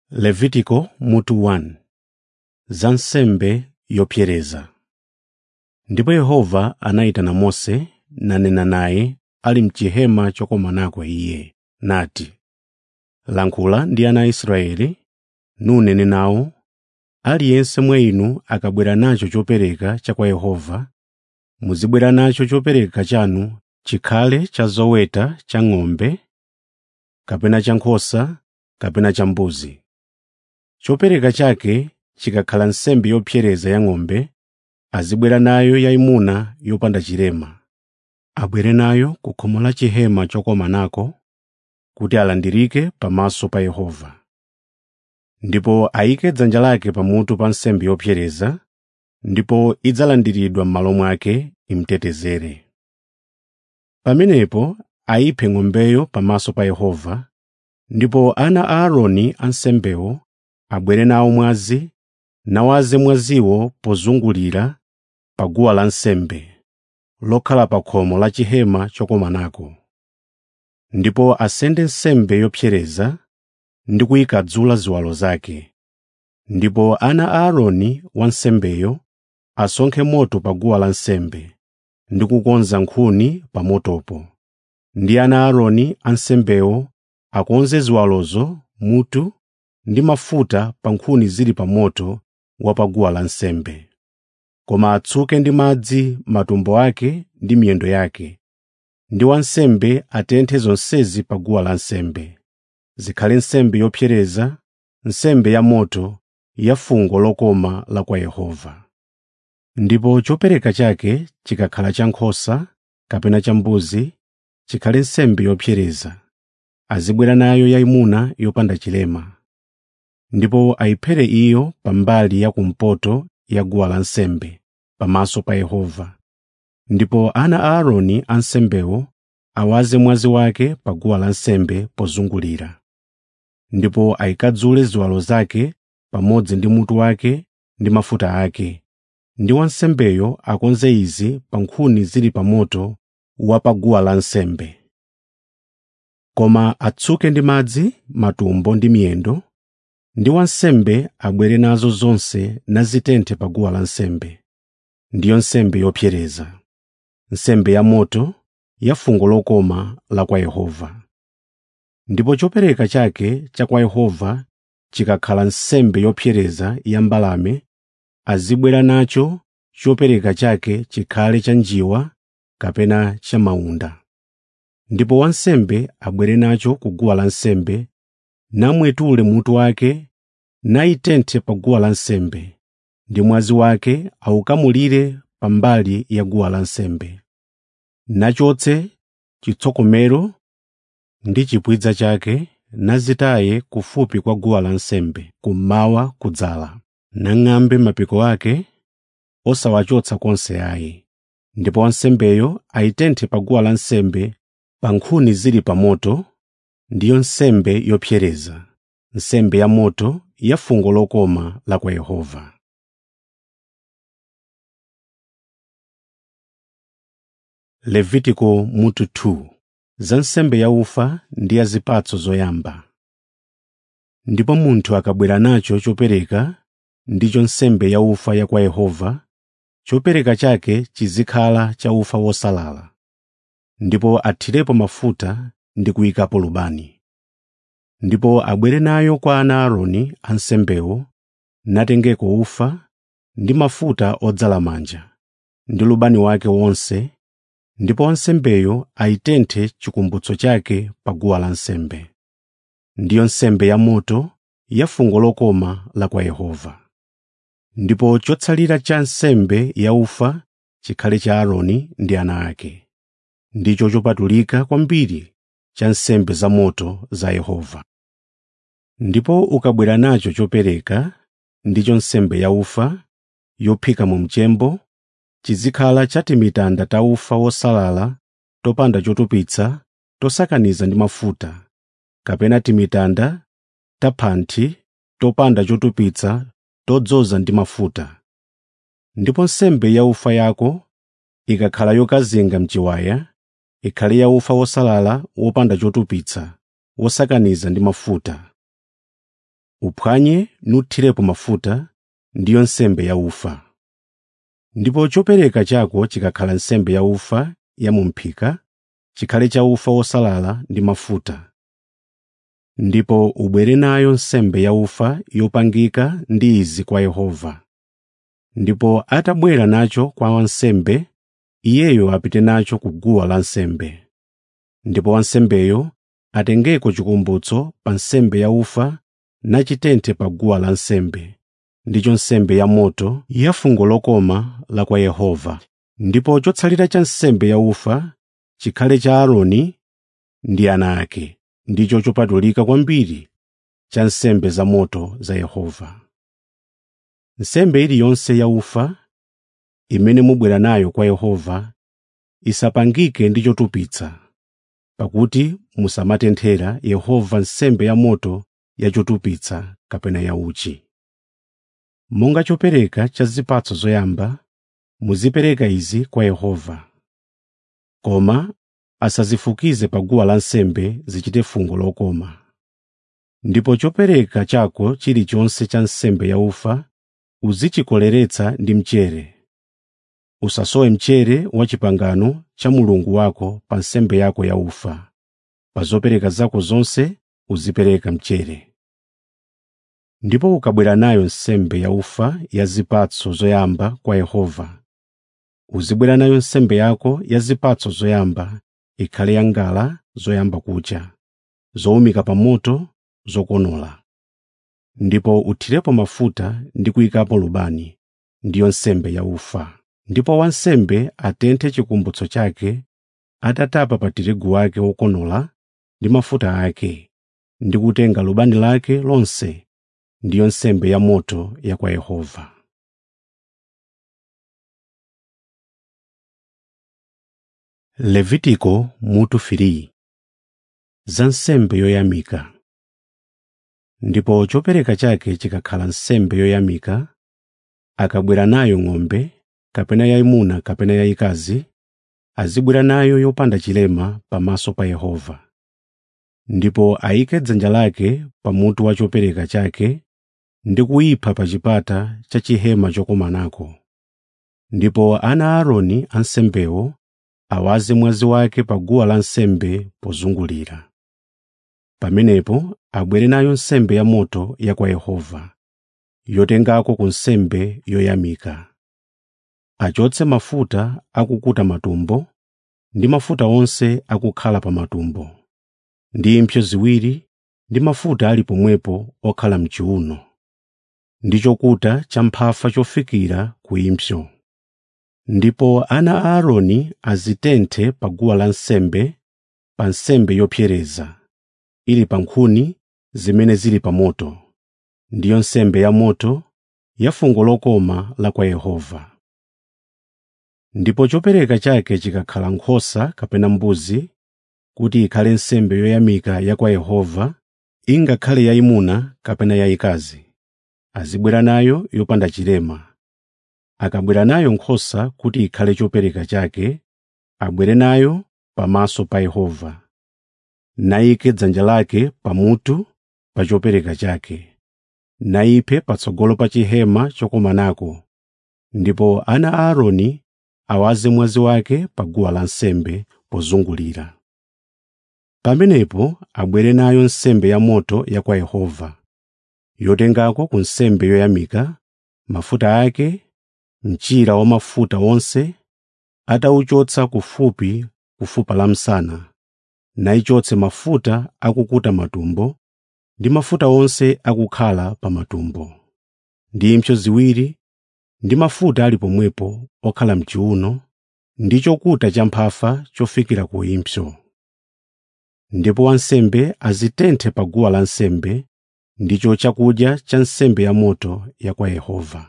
levitiko mutu 1 za nsembe yopsereza ndipo yehova anayitana mose nanena naye ali m'chihema chokomanako iye nati lankhula ndi ana a israeli nunene nawo aliyense mwa inu akabwera nacho chopereka cha kwa yehova muzibwera nacho chopereka chanu chikhale cha zoweta cha ng'ombe kapena cha nkhosa kapena cha mbuzi chopereka chake chikakhala nsembe yopsereza ya ng'ombe azibwera nayo yayimuna yopanda chilema abwere nayo ku khomo la chihema chokomanako kuti alandirike pamaso pa yehova ndipo ayike dzanja lake pamutu pa nsembe yopsereza ndipo idzalandiridwa m'malo mwake imutetezere pamenepo ayiphe ng'ombeyo pamaso pa yehova ndipo ana a aaroni ansembewo abwere nawo mwazi nawaze mwaziwo pozungulira pa guwa lansembe lokhala pa khomo la chihema chokomanako ndipo asende nsembe yopsereza ndi kuyikadzula ziwalo zake ndipo ana a aaroni wansembeyo asonkhe moto pa guwa lansembe ndi kukonza nkhuni pa motopo ndi ana a aaroni ansembewo akonze ziwalozo mutu ndi mafuta pa nkhuni zili pa moto wa pa guwa lansembe koma atsuke ndi madzi matumbo ake ndi miyendo yake ndi wansembe atenthe zonsezi pa guwa lansembe zikhale nsembe yopsereza nsembe ya moto ya fungo lokoma la kwa yehova ndipo chopereka chake chikakhala cha nkhosa kapena cha mbuzi chikhale nsembe yopsereza azibwera nayo yayimuna yopanda chilema ndipo ayiphere iyo pambali ya kumpoto ya guwa lansembe pamaso pa yehova ndipo ana a aaroni ansembewo awaze mwazi wake pa guwa lansembe pozungulira ndipo ayikadzule ziwalo zake pamodzi ndi mutu wake ndi mafuta ake ndi wansembeyo akonze izi pa nkhuni zili pa moto wa pa guwa lansembe koma atsuke ndi madzi matumbo ndi miyendo ndi wansembe abwere nazo zonse nazitenthe pa guwa lansembe ndiyo nsembe yopsereza nsembe ya moto ya fungo lokoma la kwa yehova ndipo chopereka chake cha kwa yehova chikakhala nsembe yopsereza ya mbalame azibwera nacho chopereka chake chikhale cha njiwa kapena cha maunda ndipo wansembe abwere nacho ku guwa lansembe namwetule mutu wake nayitenthe pa guwa lansembe ndi mwazi wake awukamulire pambali ya guwa lansembe nachotse chitsokomero ndi chipwidza chake nazitaye kufupi kwa guwa lansembe kummawa kudzala nang'ambe mapiko ake osawachotsa konse ayi ndipo wansembeyo ayitenthe pa guwa lansembe pa nkhuni zili pa moto ndiyo nsembe yopsereza nsembe ya moto ya fungo lokoma la kwa yehova levitiko mutu 2 za nsembe ya ufa ndi ya zipatso zoyamba ndipo munthu akabwera nacho chopereka ndicho nsembe ya ufa ya kwa yehova chopereka chake chizikhala cha ufa wosalala ndipo athirepo mafuta ndi kuyikapo lubani ndipo abwere nayo kwa ana aaroni ansembewo natengeko ufa ndi mafuta odzala manja ndi lubani wake wonse ndipo wansembeyo ayitenthe chikumbutso chake pa guwa lansembe ndiyo nsembe ya moto ya fungo lokoma la kwa yehova ndipo chotsalira cha nsembe ya ufa chikhale cha aaroni ndi ana ake ndicho chopatulika kwambiri cha nsembe za moto za yehova ndipo ukabwera nacho chopereka ndicho nsembe ya ufa yophika mu mchembo chizikhala cha timitanda ta ufa wosalala topanda chotupitsa tosakaniza ndi mafuta kapena timitanda ta phanthi topanda chotupitsa todzoza ndi mafuta ndipo nsembe ya ufa yako ikakhala yokazinga mchiwaya ikhale ya ufa wosalala wopanda chotupitsa wosakaniza ndi mafuta uphwanye nuthirepo mafuta ndiyo nsembe yaufa ndipo chopereka chako chikakhala nsembe yaufa ya mu m'phika chikhale cha ufa wosalala ndi mafuta ndipo ubwere nayo nsembe yaufa yopangika ndi izi kwa Yehova ndipo atabwera nacho kwa wansembe iyeyo apite nacho ku guwa lansembe ndipo wansembeyo atengeko chikumbutso pa nsembe yaufa nachitenthe pa guwa lansembe ndicho nsembe yamoto ya fungo lokoma la kwa Yehova ndipo chotsalira cha nsembe yaufa chikhale cha Aaroni ndi ana ake ndicho chopatulika kwambiri cha nsembe zamoto za Yehova nsembe iliyonse yaufa imene mubwera nayo kwa Yehova isapangike ndi chotupitsa pakuti musamatenthera Yehova nsembe yamoto ya chotupitsa kapena yauchi monga chopereka cha zipatso zoyamba muzipereka izi kwa Yehova koma asazifukize pa guwa lansembe zichite fungo lokoma ndipo chopereka chako chilichonse cha nsembe yaufa uzichikoleretsa ndi mchere usasowe mchere wa chipangano cha Mulungu wako pa nsembe yako yaufa pa zopereka zako zonse uzipereka mchere ndipo ukabwera nayo nsembe yaufa ya zipatso zoyamba kwa Yehova uzibwera nayo nsembe yako ya zipatso zoyamba ikhale ya ngala zoyamba kucha zowumika pa moto zokonola ndipo uthirepo mafuta ndi kuyikapo lubani ndiyo nsembe yaufa ndipo wansembe atenthe chikumbutso chake atatapa pa tirigu wake wokonola ndi mafuta ake ndi kutenga lubani lake lonse ndiyo nsembe yamoto ya kwa Yehova Levitiko mutu 3 za nsembe yoyamika ndipo chopereka chake chikakhala nsembe yoyamika akabwera nayo ng'ombe kapena yayimuna kapena yayikazi azibwera nayo yopanda chilema pamaso pa Yehova ndipo ayike dzanja lake pamutu wa chopereka chake ndi kuyipha pa chipata cha chihema chokomanako ndipo ana a Aaroni ansembewo awaze mwazi wake pa guwa lansembe pozungulira pamenepo abwere nayo nsembe yamoto ya kwa Yehova yotengako ku nsembe yoyamika achotse mafuta akukuta matumbo ndi mafuta onse akukhala pa matumbo ndi impsyo ziwiri ndi mafuta ali pomwepo okhala m'chiuno ndi chokuta cha mphafa chofikira ku impsyo ndipo ana a Aaroni azitenthe pa guwa lansembe pa nsembe yopsereza ili pa nkhuni zimene zili pa moto ndiyo nsembe yamoto ya fungo lokoma la kwa Yehova ndipo chopereka chake chikakhala nkhosa kapena mbuzi kuti ikhale nsembe yoyamika ya kwa Yehova ingakhale yayimuna kapena yayikazi azibwera nayo yopanda chilema akabwera nayo nkhosa kuti ikhale chopereka chake abwere nayo pamaso pa Yehova nayike dzanja lake pamutu pa chopereka chake nayiphe patsogolo pa chihema chokomanako ndipo ana a Aaroni awaze mwazi wake pa guwa lansembe pozungulira pamenepo abwere nayo nsembe yamoto ya kwa Yehova yotengako ku nsembe yoyamika mafuta ake mchira wa mafuta wonse atauchotsa kufupi kufupa la msana nayichotse mafuta akukuta matumbo ndi mafuta onse akukhala pa matumbo ndi impsyo ziwiri ndi mafuta ali pomwepo okhala m'chiuno ndi chokuta cha mphafa chofikira ku impsyo ndipo wansembe azitenthe pa guwa lansembe ndicho chakudya cha nsembe yamoto ya kwa Yehova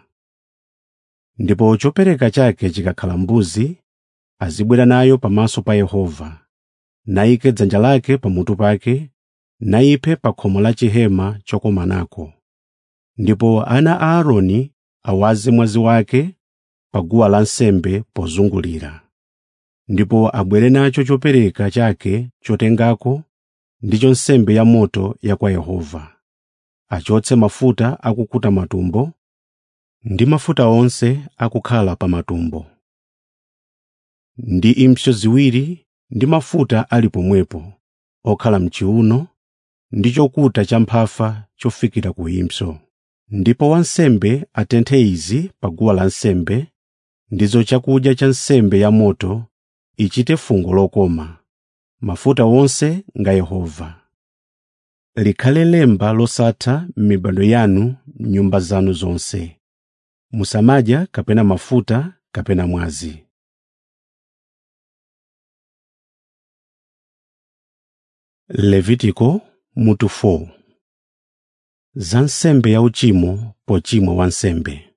ndipo chopereka chake chikakhala mbuzi azibwera nayo pamaso pa Yehova nayike dzanja lake pamutu pake nayiphe pa khomo la chihema chokomanako ndipo ana a Aaroni awaze mwazi wake pa guwa lansembe pozungulira ndipo abwere nacho chopereka chake chotengako ndicho nsembe yamoto ya kwa Yehova achotse mafuta akukuta matumbo ndi mafuta onse akukhala pa matumbo ndi impsyo ziwiri ndi mafuta ali pomwepo okhala m'chiuno ndi chokuta cha mphafa chofikira ku impsyo ndipo wansembe atenthe izi pa guwa lansembe ndizo chakudya cha nsembe yamoto ichite fungo lokoma mafuta wonse nga Yehova likhale lemba losatha m'mibado yanu m'nyumba zanu zonse musamadya kapena mafuta kapena mwazi levitiko mutu 4 za nsembe yauchimo pochimwa wansembe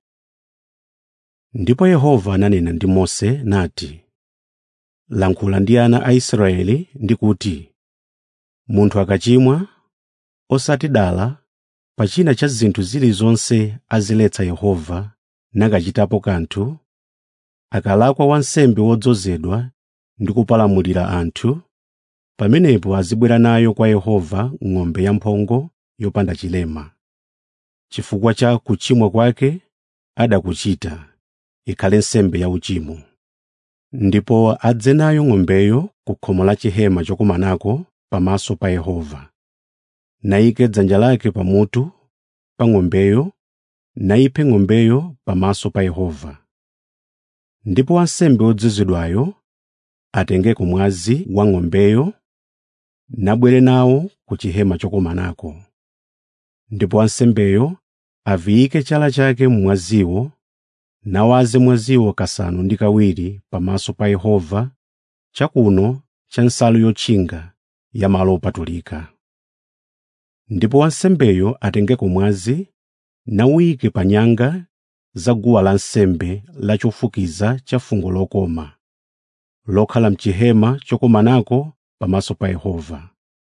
ndipo yehova ananena ndi mose nati lankhula ndi ana a israeli ndi kuti munthu akachimwa osati dala pa china cha zinthu zilizonse aziletsa yehova nakachitapo kanthu akalakwa wansembe wodzozedwa ndi kupalamulira anthu pamenepo azibwera nayo kwa yehova ng'ombe yamphongo yopanda chilema chifukwa cha kuchimwa kwake adakuchita ikhale nsembe yauchimo ndipo adze nayo ng'ombeyo ku khomo la chihema chokumanako pamaso pa yehova nayike dzanja lake pamutu pa ng'ombeyo nayiphe ng'ombeyo pamaso pa yehova ndipo wansembe wodzozedwayo atengeko mwazi wa ng'ombeyo nabwere nawo ku chihema chokumanako ndipo wansembeyo aviyike chala chake mmwaziwo nawaze mwaziwo kasanu ndi kawiri pamaso pa yehova chakuno cha nsalu yotchinga ya malo opatulika ndipo wansembeyo atengeko mwazi nawuyike pa nyanga za guwa lansembe lachofukiza cha fungo lokoma lokhala mchihema chokumanako pamaso pa yehova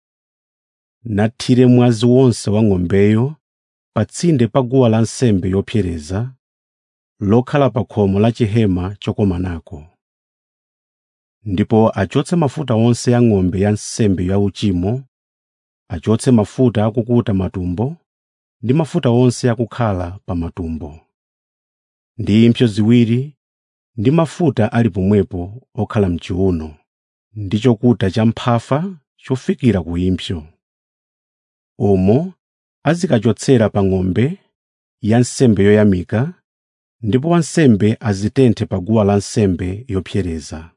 nathire mwazi wonse wa ng'ombeyo pa tsinde pa guwa lansembe yopsereza lokhala pa khomo la chihema chokumanako ndipo achotse mafuta onse a ng'ombe ya nsembe yauchimo achotse mafuta akukuta matumbo ndi mafuta onse akukhala pa matumbo ndi impsyo ziwiri ndi mafuta ali pomwepo okhala m'chiuno ndi chokuta cha mphafa chofikira ku impsyo umo azikachotsera pa ng'ombe ya nsembe yoyamika ndipo wansembe azitenthe pa guwa lansembe yopsereza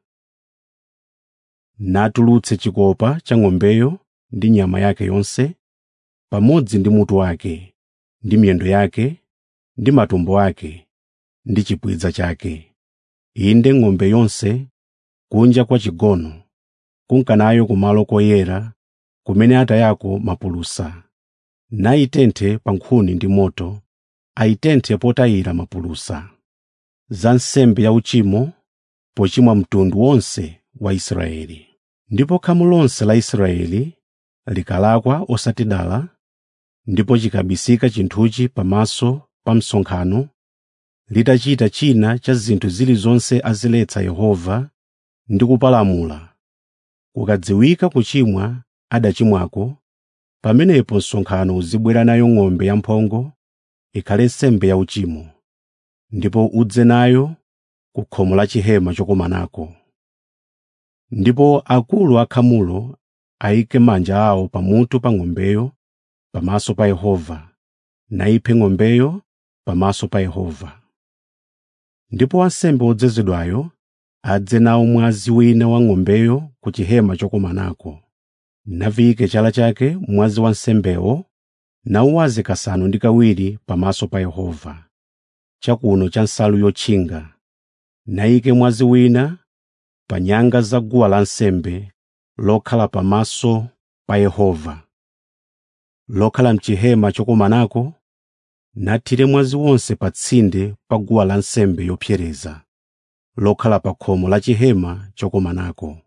natulutse chikopa cha ng'ombeyo ndi nyama yake yonse pamodzi ndi mutu wake ndi miyendo yake ndi matumbo ake ndi chipwidza chake inde ng'ombe yonse kunja kwa chigono kunkanayo kumalo koyera kumene atayako mapulusa nayitenthe pa nkhuni ndi moto ayitenthe potayira mapulusa za nsembe yauchimo pochimwa mtundu wonse wa Israeli ndipo khamu lonse la Israeli likalakwa osati dala ndipo chikabisika chinthuchi pamaso pa msonkhano litachita china cha zinthu zilizonse aziletsa Yehova ndi kupalamula kukadziwika kuchimwa adachimwako pamenepo msonkhano uzibwera nayo ng'ombe yamphongo ikhale nsembe yauchimo ndipo udze nayo ku khomo la chihema chokumanako ndipo akulu akhamulo ayike manja awo pamutu pa ng'ombeyo pamaso pa Yehova nayiphe ng'ombeyo pamaso pa Yehova ndipo wansembe wodzozedwayo adze nawo mwazi wina wa ng'ombeyo ku chihema chokumanako naviyike chala chake mwazi wa nsembewo nauwaze kasanu ndi kawiri pamaso pa Yehova chakuno cha nsalu yotchinga nayike mwazi wina pa nyanga za guwa lansembe lokhala pamaso pa Yehova lokhala mchihema chokumanako nathire mwazi wonse pa tsinde pa guwa lansembe yopsereza lokhala pa khomo la chihema chokumanako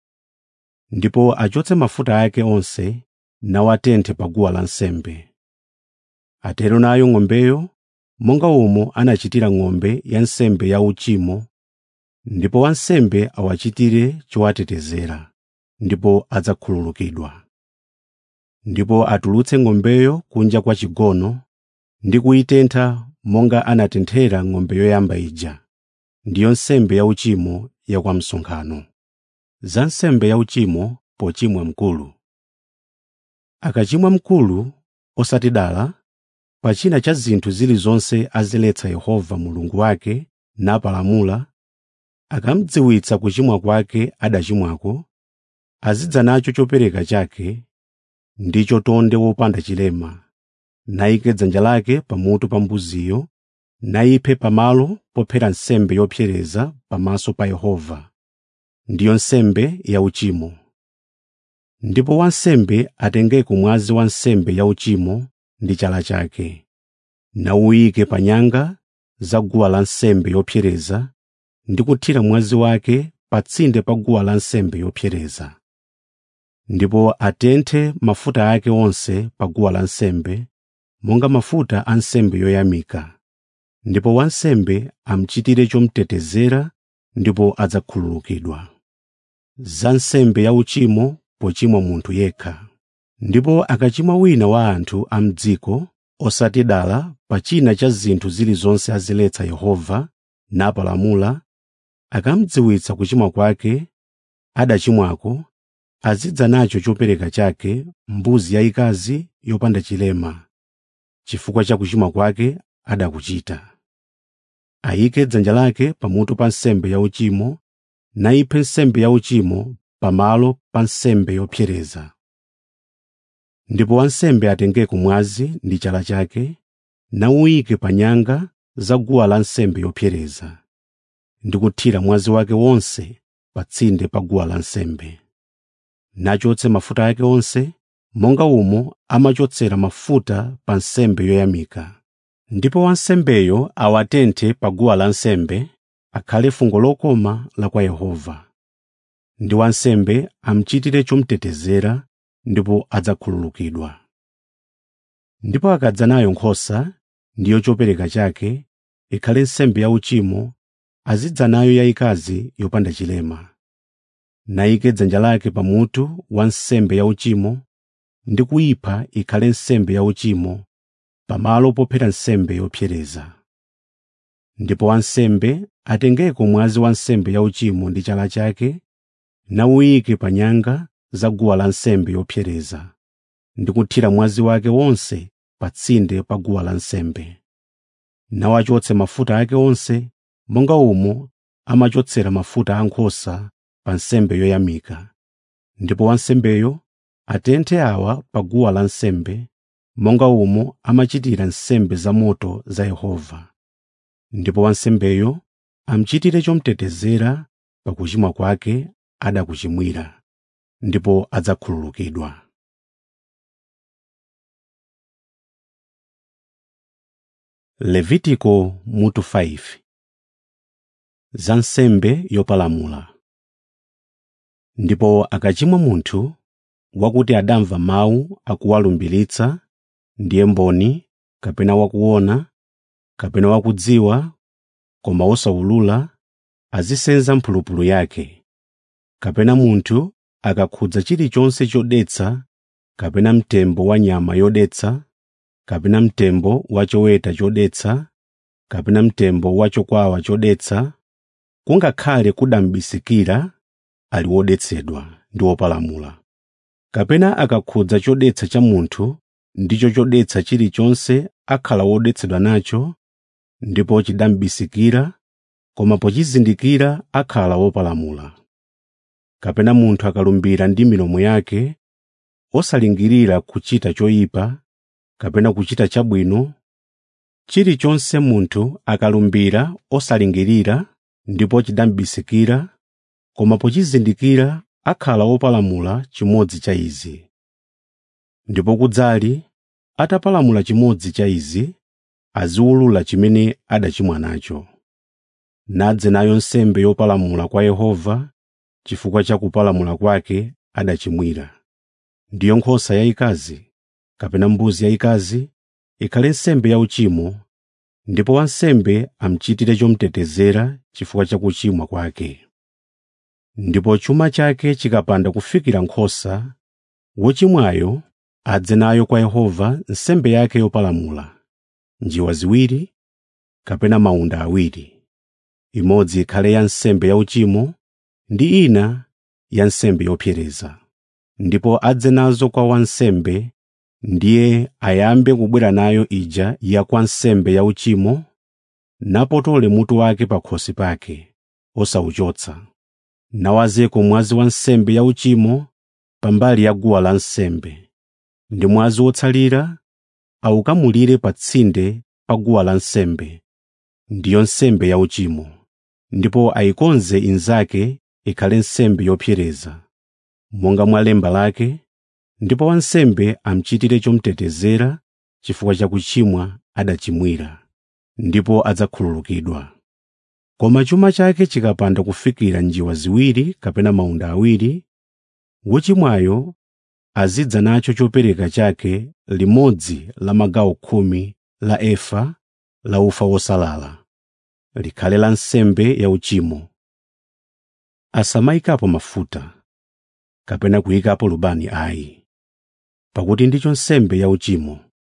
ndipo achotse mafuta ake onse nawatenthe pa guwa lansembe atero nayo ng'ombeyo monga umo anachitira ng'ombe ya nsembe yauchimo ndipo wansembe awachitire chowatetezera ndipo adzakhululukidwa ndipo atulutse ng'ombeyo kunja kwa chigono ndi kuyitentha monga anatenthera ng'ombe yoyamba ija ndiyo nsembe yauchimo ya kwa msonkhano za nsembe yauchimo pochimwa mkulu akachimwa mkulu osatidala pa china cha zinthu zilizonse aziletsa yehova mulungu wake napalamula akamdziwitsa kuchimwa kwake adachimwako azidza nacho chopereka chake ndicho tonde wopanda chilema nayike dzanja lake pamutu pa mbuziyo nayiphe pamalo pophera nsembe yopsereza pamaso pa yehova ndiyo nsembe yauchimo ndipo wansembe atengeko mwazi wa nsembe yauchimo ndi chala chake nawuyike pa nyanga za guwa lansembe yopsereza ndi kuthira mwazi wake pa tsinde pa guwa lansembe yopsereza ndipo atenthe mafuta ake onse pa guwa lansembe monga mafuta a nsembe yoyamika ndipo wansembe amuchitire chomutetezera ndipo adzakhululukidwa za nsembe yauchimo pochimwa munthu yekha ndipo akachimwa wina wa anthu a m'dziko osatidala pa china cha zinthu zilizonse aziletsa yehova napalamula akamudziwitsa kuchimwa kwake adachimwako azidza nacho chopereka chake mbuzi yayikazi yopanda chilema chifukwa cha kuchimwa kwake adakuchita ayike dzanja lake pamutu pa nsembe yauchimo nayiphe nsembe yauchimo pamalo pa nsembe yopsereza ndipo wansembe atengeko mwazi ndi chala chake nawuyike pa nyanga za guwa lansembe yopsereza ndi kuthira mwazi wake wonse pa tsinde pa guwa lansembe nachotse mafuta ake onse monga umo amachotsera mafuta pa nsembe yoyamika ndipo wansembeyo awatenthe pa guwa lansembe akhale fungo lokoma la kwa yehova ndi wansembe amuchitire chomutetezera ndipo adzakhululukidwa ndipo akadza nayo nkhosa ndiyo chopereka chake ikhale nsembe yauchimo azidza nayo yayikazi yopanda chilema nayike dzanja lake pamutu wa nsembe yauchimo ndi kuyipha ikhale nsembe yauchimo pamalo pophera nsembe yopsereza ndipo wansembe atengeko mwazi wa nsembe yauchimo ndi chala chake nawuyike pa nyanga za guwa lansembe yopsereza ndi kuthira mwazi wake wonse pa tsinde pa guwa lansembe nawachotse mafuta ake onse monga umo amachotsera mafuta a nkhosa pa nsembe yoyamika ndipo wansembeyo atenthe awa pa guwa lansembe monga umo amachitira nsembe zamoto za yehova ndipo wansembeyo amuchitire chomutetezera pa kuchimwa kwake adakuchimwira ndipo adzakhululukidwa levitiko mutu 5 za nsembe yopalamula ndipo akachimwa munthu wakuti adamva mawu akuwalumbiritsa ndiye mboni kapena wakuona kapena wakudziwa koma osawulula azisenza mphulupulu yake kapena munthu akakhudza chilichonse chodetsa kapena mtembo wa nyama yodetsa kapena mtembo wa choweta chodetsa kapena mtembo wa chokwawa chodetsa kungakhale kudambisikira ali wodetsedwa ndi wopalamula kapena akakhudza chodetsa cha munthu ndicho chodetsa chilichonse akhala wodetsedwa nacho ndipo chidambisikira koma pochizindikira akhala wopalamula kapena munthu akalumbira ndi milomo yake osalingirira kuchita choyipa kapena kuchita chabwino chilichonse munthu akalumbira osalingirira ndipo chidambisikira koma pochizindikira akhala wopalamula chimodzi cha izi ndipo kudzali atapalamula chimodzi cha izi aziwulula chimene adachimwa nacho nadze nayo nsembe yopalamula kwa yehova chifukwa cha kupalamula kwake adachimwira ndiyo nkhosa yayikazi kapena mbuzi yayikazi ikhale nsembe yauchimo ndipo wansembe amuchitire chomutetezera chifukwa cha kuchimwa kwake ndipo chuma chake chikapanda kufikira nkhosa wochimwayo adze nayo kwa Yehova nsembe yake yopalamula, njiwa ziwiri kapena mawunda awiri, imodzi ikhale ya nsembe yauchimo ndi ina ya nsembe yopsereza. Ndipo adze nazo kwa wansembe, ndiye ayambe kubwera nayo ija ya kwa nsembe yauchimo, napotole mutu wake pa khosi pake, osauchotsa, nawazeko mwazi wa nsembe yauchimo pambali ya guwa lansembe, ndi mwazi wotsalira awukamulire pa tsinde pa guwa lansembe, ndiyo nsembe yauchimo, ndipo ayikonze inzake ikhale nsembe yopsereza, monga mwa lemba lake, ndipo wansembe amuchitire chomutetezera chifukwa cha kuchimwa adachimwira, ndipo adzakhululukidwa. Koma chuma chake chikapanda kufikira njiwa ziwiri kapena mawunda awiri, wochimwayo azidza nacho chopereka chake limodzi la magawo khumi la efa la ufa wosalala, likhale la nsembe yauchimo. Asamayikapo mafuta, kapena kuyikapo lubani ayi, pakuti ndicho nsembe yauchimo.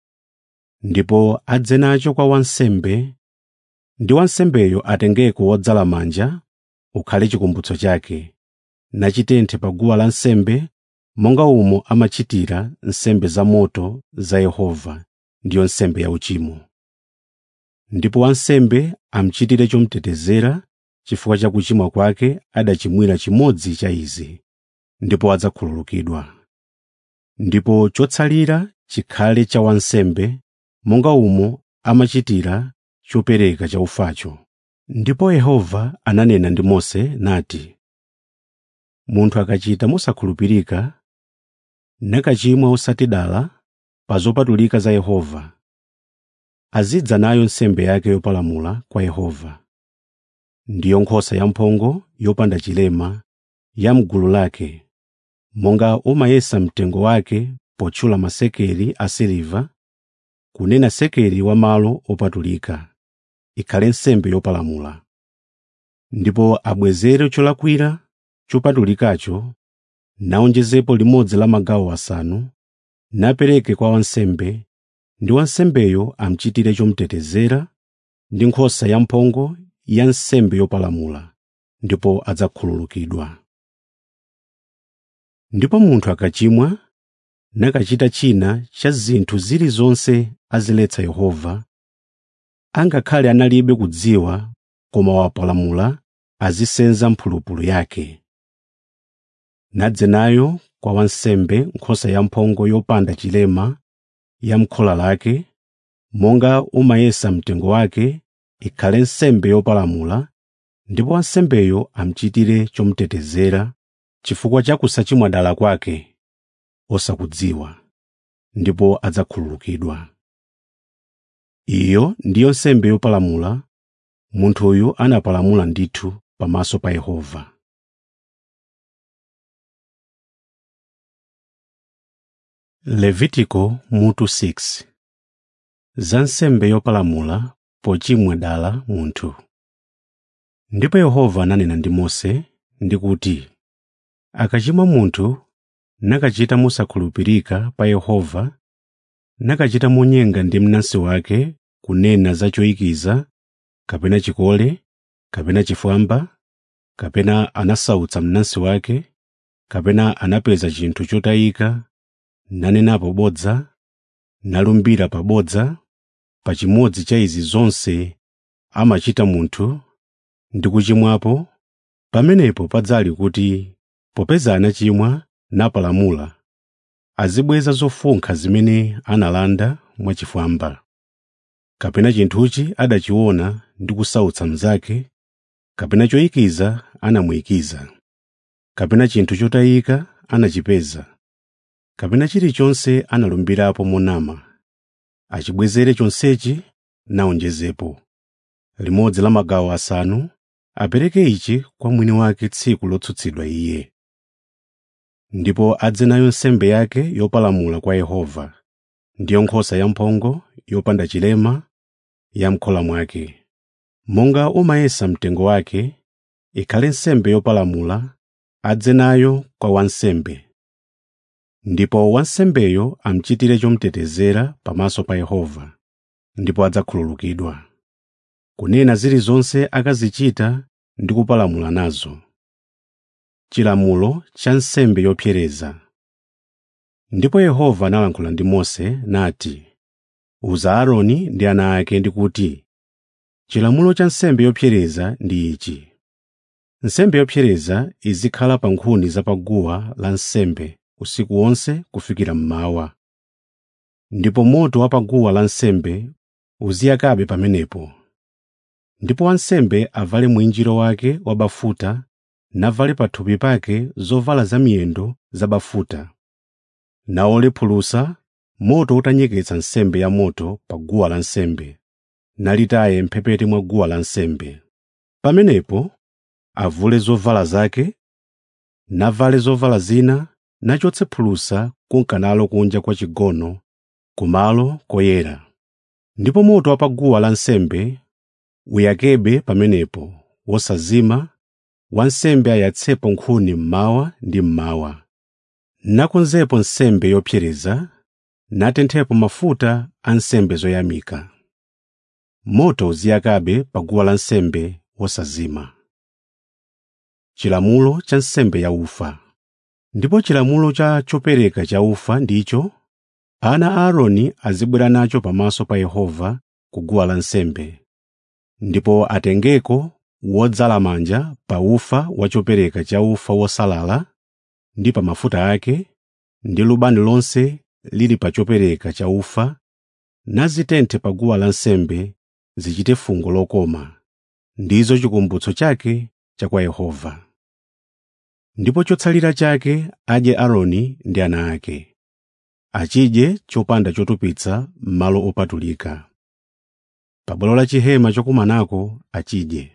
Ndipo adze nacho kwa wansembe, ndi wansembeyo atengeko wodzala manja ukhale chikumbutso chake, nachitenthe pa guwa lansembe monga umo amachitira nsembe zamoto za Yehova, ndiyo nsembe yauchimo. Ndipo wansembe amuchitire chomutetezera chifukwa cha kuchimwa kwake adachimwira chimodzi cha izi, ndipo adzakhululukidwa. Ndipo chotsalira chikhale cha wansembe monga umo amachitira chopereka cha ufacho. Ndipo Yehova ananena ndi Mose nati, Munthu akachita mosakhulupirika, nakachimwa osati dala pa zopatulika za Yehova, azidza nayo nsembe yake yopalamula kwa Yehova. Ndiyo nkhosa yamphongo yopanda chilema ya m'gulu lake, monga umayesa mtengo wake potchula masekeli asiliva, kunena sekeli wa malo opatulika, ikhale nsembe yopalamula. Ndipo abwezere cholakwira chopatulikacho, nawonjezepo limodzi la magawo asanu, napereke kwa wansembe, ndi wansembeyo amuchitire chomutetezera ndi nkhosa yamphongo ya nsembe yopalamula, ndipo adzakhululukidwa. Ndipo munthu akachimwa nakachita china cha zinthu zilizonse aziletsa Yehova, angakhale analibe kudziwa koma wapalamula azisenza mphulupulu yake. Nadze nayo kwa wansembe nkhosa yamphongo yopanda chilema ya m'khola lake, monga umayesa mtengo wake, ikhale nsembe yopalamula, ndipo wansembeyo amuchitire chomutetezera chifukwa cha kusachimwa dala kwake osakudziwa, ndipo adzakhululukidwa. Iyo ndiyo nsembe yopalamula munthuyu anapalamula ndithu pamaso pa Yehova. Levitiko mutu 6 Za nsembe yopalamula pochimwa dala munthu. Ndipo Yehova ananena ndi Mose ndi kuti, akachimwa munthu nakachita mosakhulupirika pa Yehova, nakachita monyenga ndi mnansi wake kunena za choyikiza, kapena chikole, kapena chifwamba, kapena anasautsa mnansi wake, kapena anapeza chinthu chotayika, nanena pobodza, nalumbira pabodza, pa chimodzi cha izi zonse amachita munthu ndi kuchimwapo, pamenepo padzali kuti popeza anachimwa napalamula, azibweza zofunkha zimene analanda mwachifwamba. Kapena chinthuchi adachiona ndi kusautsa mnzake, kapena choyikiza anamuyikiza, kapena chinthu chotayika anachipeza, kapena chilichonse analumbirapo monama, achibwezere chonsechi nawonjezepo. Limodzi la magawo asanu apereke ichi kwa mwini wake tsiku lotsutsidwa iye. Ndipo adze nayo nsembe yake yopalamula kwa Yehova, ndiyo nkhosa yamphongo yopanda chilema ya m'khola mwake. Monga umayesa mtengo wake, ikhale nsembe yopalamula, adze nayo kwa wansembe. ndipo wansembeyo amuchitire chomutetezera pamaso pa Yehova, ndipo adzakhululukidwa, kunena zilizonse akazichita ndi kupalamula nazo. Chilamulo cha nsembe yopsereza Ndipo Yehova analankhula ndi Mose nati, “Uza Aaroni ndi ana ake ndi kuti, chilamulo cha nsembe yopsereza ndi ichi: Nsembe yopsereza izikhala pa nkhuni za pa guwa lansembe usiku wonse kufikira mmawa. Ndipo moto wa pa guwa lansembe uziyakabe pamenepo. Ndipo wansembe avale mwinjiro wake wabafuta navale pathupi pake zovala zamiyendo zabafuta, nawole phulusa moto utanyeketsa nsembe yamoto pa guwa lansembe, nalitaye m'mphepete mwa guwa lansembe. Pamenepo avule zovala zake, navale zovala zina, nachotse phulusa kunka nalo kunja kwa chigono kumalo koyera. Ndipo moto wa pa guwa lansembe uyakebe pamenepo wosazima, wansembe ayatsepo nkhuni mmawa ndi mmawa, nakonzepo nsembe yopsereza, natenthepo mafuta a nsembe zoyamika. Moto uziyakabe pa guwa lansembe wosazima. Chilamulo cha nsembe yaufa Ndipo chilamulo cha chopereka cha ufa ndicho, ana a Aaroni azibwera nacho pamaso pa Yehova ku guwa lansembe, ndipo atengeko wodzala manja pa ufa wa chopereka cha ufa wosalala ndi pa mafuta ake, ndi lubani lonse lili pa chopereka cha ufa, nazitenthe pa guwa lansembe zichite fungo lokoma, ndizo chikumbutso chake cha kwa Yehova. Ndipo chotsalira chake adye Aaroni ndi ana ake, achidye chopanda chotupitsa m'malo opatulika. Pa bwalo la chihema chokumanako achidye.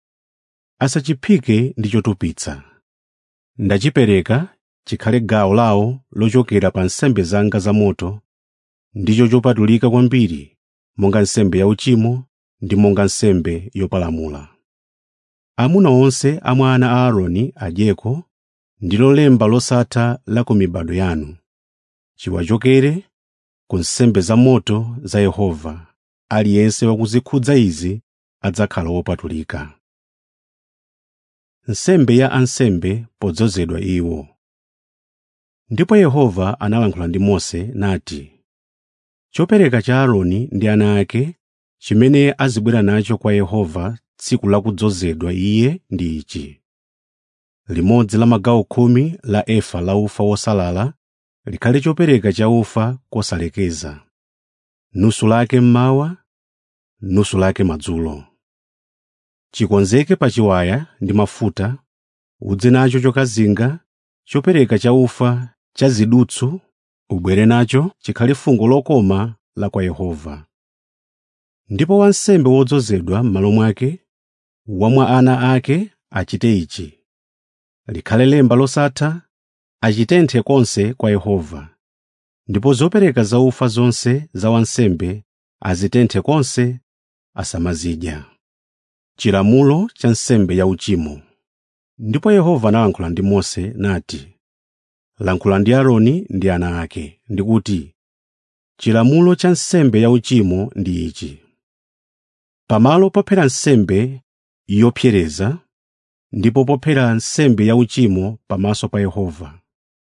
Asachiphike ndi chotupitsa. Ndachipereka chikhale gawo lawo lochokera pa nsembe zanga zamoto, ndicho chopatulika kwambiri monga nsembe yauchimo ndi monga nsembe yopalamula. Amuna onse a mwa ana a Aaroni adyeko ndilo lemba losatha la ku mibado yanu. Chiwachokere ku nsembe zamoto za Yehova, aliyense wakuzikhudza izi adzakhala wopatulika. Nsembe ya ansembe podzozedwa iwo. Ndipo Yehova analankhula ndi Mose nati, Chopereka cha Aaroni ndi ana ake chimene azibwera nacho kwa Yehova tsiku la kudzozedwa iye ndi ichi: limodzi la magawo khumi la efa la ufa wosalala likhale chopereka cha ufa kosalekeza, nusu lake mmawa, nusu lake madzulo. Chikonzeke pa chiwaya ndi mafuta, udze nacho chokazinga, chopereka cha ufa cha zidutswa, ubwere nacho chikhale fungo lokoma la kwa Yehova. Ndipo wansembe wodzozedwa m'malo mwake, wa mwa ana ake achite ichi: likhale lemba losatha, achitenthe konse kwa Yehova. Ndipo zopereka za ufa zonse za wansembe azitenthe konse, asamazidya. Chilamulo cha nsembe yauchimo Ndipo Yehova analankhula ndi Mose nati, “Lankhula ndi Aaroni ndi ana ake, ndikuti, chilamulo cha nsembe yauchimo ndi ichi: Pamalo pophera nsembe yopsereza, ndipo pophera nsembe yauchimo pamaso pa Yehova,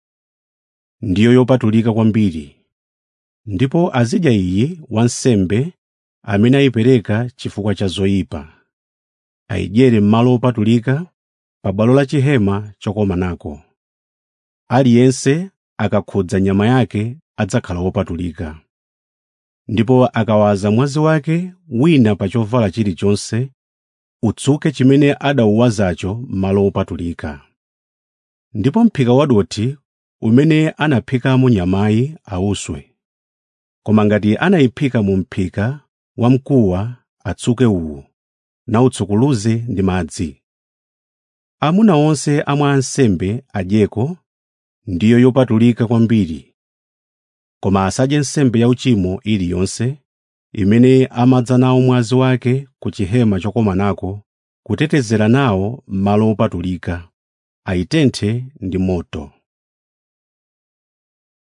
ndiyo yopatulika kwambiri. Ndipo azidya iyi wansembe amene ayipereka chifukwa cha zoyipa, ayidyere m'malo opatulika pa bwalo la chihema chokomanako. Aliyense akakhudza nyama yake adzakhala wopatulika. Ndipo akawaza mwazi wake wina pa chovala chilichonse, utsuke chimene adawuwazacho m'malo opatulika. Ndipo m'phika wadothi umene anaphikamo nyamayi awuswe. Koma ngati anayiphika mu m'phika wamkuwa atsuke uwu, nawutsukuluze ndi madzi. Amuna onse a mwa ansembe adyeko, ndiyo yopatulika kwambiri. Koma asadye nsembe yauchimo iliyonse, imene amadza nawo mwazi wake ku chihema chokomanako kutetezera nawo m'malo opatulika, ayitenthe ndi moto.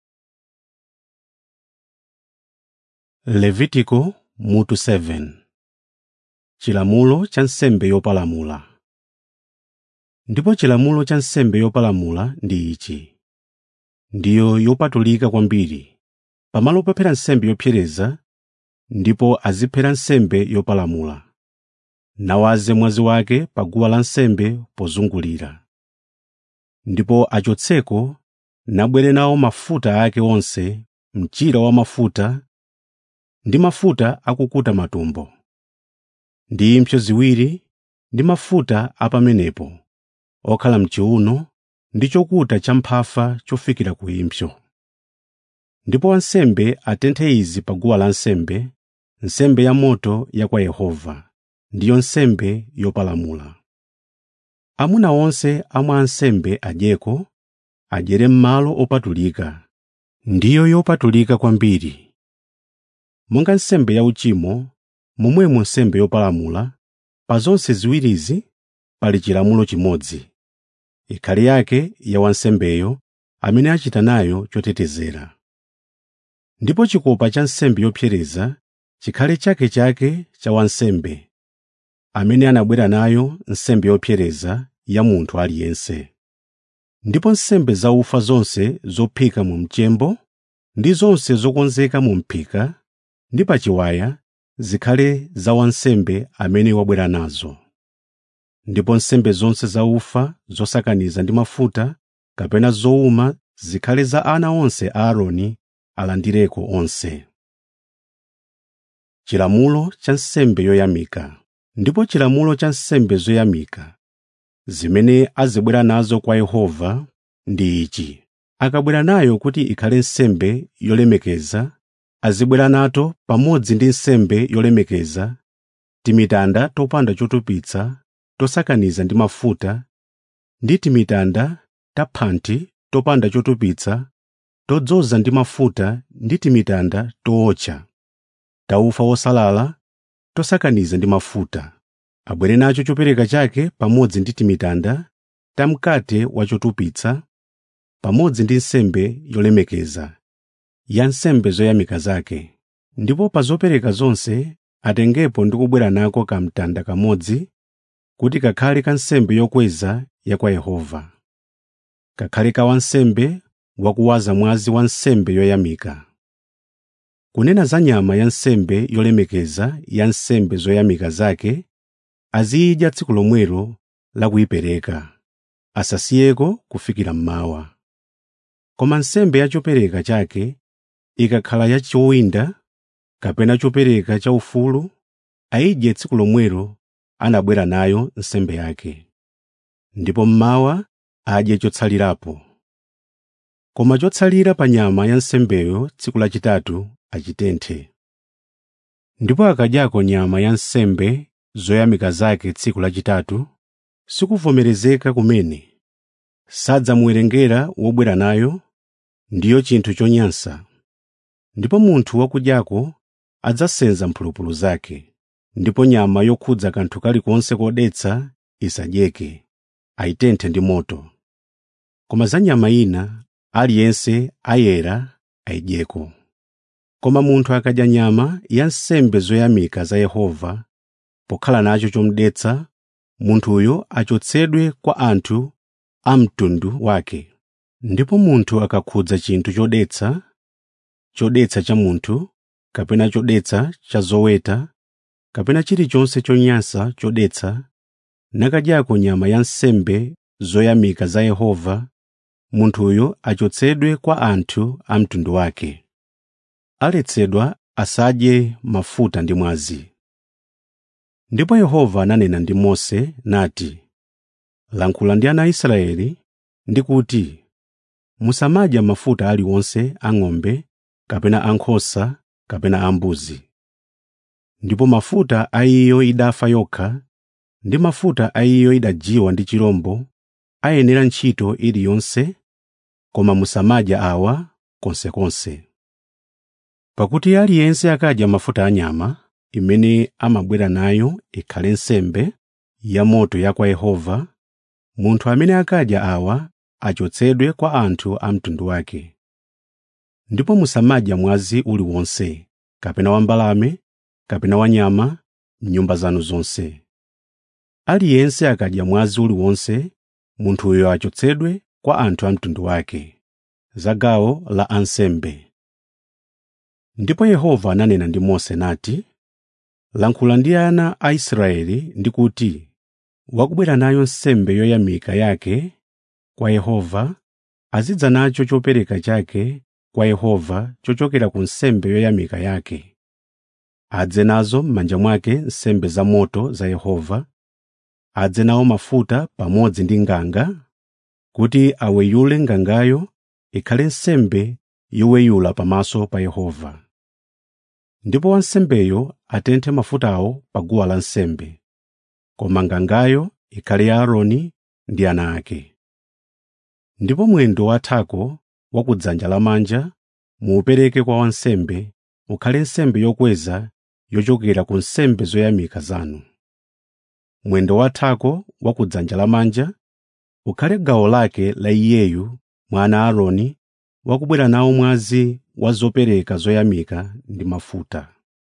levitiko mutu 7 chilamulo cha nsembe yopalamula ndipo chilamulo cha nsembe yopalamula ndi ichi ndiyo yopatulika kwambiri pamalo pophera nsembe yopsereza ndipo aziphera nsembe yopalamula nawaze mwazi wake pa guwa lansembe pozungulira ndipo achotseko nabwere nawo mafuta ake onse mchira wa mafuta ndi mafuta akukuta matumbo ndi impsyo ziwiri ndi mafuta apamenepo okhala mchiuno ndi chokuta cha mphafa chofikira ku impsyo ndipo wansembe atenthe izi pa guwa lansembe nsembe yamoto ya kwa yehova ndiyo nsembe yopalamula amuna onse amwa ansembe adyeko adyere m'malo opatulika ndiyo yopatulika kwambiri monga nsembe yauchimo momwemo nsembe yopalamula pa zonse ziwirizi pali chilamulo chimodzi ikhale yake ya wansembeyo amene achita nayo chotetezera ndipo chikopa cha nsembe yopsereza chikhale chakechake cha wansembe amene anabwera nayo nsembe yopsereza ya munthu aliyense ndipo nsembe zaufa zonse zophika mu mchembo ndi zonse zokonzeka mu m'phika ndi pa chiwaya zikhale za wansembe amene wabwera nazo ndipo nsembe zonse zaufa zosakaniza ndi mafuta kapena zowuma zikhale za ana onse a aaroni alandireko onse chilamulo cha nsembe yoyamika ndipo chilamulo cha nsembe zoyamika zimene azibwera nazo kwa yehova ndi ichi akabwera nayo kuti ikhale nsembe yolemekeza azibwera nato pamodzi ndi nsembe yolemekeza timitanda topanda chotupitsa tosakaniza ndi mafuta ndi timitanda taphanthi topanda chotupitsa todzoza ndi mafuta ndi timitanda tootcha taufa wosalala tosakaniza ndi mafuta abwere nacho chopereka chake pamodzi ndi timitanda tamkate wachotupitsa pamodzi ndi nsembe yolemekeza ya nsembe zoyamika zake ndipo pa zopereka zonse atengepo ndi kubwera nako kamtanda kamodzi kuti kakhale ka nsembe yokweza ya kwa yehova kakhale ka wansembe wakuwaza mwazi wa nsembe yoyamika kunena za nyama ya nsembe yolemekeza ya nsembe zoyamika zake aziyidya tsiku lomwelo la kuyipereka asasiyeko kufikira mmawa koma nsembe ya chopereka chake ikakhala ya chowinda kapena chopereka cha ufulu ayidye tsiku lomwelo anabwera nayo nsembe yake ndipo mmawa adye chotsalirapo koma chotsalira pa nyama ya nsembeyo tsiku lachitatu achitenthe ndipo akadyako nyama ya nsembe zoyamika zake tsiku lachitatu sikuvomerezeka kumene sadzamuwerengera wobwera nayo ndiyo chinthu chonyansa ndipo munthu wakudyako adzasenza mphulupulu zake ndipo nyama yokhudza kanthu kalikonse kodetsa isadyeke ayitenthe ndi moto koma za nyama ina aliyense ayera ayidyeko koma munthu akadya nyama ya nsembe zoyamika za yehova pokhala nacho chomudetsa munthuyo achotsedwe kwa anthu a mtundu wake ndipo munthu akakhudza chinthu chodetsa chodetsa cha munthu kapena chodetsa cha zoweta kapena chilichonse chonyansa chodetsa nakadyako nyama ya nsembe zoyamika za yehova munthuyo achotsedwe kwa anthu a mtundu wake aletsedwa asadye mafuta ndi mwazi ndipo yehova ananena ndi mose nati lankhula ndi ana a israeli ndi kuti musamadya mafuta aliwonse ang'ombe kapena ankhosa kapena ambuzi ndipo mafuta a iyo idafa yokha ndi mafuta a iyo idajiwa ndi chirombo ayenera ntchito iliyonse koma musamadya awa konsekonse pakuti aliyense akadya mafuta a nyama imene amabwera nayo ikhale nsembe yamoto ya kwa yehova munthu amene akadya awa achotsedwe kwa anthu a mtundu wake ndipo musamadya mwazi uliwonse kapena wa mbalame kapena wa nyama m'nyumba zanu zonse aliyense akadya mwazi uliwonse munthuyo achotsedwe kwa anthu a mtundu wake za gawo la ansembe ndipo yehova ananena ndi mose nati lankhula ndi ana a israeli ndi kuti wakubwera nayo nsembe yoyamika yake kwa yehova azidza nacho chopereka chake kwa yehova chochokera ku nsembe yoyamika yake adze nazo m'manja mwake nsembe za moto za yehova adze nawo mafuta pamodzi ndi nganga kuti aweyule ngangayo ikhale nsembe yoweyula pamaso pa yehova ndipo wansembeyo atenthe mafutawo pa guwa lansembe koma ngangayo ikhale ya aaroni ndi ana ake ndipo mwendo wathako wa ku dzanja lamanja muupereke kwa wansembe ukhale nsembe yokweza yochokera ku nsembe zoyamika zanu mwendo wathako wa ku dzanja lamanja ukhale gawo lake la iyeyu mwana aaroni wakubwera nawo mwazi wa zopereka zoyamika ndi mafuta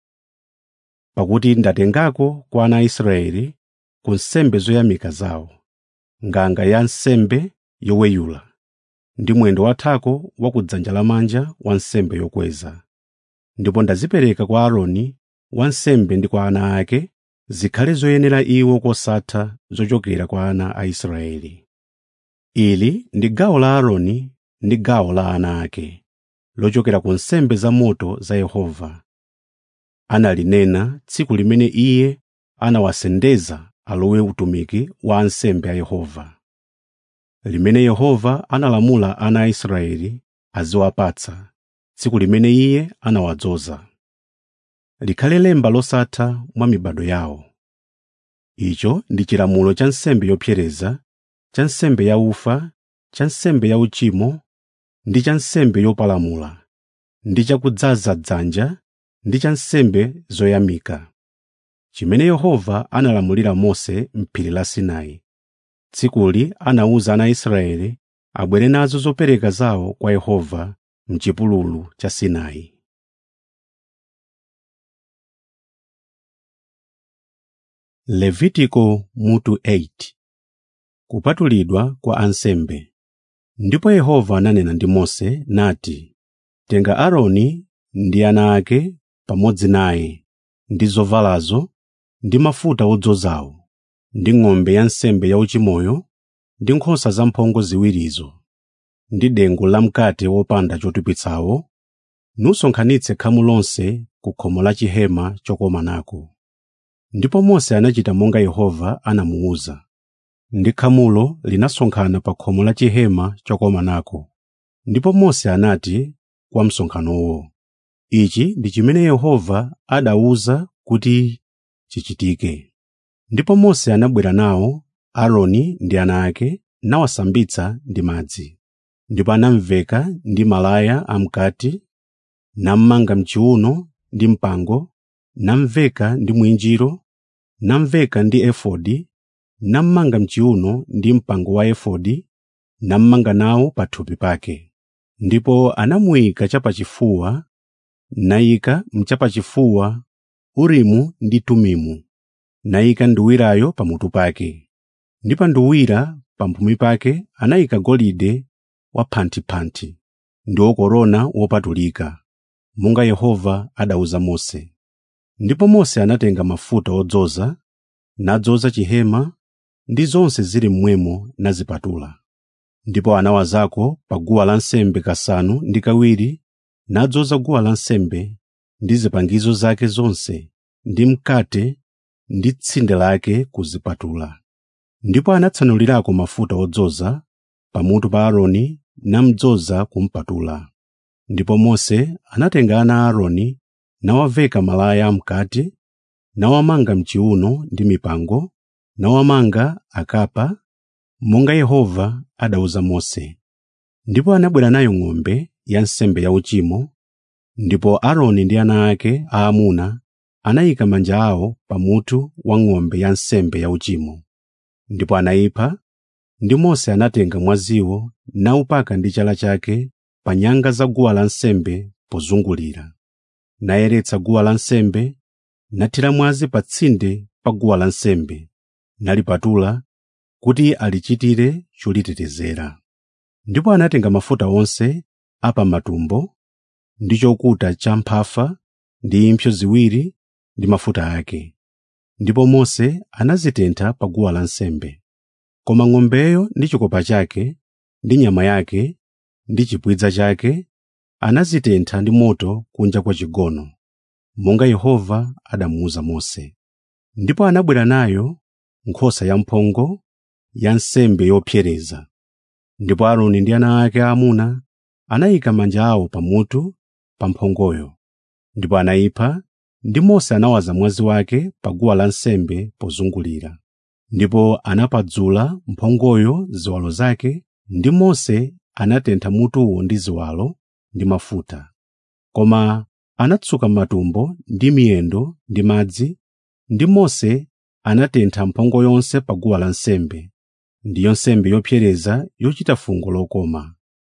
pakuti ndatengako kwa ana a israeli ku nsembe zoyamika zawo nganga ya nsembe yoweyula ndi mwendo wathako wa ku dzanja lamanja wa nsembe yokweza ndipo ndazipereka kwa aaroni wansembe ndi kwa ana ake zikhale zoyenera iwo kosatha zochokera kwa ana a israeli ili ndi gawo la aaroni ndi gawo la ana ake lochokera ku nsembe za moto za yehova analinena tsiku limene iye anawasendeza alowe utumiki wa ansembe a yehova limene yehova analamula ana a israeli aziwapatsa tsiku limene iye anawadzoza likhale lemba losatha mwa mibado yawo icho ndi chilamulo cha nsembe yopsereza cha nsembe yaufa cha nsembe yauchimo ndi cha nsembe yopalamula ndi cha kudzaza dzanja ndi cha nsembe zoyamika chimene yehova analamulira mose m'phiri la sinai tsikuli anawuza ana a israeli abwere nazo zopereka zawo kwa yehova m'chipululu cha sinai levitiko mutu 8 kupatulidwa kwa ansembe ndipo yehova ananena ndi mose nati tenga aaroni ndi ana ake pamodzi naye ndi zovalazo ndi mafuta odzozawo ndi ng'ombe ya nsembe yauchimoyo ndi nkhosa zamphongo ziwirizo ndi dengu lamkate wopanda chotupitsawo nusonkhanitse khamu lonse ku khomo la chihema chokomanako ndipo mose anachita monga yehova anamuwuza ndi khamulo linasonkhana pa khomo la chihema chokomanako ndipo mose anati kwa msonkhanowo ichi ndi chimene yehova adawuza kuti chichitike ndipo mose anabwera nawo aaroni ndi ana ake nawasambitsa ndi madzi ndipo anamveka ndi malaya amkati nammanga mchiuno ndi mpango namveka ndi mwinjiro namveka ndi efodi nammanga mchiuno ndi mpango wa efodi nammanga nawo pathupi pake ndipo anamuyika chapachifuwa nayika mchapachifuwa urimu ndi tumimu nayika nduwirayo pamutu pake ndi pa nduwira pamphumi pake anayika golide waphanthiphanthi ndiwo korona wopatulika monga yehova adawuza mose ndipo mose anatenga mafuta odzoza nadzoza chihema ndi zonse zili mmwemo nazipatula ndipo anawazako pa guwa lansembe kasanu ndi kawiri nadzoza guwa lansembe ndi zipangizo zake zonse ndi mkate ndi tsinde lake kuzipatula ndipo anatsanulirako mafuta odzoza pamutu pa aaroni namdzoza kumpatula ndipo mose anatenga ana a aaroni nawaveka malaya amkati nawamanga mchiuno ndi mipango nawamanga akapa monga yehova adawuza mose ndipo anabwera nayo ng'ombe ya nsembe yauchimo ndipo aaroni ndi ana ake aamuna anayika manja awo pamutu wa ng'ombe ya nsembe yauchimo ndipo anayipha ndi mose anatenga mwaziwo nawupaka ndi chala chake pa nyanga za guwa lansembe pozungulira nayeretsa guwa lansembe nathira mwazi pa tsinde pa guwa lansembe nalipatula kuti alichitire cholitetezera ndipo anatenga mafuta onse a pa matumbo ndi chokuta cha mphafa ndi impsyo ziwiri ndi mafuta ake ndipo mose anazitentha pa guwa lansembe koma ng'ombeyo ndi chikopa chake ndi nyama yake ndi chipwidza chake anazitentha ndi moto kunja kwa chigono monga yehova adamuwuza mose ndipo anabwera nayo nkhosa yamphongo ya nsembe yopsereza ndipo aaroni ndi ana ake aamuna anayika manja awo pamutu pa mphongoyo ndipo anayipha ndi mose anawaza mwazi wake pa guwa lansembe pozungulira ndipo anapadzula mphongoyo ziwalo zake ndi mose anatentha mutuwo ndi ziwalo ndi mafuta koma anatsuka matumbo ndi miyendo ndi madzi ndi mose anatentha mphongo yonse pa guwa lansembe ndiyo nsembe yopsereza yochita fungo lokoma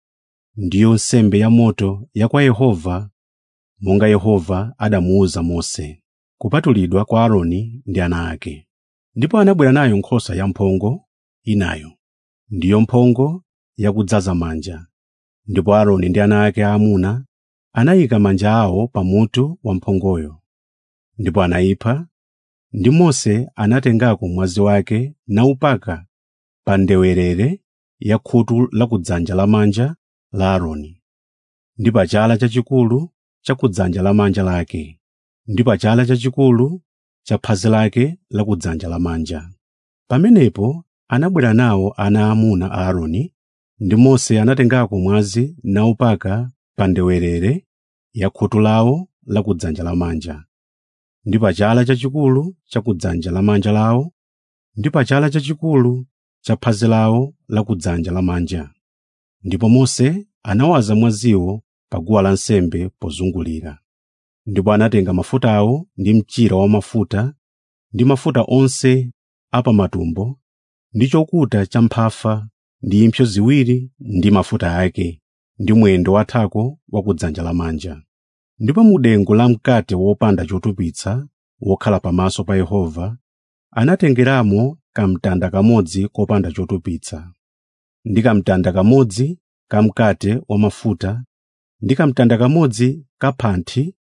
ndiyo nsembe ya moto ya kwa yehova monga yehova adamuwuza mose kupatulidwa kwa aaroni ndi ana ake ndipo anabwera nayo nkhosa yamphongo inayo ndiyo mphongo yakudzaza manja ndipo aaroni ndi ana ake aamuna anayika manja awo pamutu wa mphongoyo ndipo anayipha ndi mose anatengako mwazi wake naupaka pa ndewerere ya khutu lakudzanja lamanja la aaroni ndi pa chala chachikulu cha kudzanja lamanja lake ndi pa chala chachikulu cha phazi lake lakudzanja lamanja pamenepo anabwera nawo ana aamuna a aaroni ndi mose anatengako mwazi naupaka pa ndewerere ya khutu lawo lakudzanja lamanja ndi pa chala chachikulu cha kudzanja lamanja lawo ndi pa chala chachikulu cha phazi lawo lakudzanja lamanja ndipo mose anawaza mwaziwo pa guwa lansembe pozungulira ndipo anatenga mafutawo ndi mchira wamafuta ndi mafuta onse a pa matumbo ndi chokuta cha mphafa ndi impsyo ziwiri ndi mafuta ake ndi mwendo wathako wa kudzanja lamanja ndipo mu dengu la mkate wopanda chotupitsa wokhala pamaso pa yehova anatengeramo kamtanda kamodzi kopanda chotupitsa ndi kamtanda kamodzi kamkate wamafuta ndi kamtanda kamodzi kaphanthi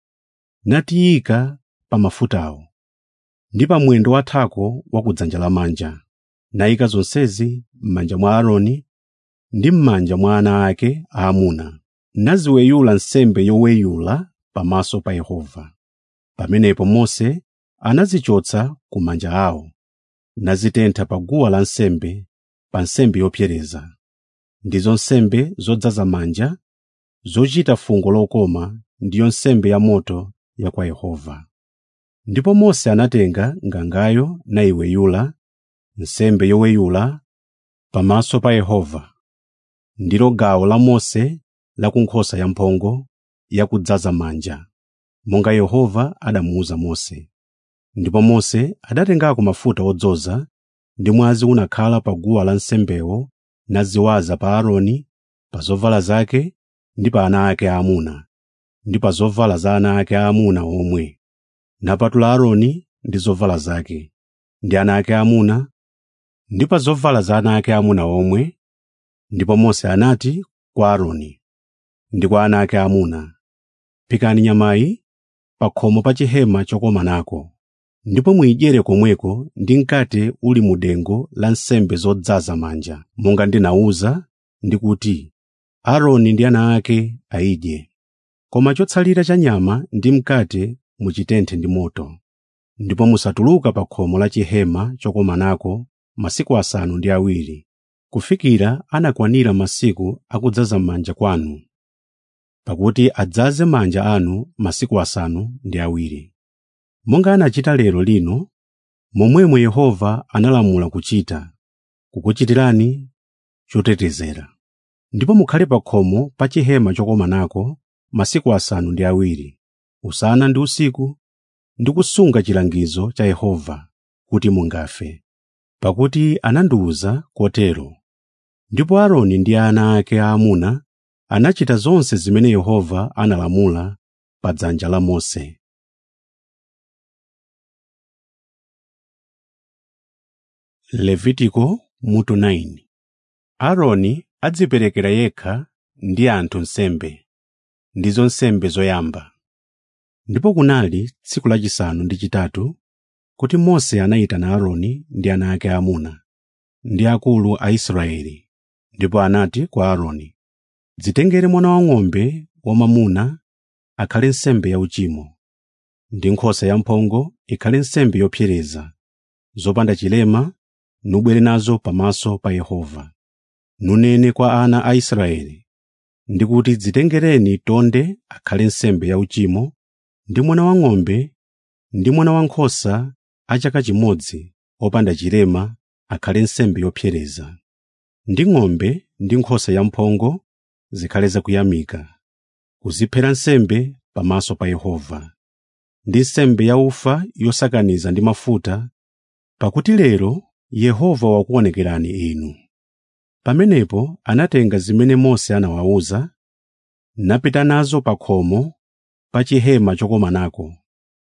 natiyika pa mafutawo ndi pa mwendo wathako wa kudzanja lamanja nayika zonsezi m'manja mwa aaroni ndi m'manja mwa ana ake aamuna naziweyula nsembe yoweyula pamaso pa yehova pamenepo mose anazichotsa ku manja awo nazitentha pa guwa lansembe pa nsembe yopsereza ndizo nsembe zodzaza manja zochita fungo lokoma ndiyo nsembe ya moto ya kwa yehova ndipo mose anatenga ngangayo nayiweyula nsembe yoweyula pamaso pa yehova ndilo gawo la mose la ku nkhosa yamphongo yakudzaza manja monga yehova adamuwuza mose ndipo mose adatengako mafuta odzoza ndi mwazi unakhala pa guwa lansembewo naziwaza pa aaroni pa zovala zake ndi pa ana ake aamuna ndi pa zovala za ana ake aamuna omwe napatula aaroni ndi zovala zake ndi ana ake aamuna ndi pa zovala za ana ake aamuna omwe ndipo mose anati kwa aaroni ndi kwa ana ake aamuna phikani nyamayi pa khomo pa chihema chokomanako ndipo muyidyere komweko ndi mkate uli mu dengu la nsembe zodzaza manja monga ndinawuza ndi kuti aaroni ndi ana ake ayidye koma chotsalira cha nyama ndi mkate muchitenthe ndi moto ndipo musatuluka pa khomo la chihema chokomanako masiku asanu ndi awiri kufikira anakwanira masiku akudzaza manja kwanu pakuti adzaze manja anu masiku asanu ndi awiri monga anachita lero lino momwemo yehova analamula kuchita kukuchitirani chotetezera ndipo mukhale pa khomo pa chihema chokomanako masiku asanu ndi awiri usana ndi usiku ndi kusunga chilangizo cha yehova kuti mungafe pakuti anandiwuza kotero ndipo aaroni ndi ana ake aamuna anachita zonse zimene yehova analamula pa dzanja la mose levitiko mutu 9 aaroni adziperekera yekha ndi anthu nsembe ndizo nsembe zoyamba ndipo kunali tsiku lachisanu ndi chitatu kuti mose anayitana aaroni ndi ana ake aamuna ndi akulu a israeli ndipo anati kwa aaroni dzitengere mwana wang'ombe wamwamuna akhale nsembe yauchimo ndi nkhosa yamphongo ikhale nsembe yopsereza zopanda chilema nubwere nazo pamaso pa yehova nunene kwa ana a israeli ndi kuti dzitengereni tonde akhale nsembe yauchimo ndi mwana wang'ombe ndi mwana wankhosa a chaka chimodzi opanda chilema akhale nsembe yopsereza ndi ng'ombe ndi nkhosa yamphongo zikhale zakuyamika kuziphera nsembe pamaso pa yehova ndi nsembe yaufa yosakaniza ndi mafuta pakuti lero yehova wakuonekerani inu pamenepo anatenga zimene mose anawawuza napita nazo pa khomo pa chihema chokomanako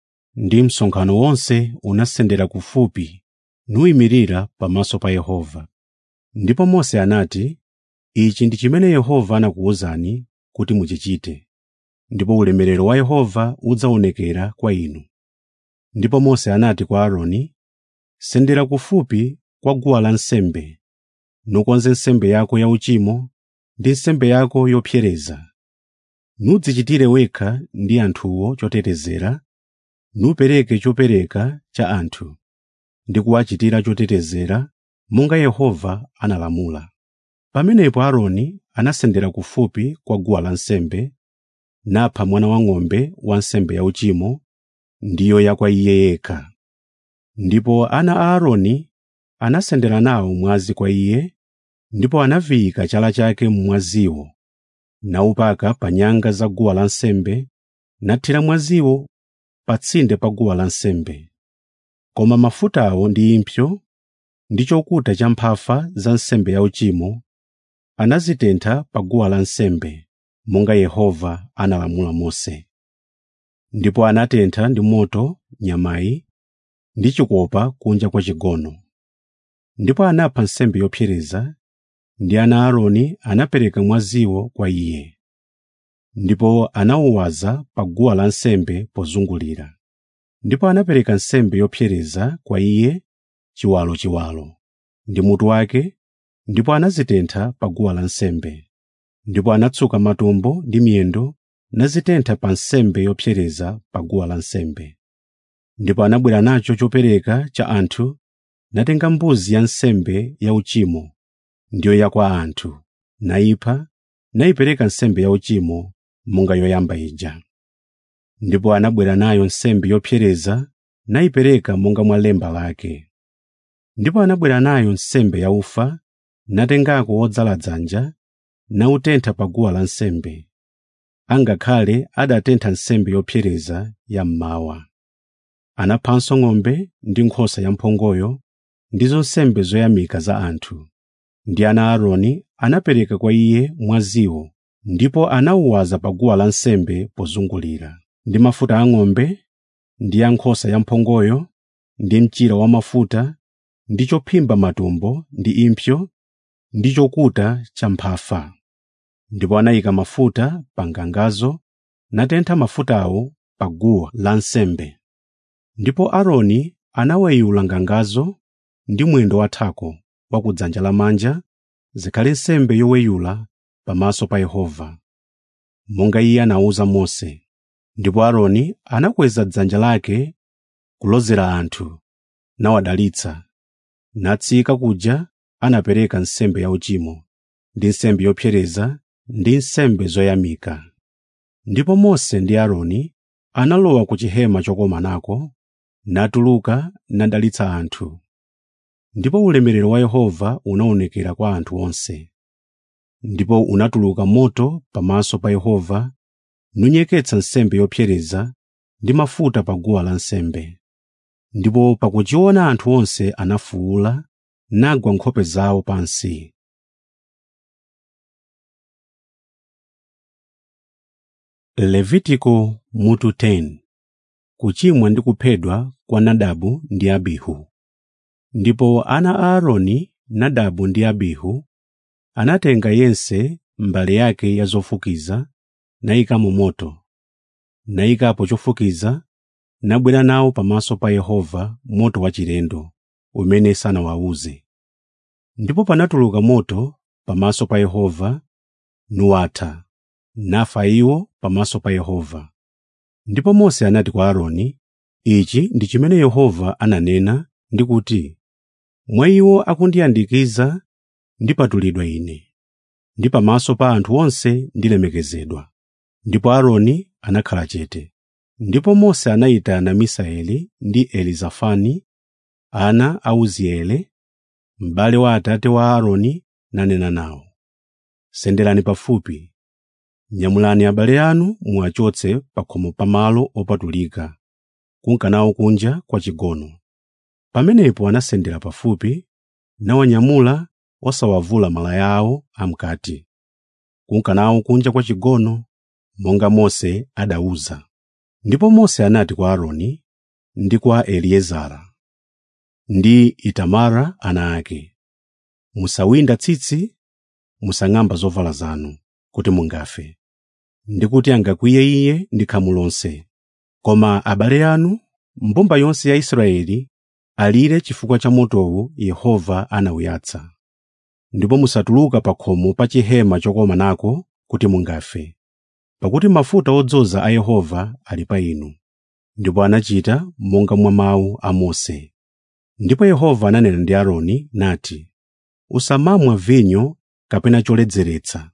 ndi msonkhano wonse unasendera kufupi nuyimirira pamaso pa yehova ndipo mose anati ichi ndi chimene yehova anakuwuzani kuti muchichite ndipo ulemerero wa yehova udzaonekera kwa inu ndipo mose anati kwa aaroni sendera kufupi kwa guwa lansembe nukonze nsembe yako yauchimo ndi nsembe yako yopsereza nudzichitire wekha ndi anthuwo chotetezera nupereke chopereka cha anthu ndi kuwachitira chotetezera monga yehova analamula pamenepo aaroni anasendera kufupi kwa guwa lansembe napha mwana wang'ombe wa nsembe yauchimo ndiyo ya kwa iye yekha ndipo ana a aaroni anasendera nawo mwazi kwa iye ndipo anaviyika chala chake mmwaziwo naupaka pa nyanga za guwa lansembe nathira mwaziwo pa tsinde pa guwa lansembe koma mafutawo ndi impsyo ndi chokuta cha mphafa za nsembe yauchimo anazitentha pa guwa lansembe monga yehova analamula mose ndipo anatentha ndi moto nyamayi ndi chikopa kunja kwa chigono ndipo anapha nsembe yopsereza ndi ana aaroni anapereka mwaziwo kwa iye ndipo anawuwaza pa guwa lansembe pozungulira ndipo anapereka nsembe yopsereza kwa iye chiwalochiwalo ndi mutu wake ndipo anazitentha pa guwa lansembe ndipo anatsuka matumbo ndi miyendo nazitentha pa nsembe yopsereza pa guwa lansembe ndipo anabwera nacho chopereka cha anthu natenga mbuzi ya nsembe yauchimo ndiyo ya kwa anthu nayipha nayipereka nsembe yauchimo monga yoyamba ija ndipo anabwera nayo nsembe yopsereza nayipereka monga mwa lemba lake ndipo anabwera nayo nsembe yaufa natengako wodzala dzanja nautentha pa guwa lansembe angakhale adatentha nsembe yopsereza ya mmawa anaphanso ng'ombe ndi nkhosa yamphongoyo ndizo nsembe zoyamika za anthu ndi ana a aaroni anapereka kwa iye mwaziwo ndipo anawuwaza pa guwa lansembe pozungulira ndi mafuta a ng'ombe ndi a nkhosa yamphongoyo ndi mchira wamafuta ndi chophimba matumbo ndi impsyo ndi chokuta cha mphafa ndipo anayika mafuta pa ngangazo natentha mafutawo pa guwa lansembe ndipo aaroni anaweyula ngangazo ndi mwendo wathako wa ku dzanja lamanja zikhale nsembe yoweyula pamaso pa yehova monga iye anawuza mose ndipo aaroni anakweza dzanja lake kulozera anthu nawadalitsa natsika kuja anapereka nsembe yauchimo ndi nsembe yopsereza ndi nsembe zoyamika ndipo mose ndi aaroni analowa ku chihema chokomanako natuluka nadalitsa anthu ndipo ulemerero wa yehova unaonekera kwa anthu onse ndipo unatuluka moto pamaso pa yehova nunyeketsa nsembe yopsereza ndi mafuta pa guwa lansembe ndipo pakuchiona anthu onse anafuwula nagwa nkhope zawo pansi levitiko mutu 10 kuchimwa ndi kuphedwa kwa nadabu ndi abihu ndipo ana a aaroni nadabu ndi abihu anatenga yense mbale yake ya zofukiza nayikamo moto nayikapo chofukiza nabwera nawo pamaso pa yehova moto wachilendo umene sanawawuze ndipo panatuluka moto pamaso pa yehova nuwatha nafa iwo pamaso pa yehova ndipo mose anati kwa aaroni ichi ndi chimene yehova ananena ndi kuti mwa iwo akundiyandikiza ndipatulidwa ine ndi pamaso pa anthu onse ndilemekezedwa ndipo aaroni anakhala chete ndipo mose anayitana misaeli ndi elizafani ana a uziele m'bale wa atate wa aaroni nanena nawo senderani pafupi nyamulani abale anu muwachotse pa khomo pa malo opatulika kunkanawo kunja kwa chigono pamenepo anasendera pafupi nawanyamula osawavula malaya awo amkati kunkanawo kunja kwa chigono monga mose adawuza ndipo mose anati kwa aaroni ndi kwa eliezara ndi itamara ana ake musawinda tsitsi musang'amba zovala zanu kuti mungafe ndi kuti angakwiye iye ndi khamu lonse koma abale anu mbumba yonse ya israeli alire chifukwa cha motowu yehova anawuyatsa ndipo musatuluka pa khomo pa chihema chokomanako kuti mungafe pakuti mafuta odzoza a yehova ali pa inu ndipo anachita monga mwa mawu a mose ndipo yehova ananena ndi aaroni nati usamamwa vinyo kapena choledzeretsa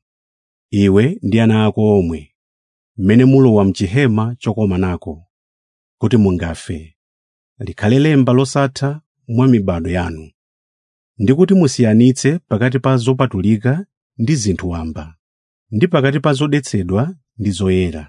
iwe ndi ana ako omwe mmene mulowa mchihema chokomanako kuti mungafe likhale lemba losatha mwa mibado yanu ndi kuti musiyanitse pakati pa zopatulika ndi zinthu wamba ndi pakati pa zodetsedwa ndi zoyera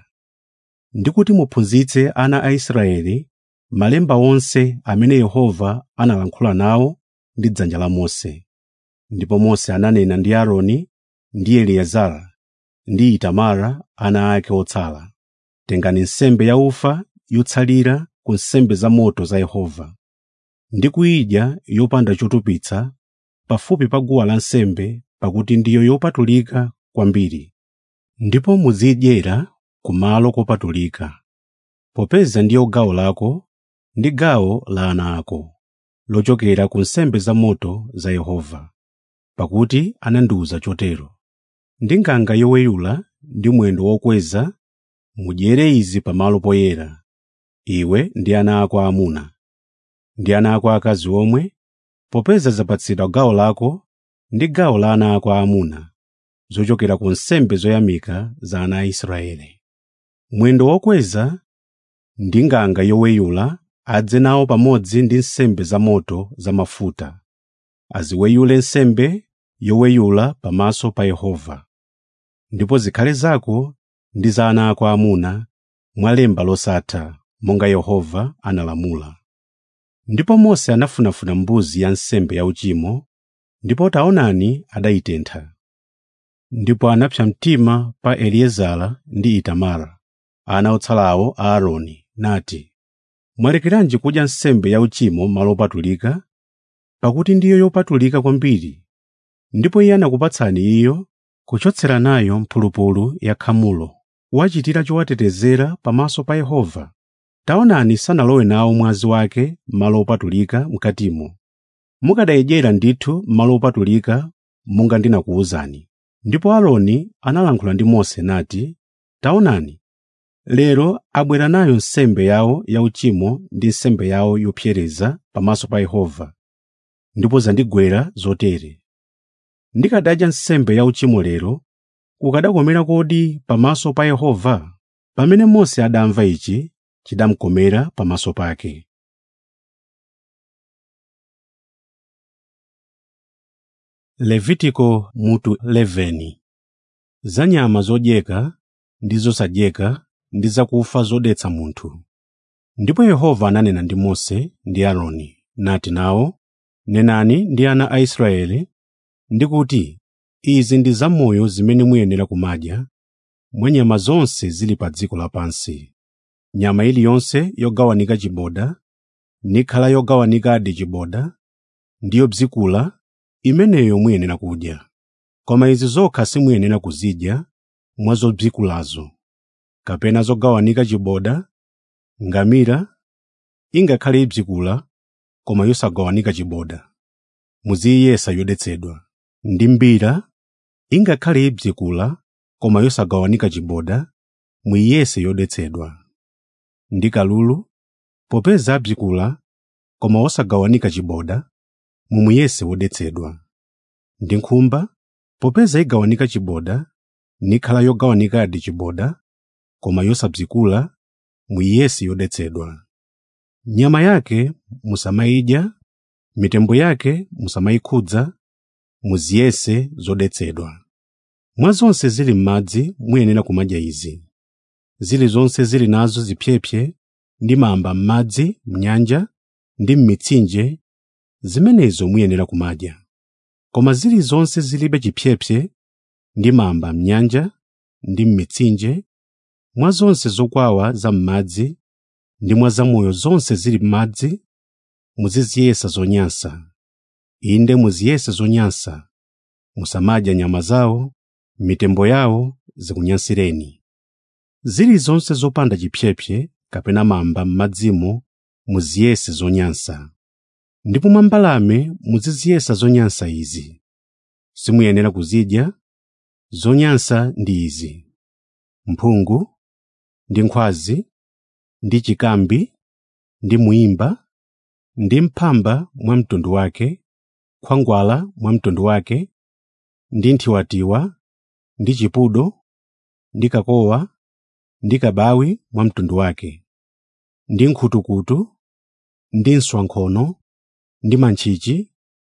ndi kuti muphunzitse ana a Israeli malemba onse amene Yehova analankhula nawo ndi dzanja la Mose ndipo Mose ananena ndi Aaroni ndi Eliezara ndi Itamara ana ake otsala tengani nsembe ya ufa yotsalira ku nsembe za moto za Yehova ndi kuyidya yopanda chotupitsa pafupi pa guwa lansembe pakuti ndiyo yopatulika kwambiri ndipo muzidyera kumalo kopatulika popeza ndiyo gawo lako ndi gawo la ana ako lochokera ku nsembe za moto za Yehova pakuti anandiwuza chotero ndi nganga yoweyula ndi mwendo wokweza mudyere izi pamalo poyera iwe ndi ana ako aamuna ndi ana ako akazi omwe popeza zapatsidwa gawo lako ndi gawo la ana ako aamuna zochokera ku nsembe zoyamika za ana a Israeli mwendo wokweza ndi nganga yoweyula adze nawo pamodzi ndi nsembe za moto za mafuta aziweyule nsembe yoweyula pamaso pa Yehova ndipo zikhale zako ndi za ana ako aamuna mwa lemba losatha monga Yehova analamula ndipo Mose anafunafuna mbuzi ya nsembe yauchimo ndipo taonani adayitentha ndipo anapsa mtima pa Eliezara ndi Itamara ana otsalawo a Aaroni nati mwalekeranji kudya nsembe yauchimo malo opatulika pakuti ndiyo yopatulika kwambiri ndipo iye anakupatsani iyo kuchotsera nayo mphulupulu ya khamulo wachitira chowatetezera pamaso pa Yehova taonani sanalowe nawo mwazi wake malo opatulika mkatimo mukadayidyera ndithu malo opatulika monga ndinakuwuzani ndipo Aaroni analankhula ndi Mose nati taonani lero abwera nayo nsembe yawo yauchimo ndi nsembe yawo yopsereza pamaso pa Yehova ndipo zandigwera zotere ndikadadya nsembe yauchimo lero kukadakomera kodi pamaso pa Yehova pamene Mose adamva ichi chidamukomera pamaso pake Levitiko mutu 11 za nyama zodyeka ndi zosadyeka ndi zakufa zodetsa munthu ndipo Yehova ananena ndi Mose ndi Aaroni nati nawo nenani ndi ana a Israeli ndi kuti izi ndi zamoyo zimene muyenera kumadya mwa nyama zonse zili pa dziko lapansi nyama iliyonse yogawanika chiboda nikhala yogawanikadi chiboda ndiyo bzikula imeneyo muyenera kudya koma izi zokha simuyenera kuzidya mwa zobzikulazo kapena zogawanika chiboda ngamira ingakhale ibzikula koma yosagawanika chiboda muziyesa yodetsedwa ndi mbira ingakhale ibzikula koma yosagawanika chiboda muyiyese yodetsedwa ndi kalulu popeza abzikula koma wosagawanika chiboda mumuyese wodetsedwa ndi nkhumba popeza igawanika chiboda nikhala yogawanikadi chiboda koma yosabzikula muyiyese yodetsedwa nyama yake musamayidya mitembo yake musamayikhudza muziyese zodetsedwa mwa zonse zili m'madzi muyenera kumadya izi zilizonse zili nazo zipyepye ndi mamba m'madzi m'nyanja ndi m'mitsinje zimenezo muyenera kumadya koma zilizonse zilibe chipyepye ndi mamba m'nyanja ndi m'mitsinje mwa zonse zokwawa za m'madzi ndi mwa zamoyo zonse zili m'madzi muziziyesa zonyansa inde muziyese zonyansa musamadya nyama zawo mitembo yawo zikunyansireni zilizonse zopanda chipyepye kapena mamba m'madzimo muziyese zonyansa ndipo mwa mbalame muziziyesa zonyansa izi simuyenera kuzidya zonyansa ndi izi mphungu ndi nkhwazi ndi chikambi ndi muimba ndi mphamba mwa mtundu wake khwangwala mwa mtundu wake ndi nthiwatiwa ndi chipudo ndi kakowa ndi kabawi mwa mtundu wake ndi nkhutukutu ndi nswankhono ndi mantchichi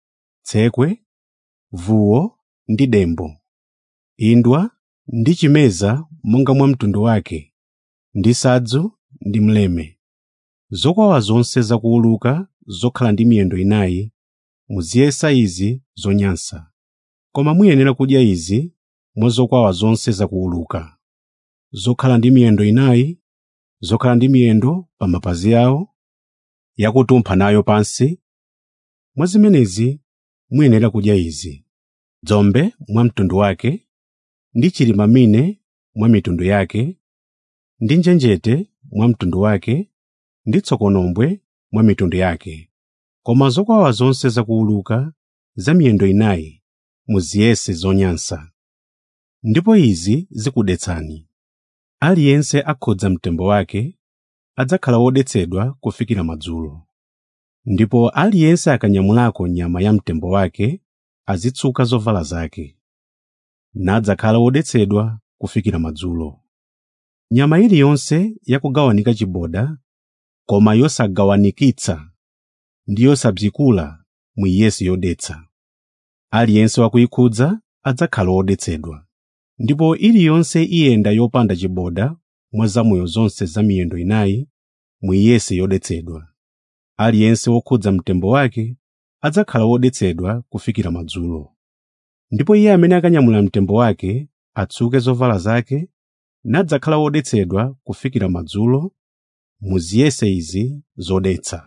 tsekwe vuwo ndi dembo indwa ndi chimeza monga mwa mtundu wake ndi sadzu ndi mleme zokwawa zonse zakuwuluka zokhala ndi miyendo inayi muziyesa izi zonyansa koma muyenera kudya izi mwa zokwawa zonse zakuwuluka zokhala ndi miyendo inayi zokhala ndi miyendo pa mapazi awo yakutumpha nayo pansi mwa zimenezi muyenera kudya izi dzombe mwa mtundu wake ndi chilimamine mwa mitundu yake ndi njenjete mwa mtundu wake ndi tsokonombwe mwa mitundu yake koma zokwawa zonse zakuwuluka za miyendo inayi muziyese zonyansa ndipo izi zikudetsani aliyense akhodza mtembo wake adzakhala wodetsedwa kufikira madzulo ndipo aliyense akanyamulako nyama ya mtembo wake azitsuka zovala zake nadzakhala wodetsedwa kufikira madzulo nyama iliyonse yakugawanika chiboda koma yosagawanikitsa ndi yosabzikula muyiyese yodetsa aliyense wakuyikhudza adzakhala wodetsedwa ndipo iliyonse iyenda yopanda chiboda mwa zamoyo zonse za miyendo inayi muyiyese yodetsedwa aliyense wokhudza mtembo wake adzakhala wodetsedwa kufikira madzulo ndipo iye amene akanyamula mtembo wake atsuke zovala zake nadzakhala wodetsedwa kufikira madzulo muziyese izi zodetsa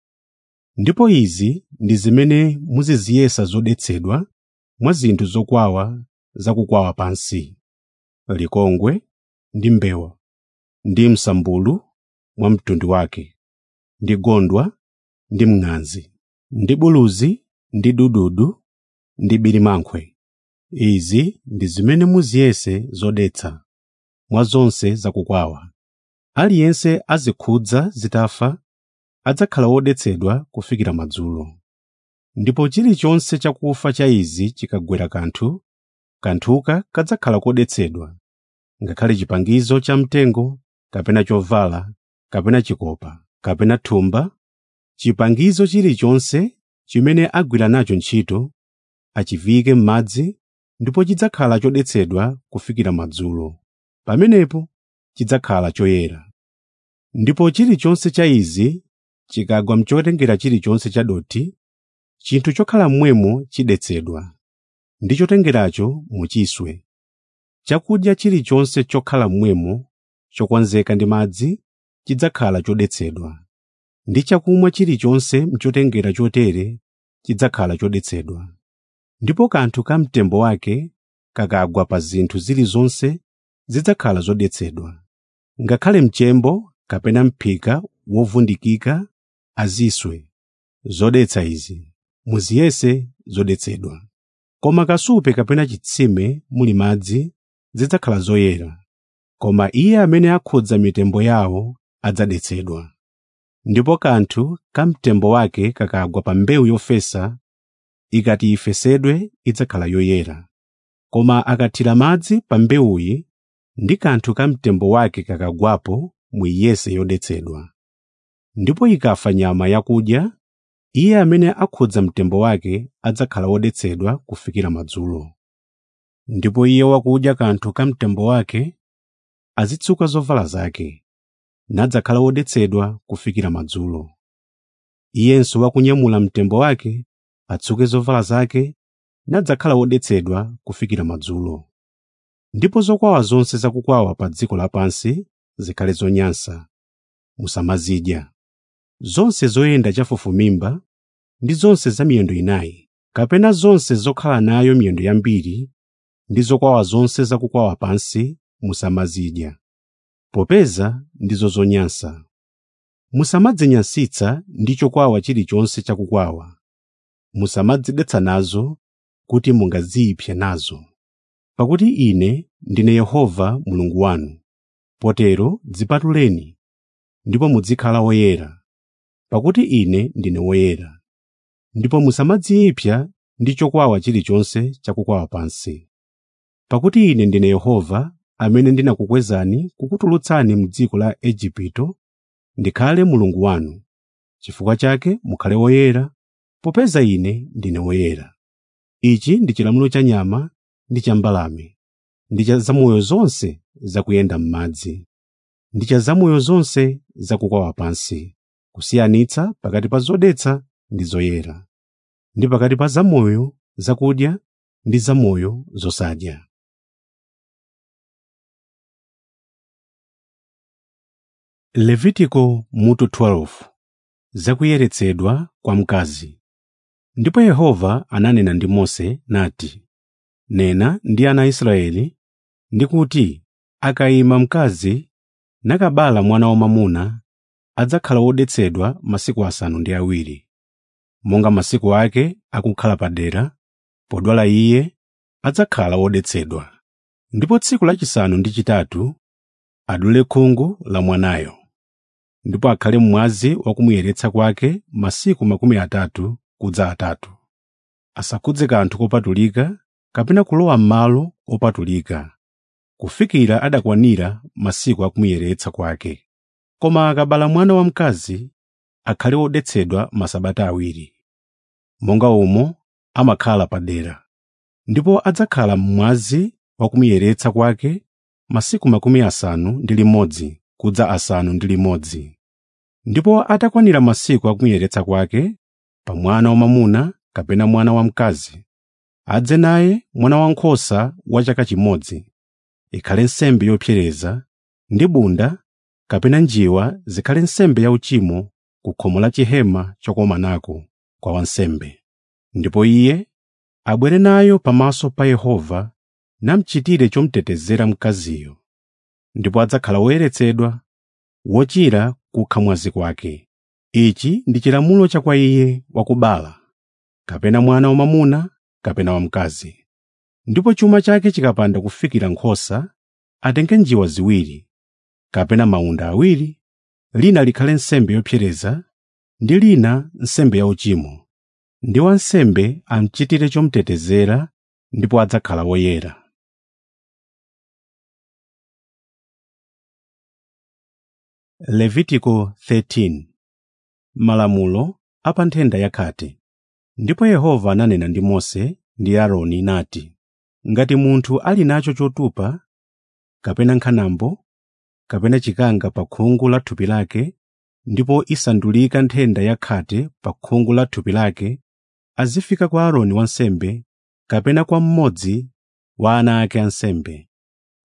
ndipo izi ndi zimene muziziyesa zodetsedwa mwa zinthu zokwawa zakukwawa pansi likongwe ndi mbewa ndi msambulu mwa mtundu wake ndi gondwa ndi mng'anzi ndi buluzi ndi dududu ndi bilimankwe izi ndi zimene muziyese zodetsa mwa zonse zakukwawa aliyense azikhudza zitafa adzakhala wodetsedwa kufikira madzulo ndipo chilichonse chakufa cha izi chikagwera kanthu kanthuka kadzakhala kodetsedwa ngakhale chipangizo cha mtengo kapena chovala kapena chikopa kapena thumba chipangizo chilichonse chimene agwira nacho ntchito achiviyike m'madzi ndipo chidzakhala chodetsedwa kufikira madzulo pamenepo chidzakhala choyera ndipo chilichonse cha izi chikagwa mchotengera chilichonse cha dothi chinthu chokhala mmwemo chidetsedwa ndi chotengeracho muchiswe chakudya chilichonse chokhala mmwemo chokonzeka ndi madzi chidzakhala chodetsedwa ndi chakumwa chilichonse mchotengera chotere chidzakhala chodetsedwa ndipo kanthu ka mtembo wake kakagwa pa zinthu zilizonse zidzakhala zodetsedwa ngakhale mchembo kapena m'phika wovundikika aziswe zodetsa izi muziyese zodetsedwa koma kasupe kapena chitsime muli madzi zidzakhala zoyera koma iye amene akhudza mitembo yawo adzadetsedwa ndipo kanthu ka mtembo wake kakagwa pa mbewu yofesa ikati ifesedwe idzakhala yoyera koma akathira madzi pa mbewuyi ndi kanthu ka mtembo wake kakagwapo muiyese yodetsedwa ndipo ikafa nyama yakudya iye amene akhudza mtembo wake adzakhala wodetsedwa kufikira madzulo ndipo iye wakudya kanthu ka mtembo wake azitsuka zovala zake nadzakhala wodetsedwa kufikira madzulo iyenso wakunyamula mtembo wake atsuke zovala zake nadzakhala wodetsedwa kufikira madzulo ndipo zokwawa zonse zakukwawa pa dziko lapansi zikhale zonyansa musamazidya zonse zoyenda chafufumimba ndi zonse za miyendo inayi kapena zonse zokhala nayo miyendo yambiri ndi zokwawa zonse zakukwawa pansi musamazidya popeza ndizo zonyansa musamadzinyansitsa ndi chokwawa chilichonse chakukwawa musamadzidetsa nazo kuti mungadziyipse nazo pakuti ine ndine yehova mulungu wanu potero dzipatuleni ndipo muzikhala woyera pakuti ine ndine woyera ndipo musamadziyipsa ndi chokwawa chilichonse chakukwawa pansi pakuti ine ndine yehova amene ndinakukwezani kukutulutsani mu dziko la Igupto ndikhale mulungu wanu chifukwa chake mukhale woyera popeza ine ndine woyera ichi ndi chilamulo cha nyama ndi cha mbalame ndi cha zamoyo zonse zakuyenda m'madzi ndi cha zamoyo zonse zakukwawa pansi kusiyanitsa pakati pa zodetsa ndi zoyera ndi pakati pa zamoyo zakudya ndi zamoyo zosadya levitiko mutu 12 zakuyeretsedwa kwa mkazi ndipo yehova ananena ndi mose nati nena ndi ana a israeli ndikuti akayima mkazi nakabala mwana wamwamuna adzakhala wodetsedwa masiku asanu ndi awiri monga masiku ake akukhala padera podwala iye adzakhala wodetsedwa ndipo tsiku lachisanu ndi chitatu adule khungu la mwanayo ndipo akhale mwazi wakumuyeretsa kwake masiku makumi atatu kudza atatu asakhudze kanthu kopatulika kapena kulowa m'malo opatulika kufikira adakwanira masiku akumuyeretsa kwake koma akabala mwana wamkazi akhale wodetsedwa masabata awiri monga umo amakhala padera ndipo adzakhala mmwazi wakumuyeretsa kwake masiku makumi asanu ndi limodzi kudza asanu ndi limodzi ndipo atakwanira masiku akumuyeretsa kwake pa mwana wamwamuna kapena mwana wamkazi adze naye mwana wankhosa wa chaka chimodzi ikhale nsembe yopsereza ndi bunda kapena njiwa zikhale nsembe yauchimo ku khomo la chihema chokomanako kwa wansembe ndipo iye abwere nayo pamaso pa yehova namchitire chomutetezera mkaziyo ndipo adzakhala woyeretsedwa wochira kukha mwazi kwake ichi ndi chilamulo cha kwa iye wakubala kapena mwana wamwamuna kapena wamkazi ndipo chuma chake chikapanda kufikira nkhosa atenge njiwa ziwiri kapena mawunda awiri lina likhale nsembe yopsereza ndi lina nsembe yauchimo ndi wansembe amchitire chomutetezera ndipo adzakhala woyera levitiko 13 malamulo a pa nthenda yakhate ndipo yehova ananena ndi mose ndi aaroni nati ngati munthu ali nacho chotupa kapena nkhanambo kapena chikanga pa khungu la thupi lake ndipo isandulika nthenda yakhate pa khungu la thupi lake azifika kwa aaroni wansembe kapena kwa mmodzi wa ana ake ansembe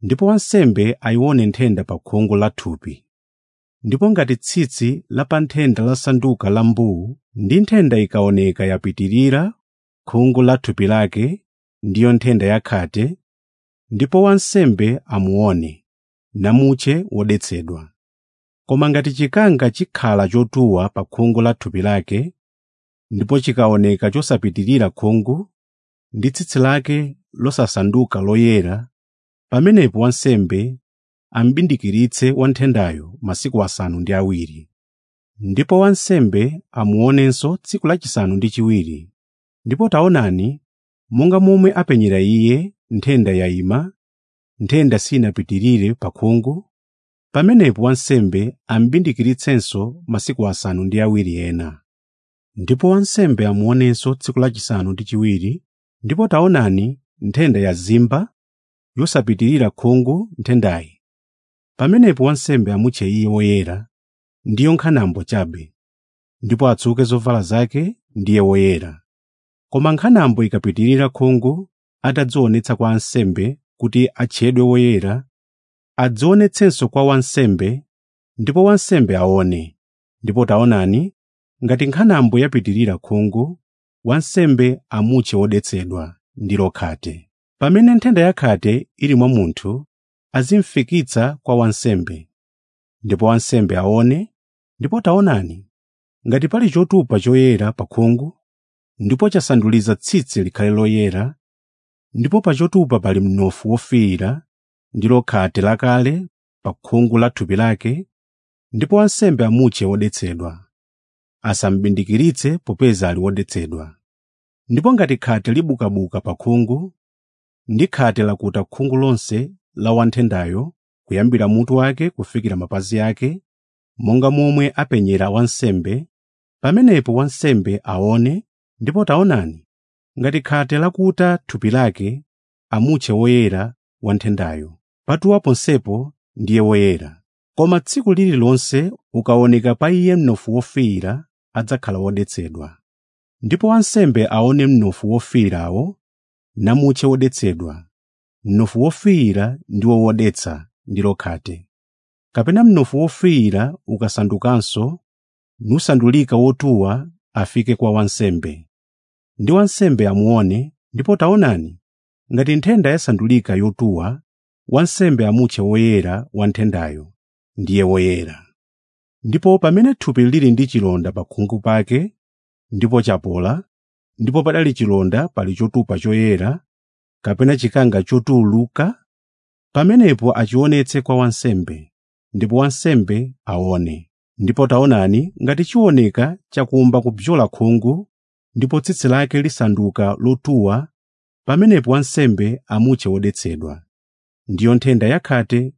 ndipo wansembe ayione nthenda pa khungu la thupi ndipo ngati tsitsi la pa nthenda lasanduka la mbuu ndi nthenda ikaoneka yapitirira khungu la thupi lake ndiyo nthenda yakhate ndipo wansembe amuone namutche wodetsedwa koma ngati chikanga chikhala chotuwa pa khungu la thupi lake ndipo chikaoneka chosapitirira khungu ndi tsitsi lake losasanduka loyera pamenepo wansembe ambindikiritse wanthendayo masiku asanu ndi awiri ndipo wansembe amuonenso tsiku lachisanu ndi chiwiri ndipo taonani monga momwe apenyera iye nthenda yayima nthenda sinapitirire pa khungu pamenepo wansembe ambindikiritsenso masiku asanu ndi awiri ena ndipo wansembe amuonenso tsiku lachisanu ndi chiwiri ndipo taonani nthenda yazimba yosapitirira khungu nthendayi pamenepo wansembe amutche iye woyera ndiyo nkhanambo chabe ndipo atsuke zovala zake ndiye woyera koma nkhanambo ikapitirira khungu atadzionetsa kwa ansembe kuti atchedwe woyera adzionetsenso kwa wansembe ndipo wansembe aone ndipo taonani ngati nkhanambo yapitirira khungu wansembe amutche wodetsedwa ndilo khate pamene nthenda yakhate ili mwa munthu azimfikitsa kwa wansembe ndipo wansembe aone ndipo taonani ngati pali chotupa choyera pa khungu ndipo chasanduliza tsitsi likhale loyera ndipo pa chotupa pali mnofu wofiira ndilo khate lakale pa khungu la thupi lake ndipo wansembe amutche wodetsedwa asambindikiritse popeza ali wodetsedwa ndipo ngati khate libukabuka pa khungu ndi khate lakuta khungu lonse la wanthendayo kuyambira mutu wake kufikira mapazi ake monga momwe apenyera wansembe pamenepo wansembe aone ndipo taonani ngati khate lakuta thupi lake amutche woyera wanthendayo patuwa ponsepo ndiye woyera koma tsiku lililonse ukaoneka pa iye mnofu wofiira adzakhala wodetsedwa ndipo wansembe aone mnofu wofiirawo namutche wodetsedwa mnofu wofiira ndiwo wodetsa ndilo khate kapena mnofu wofiira ukasandukanso nusandulika wotuwa afike kwa wansembe ndi wansembe amuone ndipo taonani ngati nthenda yasandulika yotuwa wansembe amutche woyera wa nthendayo ndiye woyera ndipo pamene thupi lili ndi chilonda pa khungu pake ndipo chapola ndipo padali chilonda pali chotupa choyera kapena chikanga chotuuluka pamenepo achionetse kwa wansembe ndipo wansembe aone ndipo taonani ngati chioneka chakumba kubzola khungu ndipo tsitsi lake lisanduka lotuwa pamenepo wansembe amutche wodetsedwa ndiyo nthenda yakhate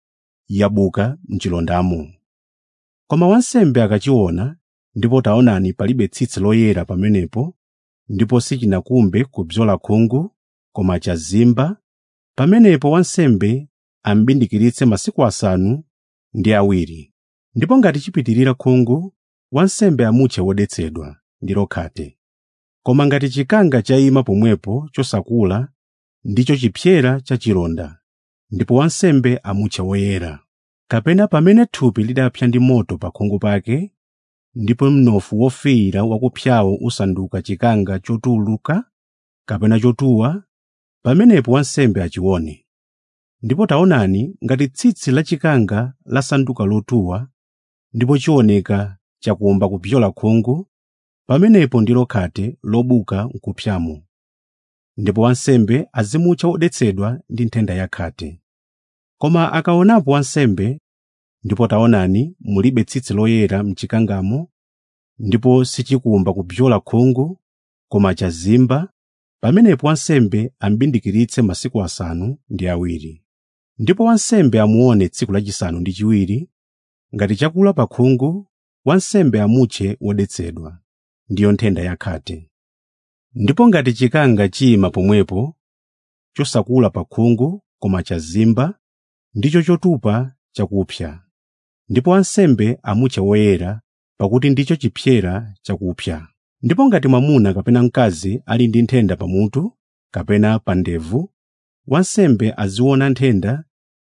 yabuka m'chilondamo koma wansembe akachiona ndipo taonani palibe tsitsi loyera pamenepo ndipo sichinakumbe kubzola khungu koma chazimba pamenepo wansembe ambindikiritse masiku asanu ndi awiri ndipo ngati chipitirira khungu wansembe amutche wodetsedwa ndilo khate koma ngati chikanga chayima pomwepo chosakula ndicho chipyera cha chilonda ndipo wansembe amutche woyera kapena pamene thupi lidapsa ndi moto pa khungu pake ndipo mnofu wofiira wakupsawo usanduka chikanga chotuuluka kapena chotuwa pamenepo wansembe achione ndipo taonani ngati tsitsi la chikanga lasanduka lotuwa ndipo chioneka chakumba kupyola khungu pamenepo ndilo khate lobuka n'kupsyamo ndipo wansembe azimutcha wodetsedwa ndi nthenda yakhate koma akaonapo wansembe ndipo taonani mulibe tsitsi loyera m'chikangamo ndipo sichikumba kupyola khungu koma chazimba pamenepo wansembe ambindikiritse masiku asanu ndi awiri ndipo wansembe amuone tsiku lachisanu ndi chiwiri ngati chakula pa khungu wansembe amutche wodetsedwa ndiyo nthenda yakhate ndipo ngati chikanga chiyima pomwepo chosakula pa khungu koma chazimba ndicho chotupa chakupsa ndipo wansembe amutche woyera pakuti ndicho chipyera chakupsa ndipo ngati mwamuna kapena mkazi ali ndi nthenda pamutu kapena pa ndevu wansembe aziona nthenda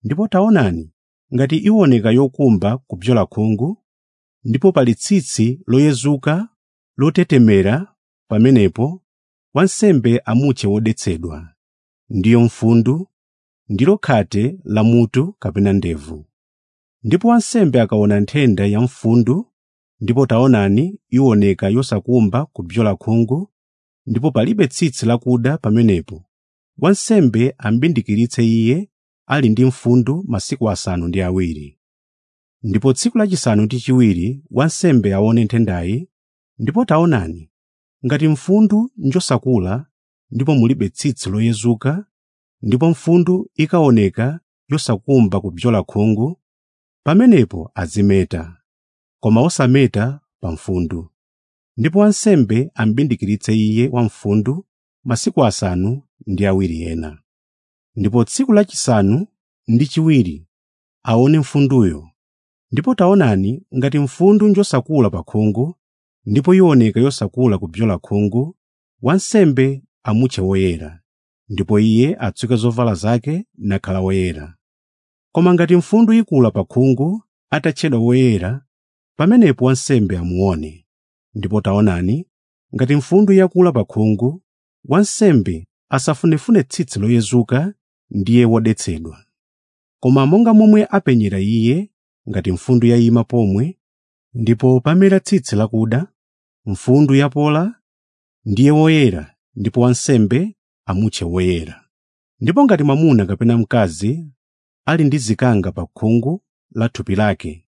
ndipo taonani ngati iwoneka yokumba kupyola khungu ndipo pali tsitsi loyezuka lotetemera pamenepo wansembe amutche wodetsedwa ndiyo mfundu ndilo khate la mutu kapena ndevu ndipo wansembe akaona nthenda ya mfundu ndipo taonani iwoneka yosakumba kupyola khungu ndipo palibe tsitsi lakuda pamenepo wansembe ambindikiritse iye ali ndi mfundu masiku asanu ndi awiri ndipo tsiku lachisanu ndi chiwiri wansembe aone nthendayi ndipo taonani ngati mfundu njosakula ndipo mulibe tsitsi loyezuka ndipo mfundu ikaoneka yosakumba kupyola khungu pamenepo azimeta koma osameta pa mfundu ndipo wansembe ambindikiritse iye wamfundu masiku asanu ndi awiri ena ndipo tsiku lachisanu ndi chiwiri aone mfunduyo ndipo taonani ngati mfundu njosakula pa khungu ndipo iwoneka yosakula kupyola khungu wansembe amutche woyera ndipo iye atsuke zovala zake nakhala woyera koma ngati mfundu ikula pa khungu atatchedwa woyera pamenepo wansembe amuone ndipo taonani ngati mfundu yakula pa khungu wansembe asafunefune tsitsi loyezuka ndiye wodetsedwa koma monga momwe apenyera iye ngati mfundu yayima pomwe ndipo pamera tsitsi lakuda mfundu yapola ndiye woyera ndipo wansembe amutche woyera ndipo ngati mwamuna kapena mkazi ali ndi zikanga pa khungu la thupi lake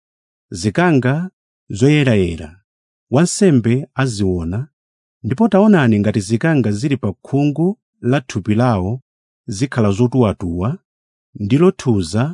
zikanga zoyerayera wansembe aziona ndipo taonani ngati zikanga zili pa khungu la thupi lawo zikhala zotuwatuwa ndilo thuza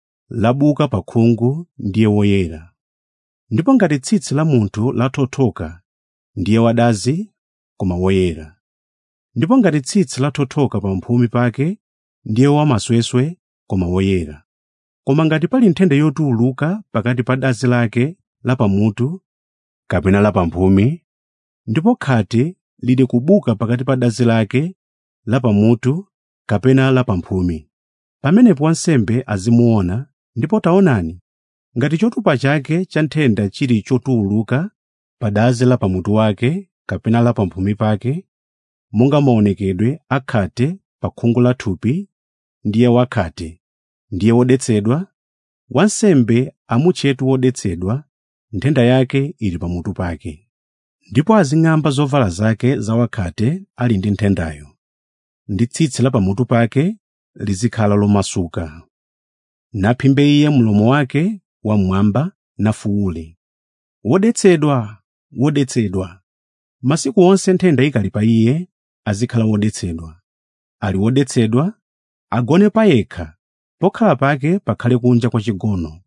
labuka pa khungu ndiye woyera ndipo ngati tsitsi la munthu lathothoka ndiye wadazi koma woyera ndipo ngati tsitsi lathothoka pa mphumi pake ndiye wamasweswe koma woyera koma ngati pali nthenda yotuuluka pakati pa dazi lake la pamutu kapena la pamphumi ndipo khate lili kubuka pakati pa dazi lake la pamutu kapena la pamphumi pamenepo wansembe azimuona ndipo taonani ngati chotupa chake cha nthenda chili chotuuluka pa dazi la pamutu wake kapena la pamphumi pake monga maonekedwe akhate pa khungu la thupi ndiye wakhate ndiye wodetsedwa wansembe amutchetu wodetsedwa nthenda yake ili pamutu pake ndipo azing'amba zovala zake zawakhate ali ndi nthendayo ndi tsitsi la pamutu pake lizikhala lomasuka naphimbe iye mlomo wake wamwamba nafuwule wodetsedwa wodetsedwa masiku onse nthenda ikali pa iye azikhala wodetsedwa ali wodetsedwa agone payekha pokhala pake pakhale kunja kwa chigono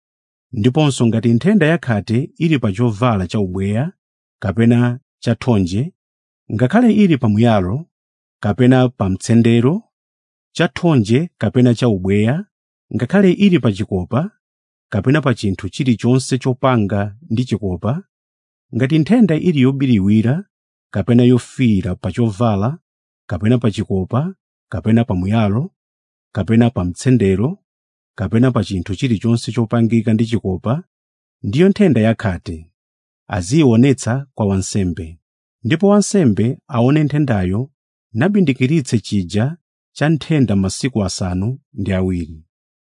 ndiponso ngati nthenda yakhate ili pa chovala cha ubweya kapena cha thonje ngakhale ili pamuyalo kapena pa mtsendero cha thonje kapena cha ubweya ngakhale ili pa chikopa kapena pa chinthu chilichonse chopanga ndi chikopa ngati nthenda ili yobiriwira kapena yofiira pa chovala kapena pa chikopa kapena pamuyalo kapena pa mtsendero kapena pa chinthu chilichonse chopangika ndi chikopa ndiyo nthenda yakhate aziyionetsa kwa wansembe ndipo wansembe aone nthendayo nabindikiritse chija cha nthenda masiku asanu ndi awiri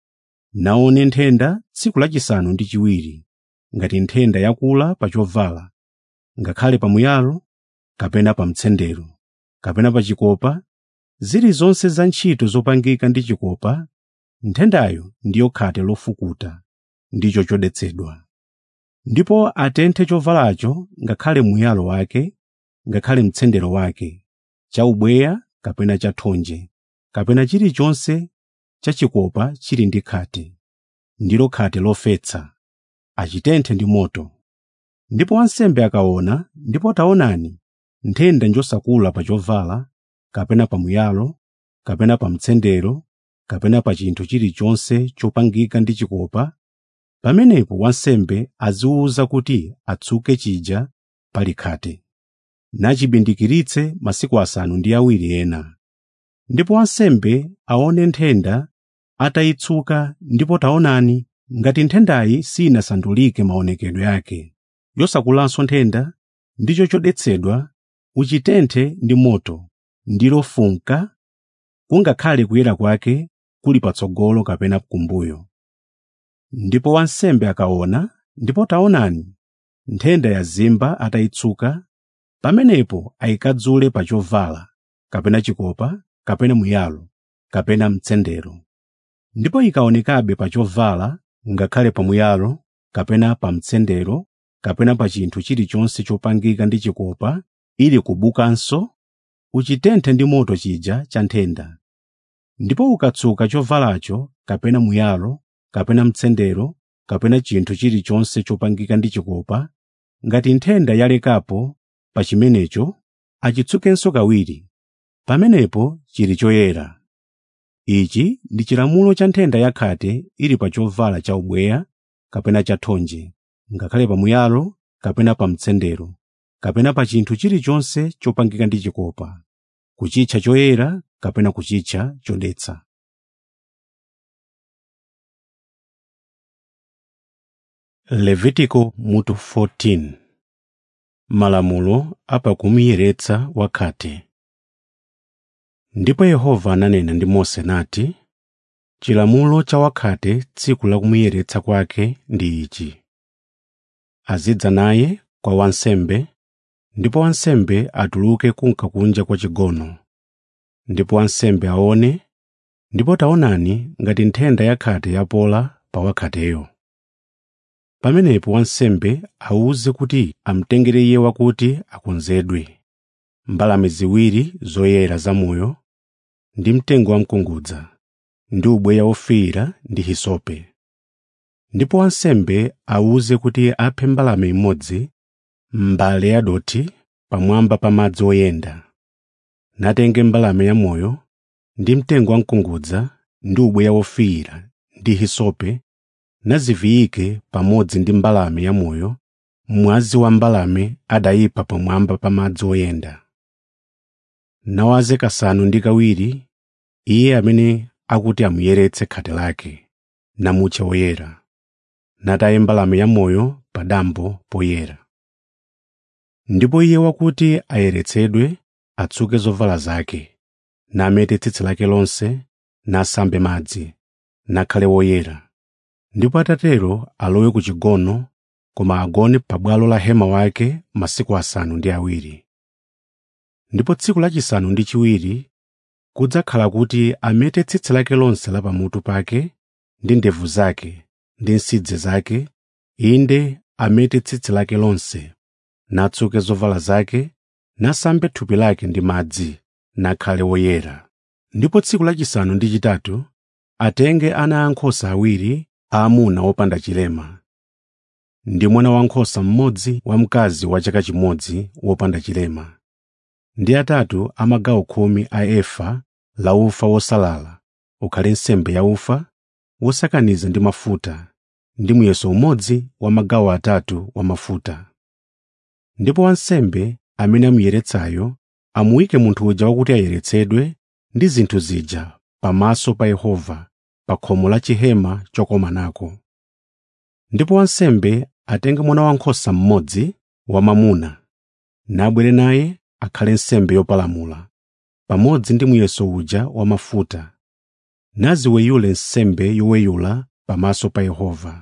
naone nthenda tsiku lachisanu ndi chiwiri ngati nthenda yakula pa chovala ngakhale pamuyalo kapena pa mtsendero kapena pa chikopa zilizonse za ntchito zopangika ndi chikopa nthendayo ndiyo khate lofukuta ndicho chodetsedwa ndipo atenthe chovalacho ngakhale muyalo wake ngakhale mtsendero wake cha ubweya kapena cha thonje kapena chilichonse cha chikopa chili ndi khate ndilo khate lofetsa achitenthe ndi moto ndipo wansembe akaona ndipo taonani nthenda njosakula pa chovala kapena pa muyalo kapena pa mtsendero kapena pa chinthu chilichonse chopangika ndi chikopa pamenepo wansembe aziwuza kuti atsuke chija pali khate nachibindikiritse masiku asanu ndi awiri ena ndipo wansembe aone nthenda atayitsuka ndipo taonani ngati nthendayi sinasandulike maonekedwe ake yosakulanso nthenda ndicho chodetsedwa uchitenthe ndi moto ndilo funka kungakhale kuyera kwake kuli patsogolo kapena kumbuyo ndipo wansembe akaona ndipo taonani nthenda yazimba atayitsuka pamenepo ayikadzule pa chovala kapena chikopa kapena muyalo kapena mtsendero ndipo ikaonekabe pa chovala ngakhale pa muyalo kapena pa mtsendero kapena pa chinthu chilichonse chopangika ndi chikopa ili kubukanso uchitenthe ndi moto chija cha nthenda ndipo ukatsuka chovalacho kapena muyalo kapena mtsendero kapena chinthu chilichonse chopangika ndi chikopa ngati nthenda yalekapo pa chimenecho achitsukenso kawiri pamenepo chili choyera ichi ndi chilamulo cha nthenda yakhate ili pa chovala cha ubweya kapena cha thonje ngakhale pa muyalo kapena pa mtsendero kapena pa chinthu chilichonse chopangika ndi chikopa kuchitcha choyera kapena kuchitcha chodetsa levitiko mutu 14 malamulo apakumiyeretsa wakhate ndipo yehova ananena ndi mose nati chilamulo cha wakhate tsiku la kumuyeretsa kwake ndi ichi azidza naye kwa wansembe ndipo wansembe atuluke kunka kunja kwa chigono ndipo wansembe aone ndipo taonani ngati nthenda yakhate yapola pa wakhateyo pamenepo wansembe awuze kuti amtengere iye wakuti akonzedwe mbalame ziwiri zoyera zamoyo ndi mtengo wamkungudza ndi ubweya wofiira ndi hisope ndipo wansembe awuze kuti aphe mbalame imodzi m'mbale yadothi pamwamba pa madzi oyenda natenge mbalame yamoyo ndi mtengo wamkungudza ndi ubweya wofiira ndi hisope naziviyike pamodzi ndi mbalame yamoyo mwazi wa mbalame adayipha pamwamba pa madzi oyenda nawaze kasanu ndi kawiri iye amene akuti amuyeretse khate lake namutche woyera nataye mbalame yamoyo pa dambo poyera ndipo iye wakuti ayeretsedwe atsuke zovala zake namete tsitsi lake lonse nasambe madzi nakhale woyera ndipo atatero alowe ku chigono koma agone pabwalo la hema wake masiku asanu ndi awiri ndipo tsiku lachisanu ndi chiwiri kudzakhala kuti amete tsitsi lake lonse la pamutu pake ndi ndevu zake ndi nsidze zake inde amete tsitsi lake lonse natsuke zovala zake nasambe thupi lake ndi madzi nakhale woyera ndipo tsiku lachisanu ndi chitatu atenge ana ankhosa awiri aamuna wopanda chilema ndi mwana wankhosa mmodzi wamkazi wa chaka chimodzi wopanda chilema ndi atatu a magawo khumi a efa la ufa wosalala ukhale nsembe ya ufa wosakaniza ndi mafuta ndi muyeso umodzi wa magawo atatu wa mafuta ndipo wansembe amene amuyeretsayo amuyike munthu uja wakuti ayeretsedwe ndi zinthu zija pamaso pa Yehova pa khomo la chihema chokomanako ndipo wansembe atenge mwana wankhosa mmodzi wamwamuna nabwere naye akhale nsembe yopalamula pamodzi ndi muyeso uja wa mafuta naziweyule nsembe yoweyula pamaso pa Yehova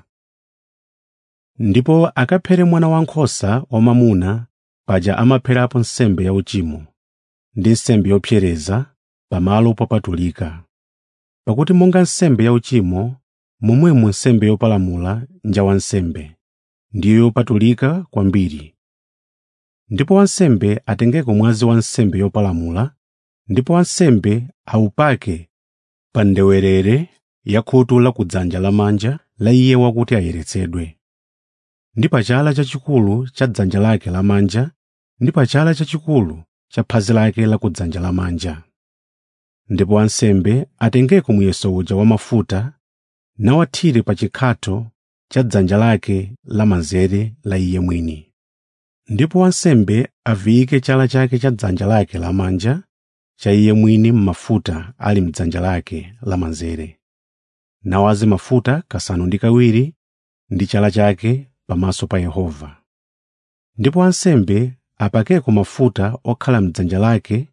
ndipo akaphere mwana wankhosa wamwamuna paja amapherapo nsembe yauchimo ndi nsembe yopsereza pamalo popatulika pakuti monga nsembe yauchimo momwemo nsembe yopalamula nja wansembe ndiyo yopatulika kwambiri ndipo wansembe atengeko mwazi wa nsembe yopalamula ndipo wansembe awupake pa ndewerere ya khutu la kudzanja lamanja la iye wakuti ayeretsedwe ndi pa chala chachikulu cha dzanja lake lamanja ndi pa chala chachikulu cha phazi lake la kudzanja lamanja ndipo wansembe atengeko muyeso uja wamafuta nawathire pa chikhatho cha dzanja lake lamanzere la iye mwini ndipo wansembe aviyike chala chake cha dzanja lake lamanja cha iye mwini m'mafuta ali m'dzanja lake lamanzere nawaze mafuta kasanu ndi kawiri ndi chala chake pamaso pa Yehova. Ndipo wansembe apakeko mafuta okhala m'dzanja lake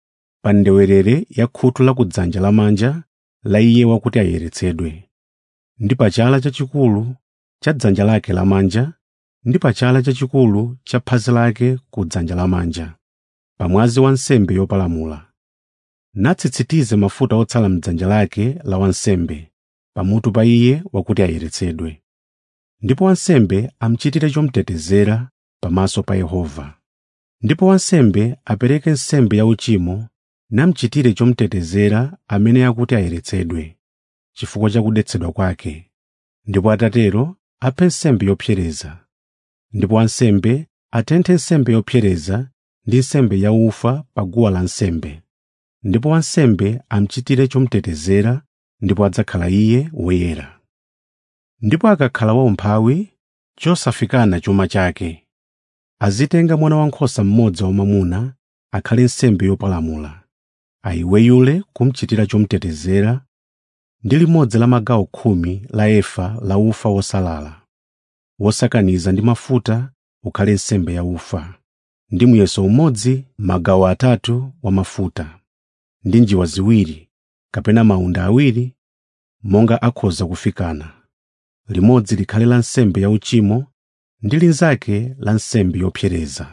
pa ndewerere ya khutu lakudzanja lamanja la iye wakuti ayeretsedwe, ndi pa chala chachikulu cha dzanja lake lamanja ndi pa chala chachikulu cha phazi lake ku dzanja lamanja, pamwazi wa nsembe yopalamula. Natsitsitize mafuta otsala m'dzanja lake la wansembe pamutu pa iye wakuti ayeretsedwe. Ndipo wansembe amuchitire chomutetezera pamaso pa Yehova. Ndipo wansembe apereke nsembe yauchimo namuchitire chomutetezera amene akuti ayeretsedwe, chifukwa cha kudetsedwa kwake. Ndipo atatero aphe nsembe yopsereza. Ndipo wansembe atenthe nsembe yopsereza ndi nsembe yaufa pa guwa lansembe. Ndipo wansembe amuchitire chomutetezera ndipo adzakhala iye woyera. Ndipo akakhala waumphawi chosafikana chuma chake, azitenga mwana wankhosa mmodzi wamwamuna akhale nsembe yopalamula, ayiweyule kumuchitira chomutetezera ndi limodzi la magawo khumi la efa la ufa wosalala, wosakaniza ndi mafuta ukhale nsembe yaufa, ndi muyeso umodzi magawo atatu wa mafuta, ndi njiwa ziwiri kapena mawunda awiri monga akhoza kufikana. Limodzi likhale la nsembe yauchimo ndi linzake la nsembe yopsereza.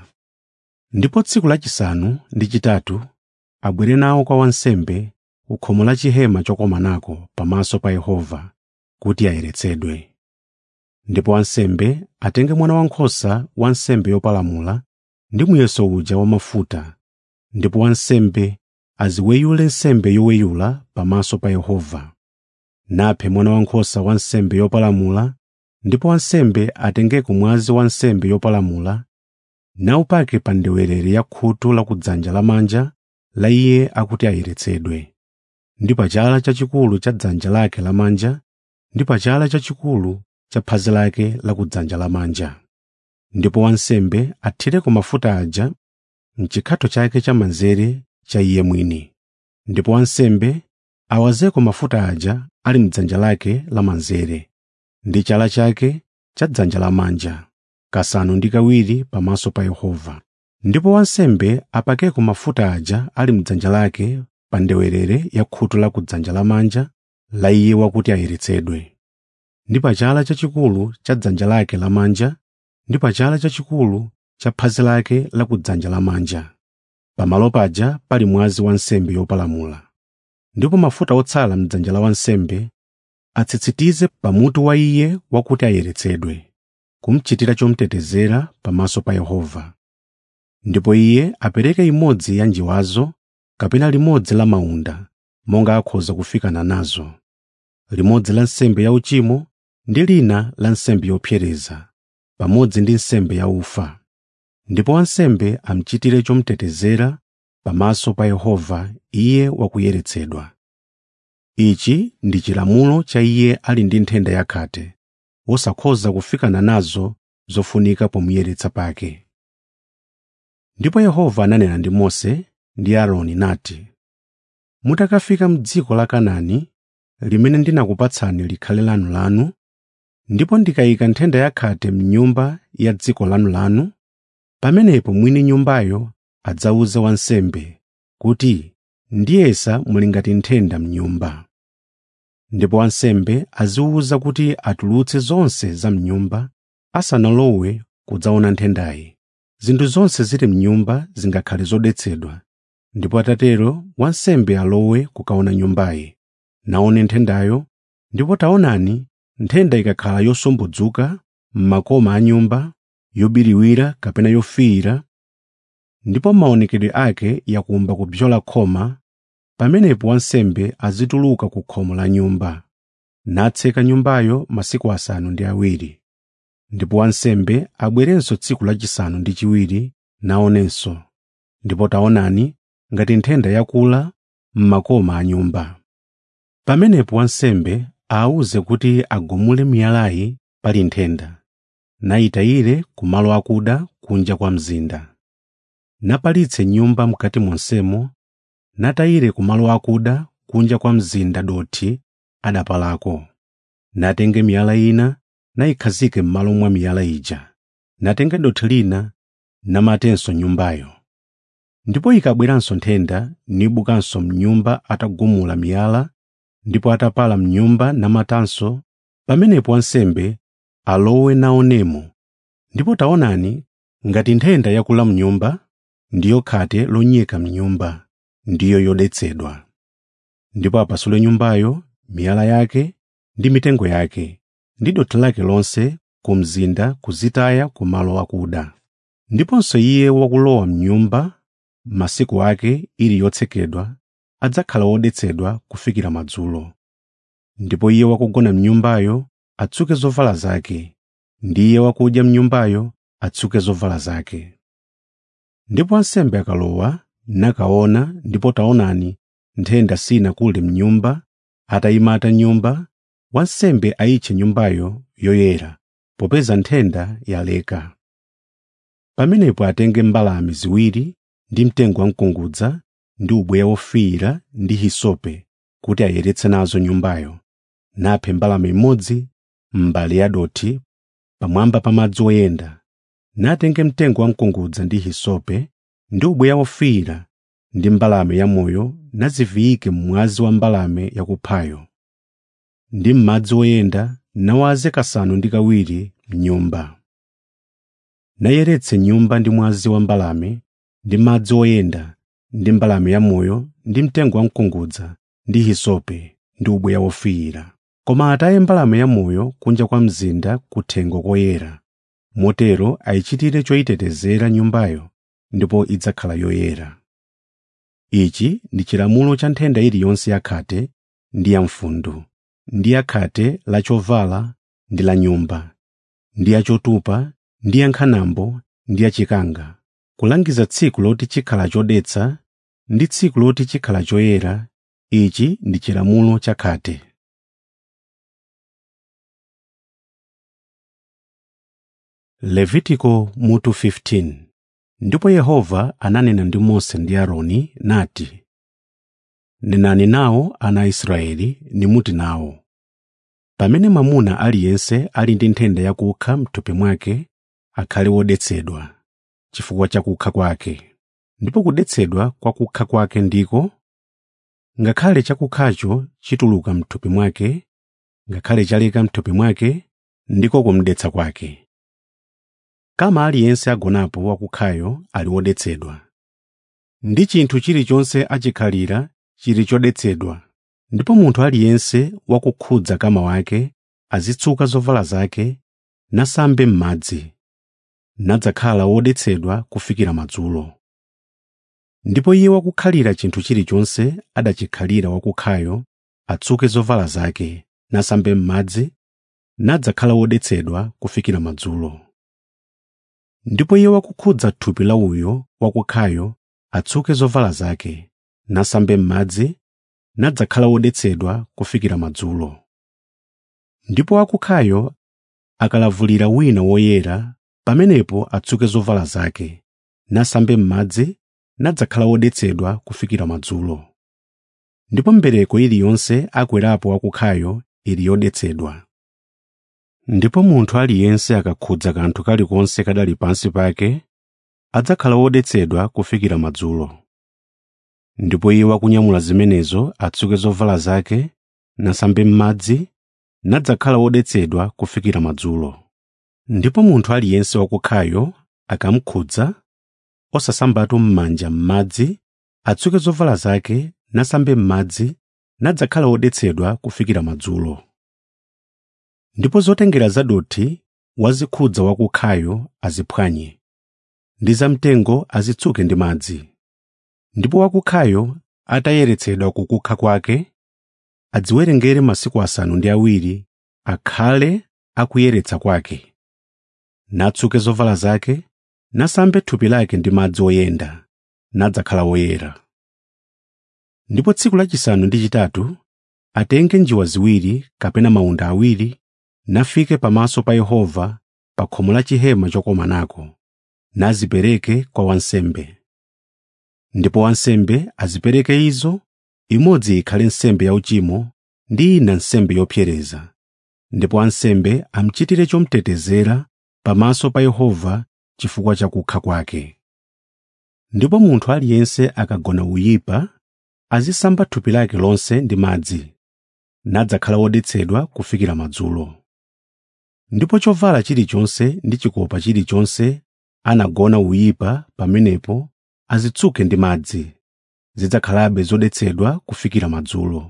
Ndipo tsiku lachisanu ndi chitatu abwere nawo kwa wansembe ku khomo la chihema chokomanako pamaso pa Yehova kuti ayeretsedwe. Ndipo wansembe atenge mwana wankhosa wa nsembe yopalamula ndi muyeso uja wa mafuta, ndipo wansembe aziweyule nsembe yoweyula pamaso pa Yehova. Naphe mwana wankhosa wa nsembe yopalamula, ndipo wansembe atengeko mwazi wa nsembe yopalamula nawupake pa ndewerere ya khutu lakudzanja lamanja la iye akuti ayeretsedwe, ndi pa chala chachikulu cha dzanja lake lamanja ndi pa chala chachikulu cha phazi lake lakudzanja lamanja. Ndipo wansembe athireko mafuta aja m'chikhatho chake chamanzere cha iye mwini. Ndipo wansembe awazeko mafuta aja ali m'dzanja lake lamanzere ndi chala chake cha dzanja lamanja, kasanu ndi kawiri pamaso pa Yehova. Ndipo wansembe apakeko mafuta aja ali m'dzanja lake pa ndewerere ya khutu lakudzanja lamanja la iye wakuti ayeretsedwe, ndi pa chala chachikulu cha dzanja lake lamanja ndi pa chala chachikulu cha phazi lake lakudzanja lamanja. Pamalo paja pali mwazi wa nsembe yopalamula. Ndipo mafuta otsala m'dzanja la wansembe atsitsitize pamutu wa iye wakuti ayeretsedwe, kumuchitira chomutetezera pamaso pa Yehova. Ndipo iye apereke imodzi ya njiwazo kapena limodzi la mawunda monga akhoza kufikana nazo, limodzi la nsembe yauchimo ndi lina la nsembe yopsereza, pamodzi ndi nsembe yaufa. Ndipo wansembe amuchitire chomutetezera pamaso pa Yehova iye wakuyeretsedwa. Ichi ndi chilamulo cha iye ali ndi nthenda yakhate, wosakhoza kufikana nazo zofunika pomuyeretsa pake. Ndipo Yehova ananena ndi Mose ndi Aaroni nati, Mutakafika m'dziko la Kanaani limene ndinakupatsani likhale lanulanu, ndipo ndikayika nthenda yakhate m'nyumba ya dziko lanulanu, pamenepo mwini nyumbayo adzawuze wansembe kuti ndiyesa muli ngati nthenda m'nyumba. Ndipo wansembe aziwuza kuti atulutse zonse za m'nyumba asanalowe kudzaona nthendayi. Zinthu zonse zili m'nyumba zingakhale zodetsedwa, ndipo atatero wansembe alowe kukaona nyumbayi, naone nthendayo, ndipo taonani nthenda ikakhala yosumbudzuka m'makoma a nyumba, yobiriwira kapena yofiira, ndipo maonekedwe ake yakumba kupyola khoma, pamenepo wansembe azituluka ku khomo la nyumba, natseka nyumbayo masiku asanu ndi awiri. Ndipo wansembe abwerenso tsiku lachisanu ndi chiwiri naonenso, ndipo taonani ngati nthenda yakula m'makoma a nyumba. Pamenepo wansembe awuze kuti agumule miyalayi pali nthenda, nayitayire ku malo akuda kunja kwa mzinda. Napalitse nyumba m'kati monsemo, natayire ku malo akuda kunja kwa mzinda dothi adapalako natenge miyala ina nayikhazike m'malo mwa miyala ija natenge dothi lina namatenso nyumbayo ndipo ikabweranso nthenda nibukanso mnyumba atagumula miyala ndipo atapala mnyumba namatanso pamenepo wansembe alowe naonemo ndipo taonani ngati nthenda yakula mnyumba ndiyo khate lonyeka mnyumba ndiyo yodetsedwa ndipo apasule nyumbayo miyala yake ndi mitengo yake ndi dothi lake lonse ku mzinda kuzitaya ku malo akuda ndiponso iye wakulowa mnyumba masiku ake ili yotsekedwa adzakhala wodetsedwa kufikira madzulo ndipo iye wakugona mnyumbayo atsuke zovala zake ndi iye wakudya mnyumbayo atsuke zovala zake ndipo wansembe akalowa nakaona ndipo taonani nthenda sinakule mnyumba atayimata nyumba wansembe ayitche nyumbayo yoyera popeza nthenda yaleka pamenepo atenge mbalame ziwiri ndi mtengo wamkungudza ndi ubweya wofiira ndi hisope kuti ayeretse nazo nyumbayo naphe mbalame imodzi m'mbale ya dothi pamwamba pa madzi oyenda natenge mtengo wamkungudza ndi hisope ndi ubweya wofiira ndi mbalame yamoyo naziviyike mmwazi wa mbalame yakuphayo ndi m'madzi oyenda nawaze kasanu ndi kawiri m'nyumba nayeretse nyumba ndi mwazi wa mbalame ndi madzi oyenda ndi mbalame yamoyo ndi mtengo wamkungudza ndi hisope ndi ubweya wofiira koma ataye mbalame yamoyo kunja kwa mzinda kuthengo koyera motero ayichitire choyitetezera nyumbayo ndipo idzakhala yoyera ichi ndi chilamulo cha nthenda iliyonse yakhate ndi ya mfundu ndi yakhate la chovala ndi la nyumba ndi ya chotupa ndi ya nkhanambo ndi ya chikanga kulangiza tsiku loti chikhala chodetsa ndi tsiku loti chikhala choyera ichi ndi chilamulo chakhate levitiko mutu 15 ndipo yehova ananena ndi mose ndi aaroni nati nenani nawo ana a israeli nimuti nawo pamene mwamuna aliyense ali ndi nthenda yakukha m'thupi mwake akhale wodetsedwa chifukwa cha kukha kwake ndipo kudetsedwa kwa kukha kwake ndiko ngakhale chakukhacho chituluka m'thupi mwake ngakhale chaleka m'thupi mwake ndiko kumdetsa kwake kama aliyense agonapo wakukhayo ali wodetsedwa ndi chinthu chilichonse achikhalira chili chodetsedwa ndipo munthu aliyense wakukhudza kama wake azitsuka zovala zake nasambe m'madzi nadzakhala wodetsedwa kufikira madzulo ndipo iye wakukhalira chinthu chilichonse adachikhalira wakukhayo atsuke zovala zake nasambe m'madzi nadzakhala wodetsedwa kufikira madzulo ndipo iye wakukhudza thupi la uyo wakukhayo atsuke zovala zake nasambe m'madzi nadzakhala wodetsedwa kufikira madzulo ndipo wakukhayo akalavulira wina woyera pamenepo atsuke zovala zake nasambe m'madzi nadzakhala wodetsedwa kufikira madzulo ndipo mbereko iliyonse akwerapo wakukhayo ili yodetsedwa ndipo munthu aliyense akakhudza kanthu kalikonse kadali pansi pake adzakhala wodetsedwa kufikira madzulo ndipo iye wakunyamula zimenezo atsuke zovala zake nasambe m'madzi nadzakhala wodetsedwa kufikira madzulo ndipo munthu aliyense wakukhayo akamkhudza osasambatu m'manja m'madzi atsuke zovala zake nasambe m'madzi nadzakhala wodetsedwa kufikira madzulo ndipo zotengera zadothi wazikhudza wakukhayo aziphwanye ndi zamtengo azitsuke ndi madzi ndipo wakukhayo atayeretsedwa kukukha kwake adziwerengere masiku asanu ndi awiri akhale akuyeretsa kwake natsuke zovala zake nasambe thupi lake ndi madzi oyenda nadzakhala woyera ndipo tsiku lachisanu ndi chitatu atenge njiwa ziwiri kapena mawunda awiri nafike pamaso pa Yehova pa khomo la chihema chokomanako nazipereke kwa wansembe ndipo wansembe azipereke izo imodzi ikhale nsembe yauchimo ndi ina nsembe yopsereza ndipo ansembe amuchitire chomutetezera pamaso pa Yehova chifukwa cha kukha kwake. Ndipo munthu aliyense akagona uyipa azisamba thupi lake lonse ndi madzi, nadzakhala wodetsedwa kufikira madzulo. Ndipo chovala chilichonse ndi chikopa chilichonse anagona uyipa pamenepo azitsuke ndi madzi, zidzakhalabe zodetsedwa kufikira madzulo.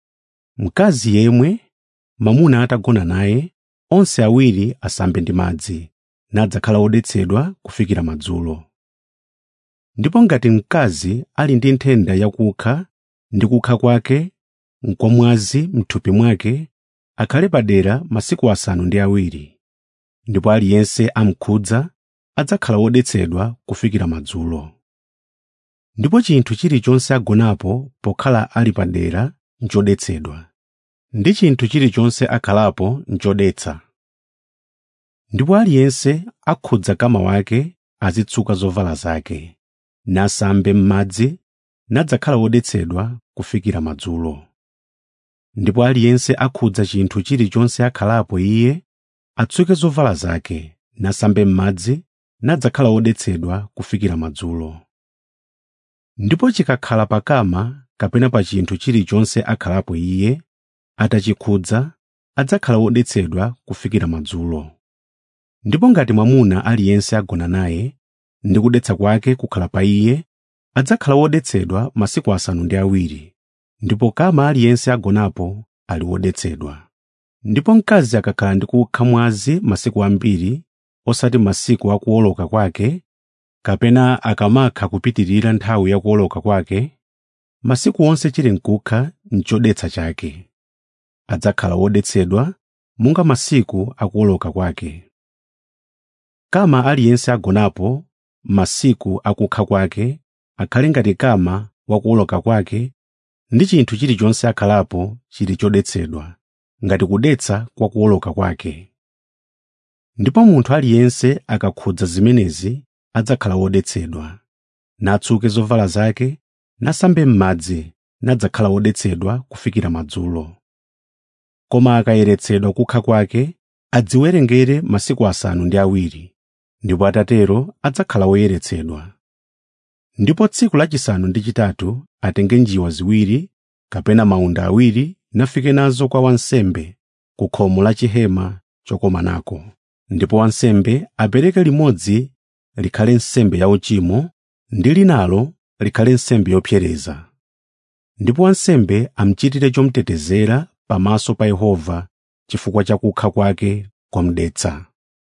Mkazi yemwe mwamuna atagona naye, onse awiri asambe ndi madzi, nadzakhala wodetsedwa kufikira madzulo. Ndipo ngati mkazi ali ndi nthenda yakukha ndi kukha kwake n'kwamwazi m'thupi mwake, akhale padera masiku asanu ndi awiri, ndipo aliyense amkhudza adzakhala wodetsedwa kufikira madzulo. Ndipo chinthu chilichonse agonapo pokhala ali padera nchodetsedwa, ndi chinthu chilichonse akhalapo nchodetsa. Ndipo aliyense akhudza kama wake azitsuka zovala zake, nasambe m'madzi, nadzakhala wodetsedwa kufikira madzulo. Ndipo aliyense akhudza chinthu chilichonse akhalapo iye atsuke zovala zake, nasambe m'madzi, nadzakhala wodetsedwa kufikira madzulo. Ndipo chikakhala pa kama kapena pa chinthu chilichonse akhalapo iye, atachikhudza, adzakhala wodetsedwa kufikira madzulo. Ndipo ngati mwamuna aliyense agona naye, ndi kudetsa kwake kukhala pa iye, adzakhala wodetsedwa masiku asanu ndi awiri, ndipo kama aliyense agonapo ali wodetsedwa. Ndipo mkazi akakhala ndi kukha mwazi masiku ambiri, osati masiku akuwoloka kwake, kapena akamakha kupitirira nthawi yakuwoloka kwake, masiku onse chili nkukha n'chodetsa chake. Adzakhala wodetsedwa monga masiku akuwoloka kwake. Kama aliyense agonapo masiku akukha kwake, akhale ngati kama wakuwoloka kwake, ndi chinthu chilichonse akhalapo chili chodetsedwa, ngati kudetsa kwa kuwoloka kwake. Ndipo munthu aliyense akakhudza zimenezi adzakhala wodetsedwa, natsuke zovala zake, nasambe m'madzi, nadzakhala wodetsedwa kufikira madzulo. Koma akayeretsedwa kukha kwake, adziwerengere masiku asanu ndi awiri, ndipo atatero adzakhala woyeretsedwa. Ndipo tsiku lachisanu ndi chitatu atenge njiwa ziwiri kapena mawunda awiri nafike nazo kwa wansembe ku khomo la chihema chokomanako. Ndipo wansembe apereke limodzi likhale nsembe yauchimo ndi linalo likhale nsembe yopsereza. Ndipo wansembe amuchitire chomutetezera pamaso pa Yehova chifukwa cha kukha kwake kwamudetsa.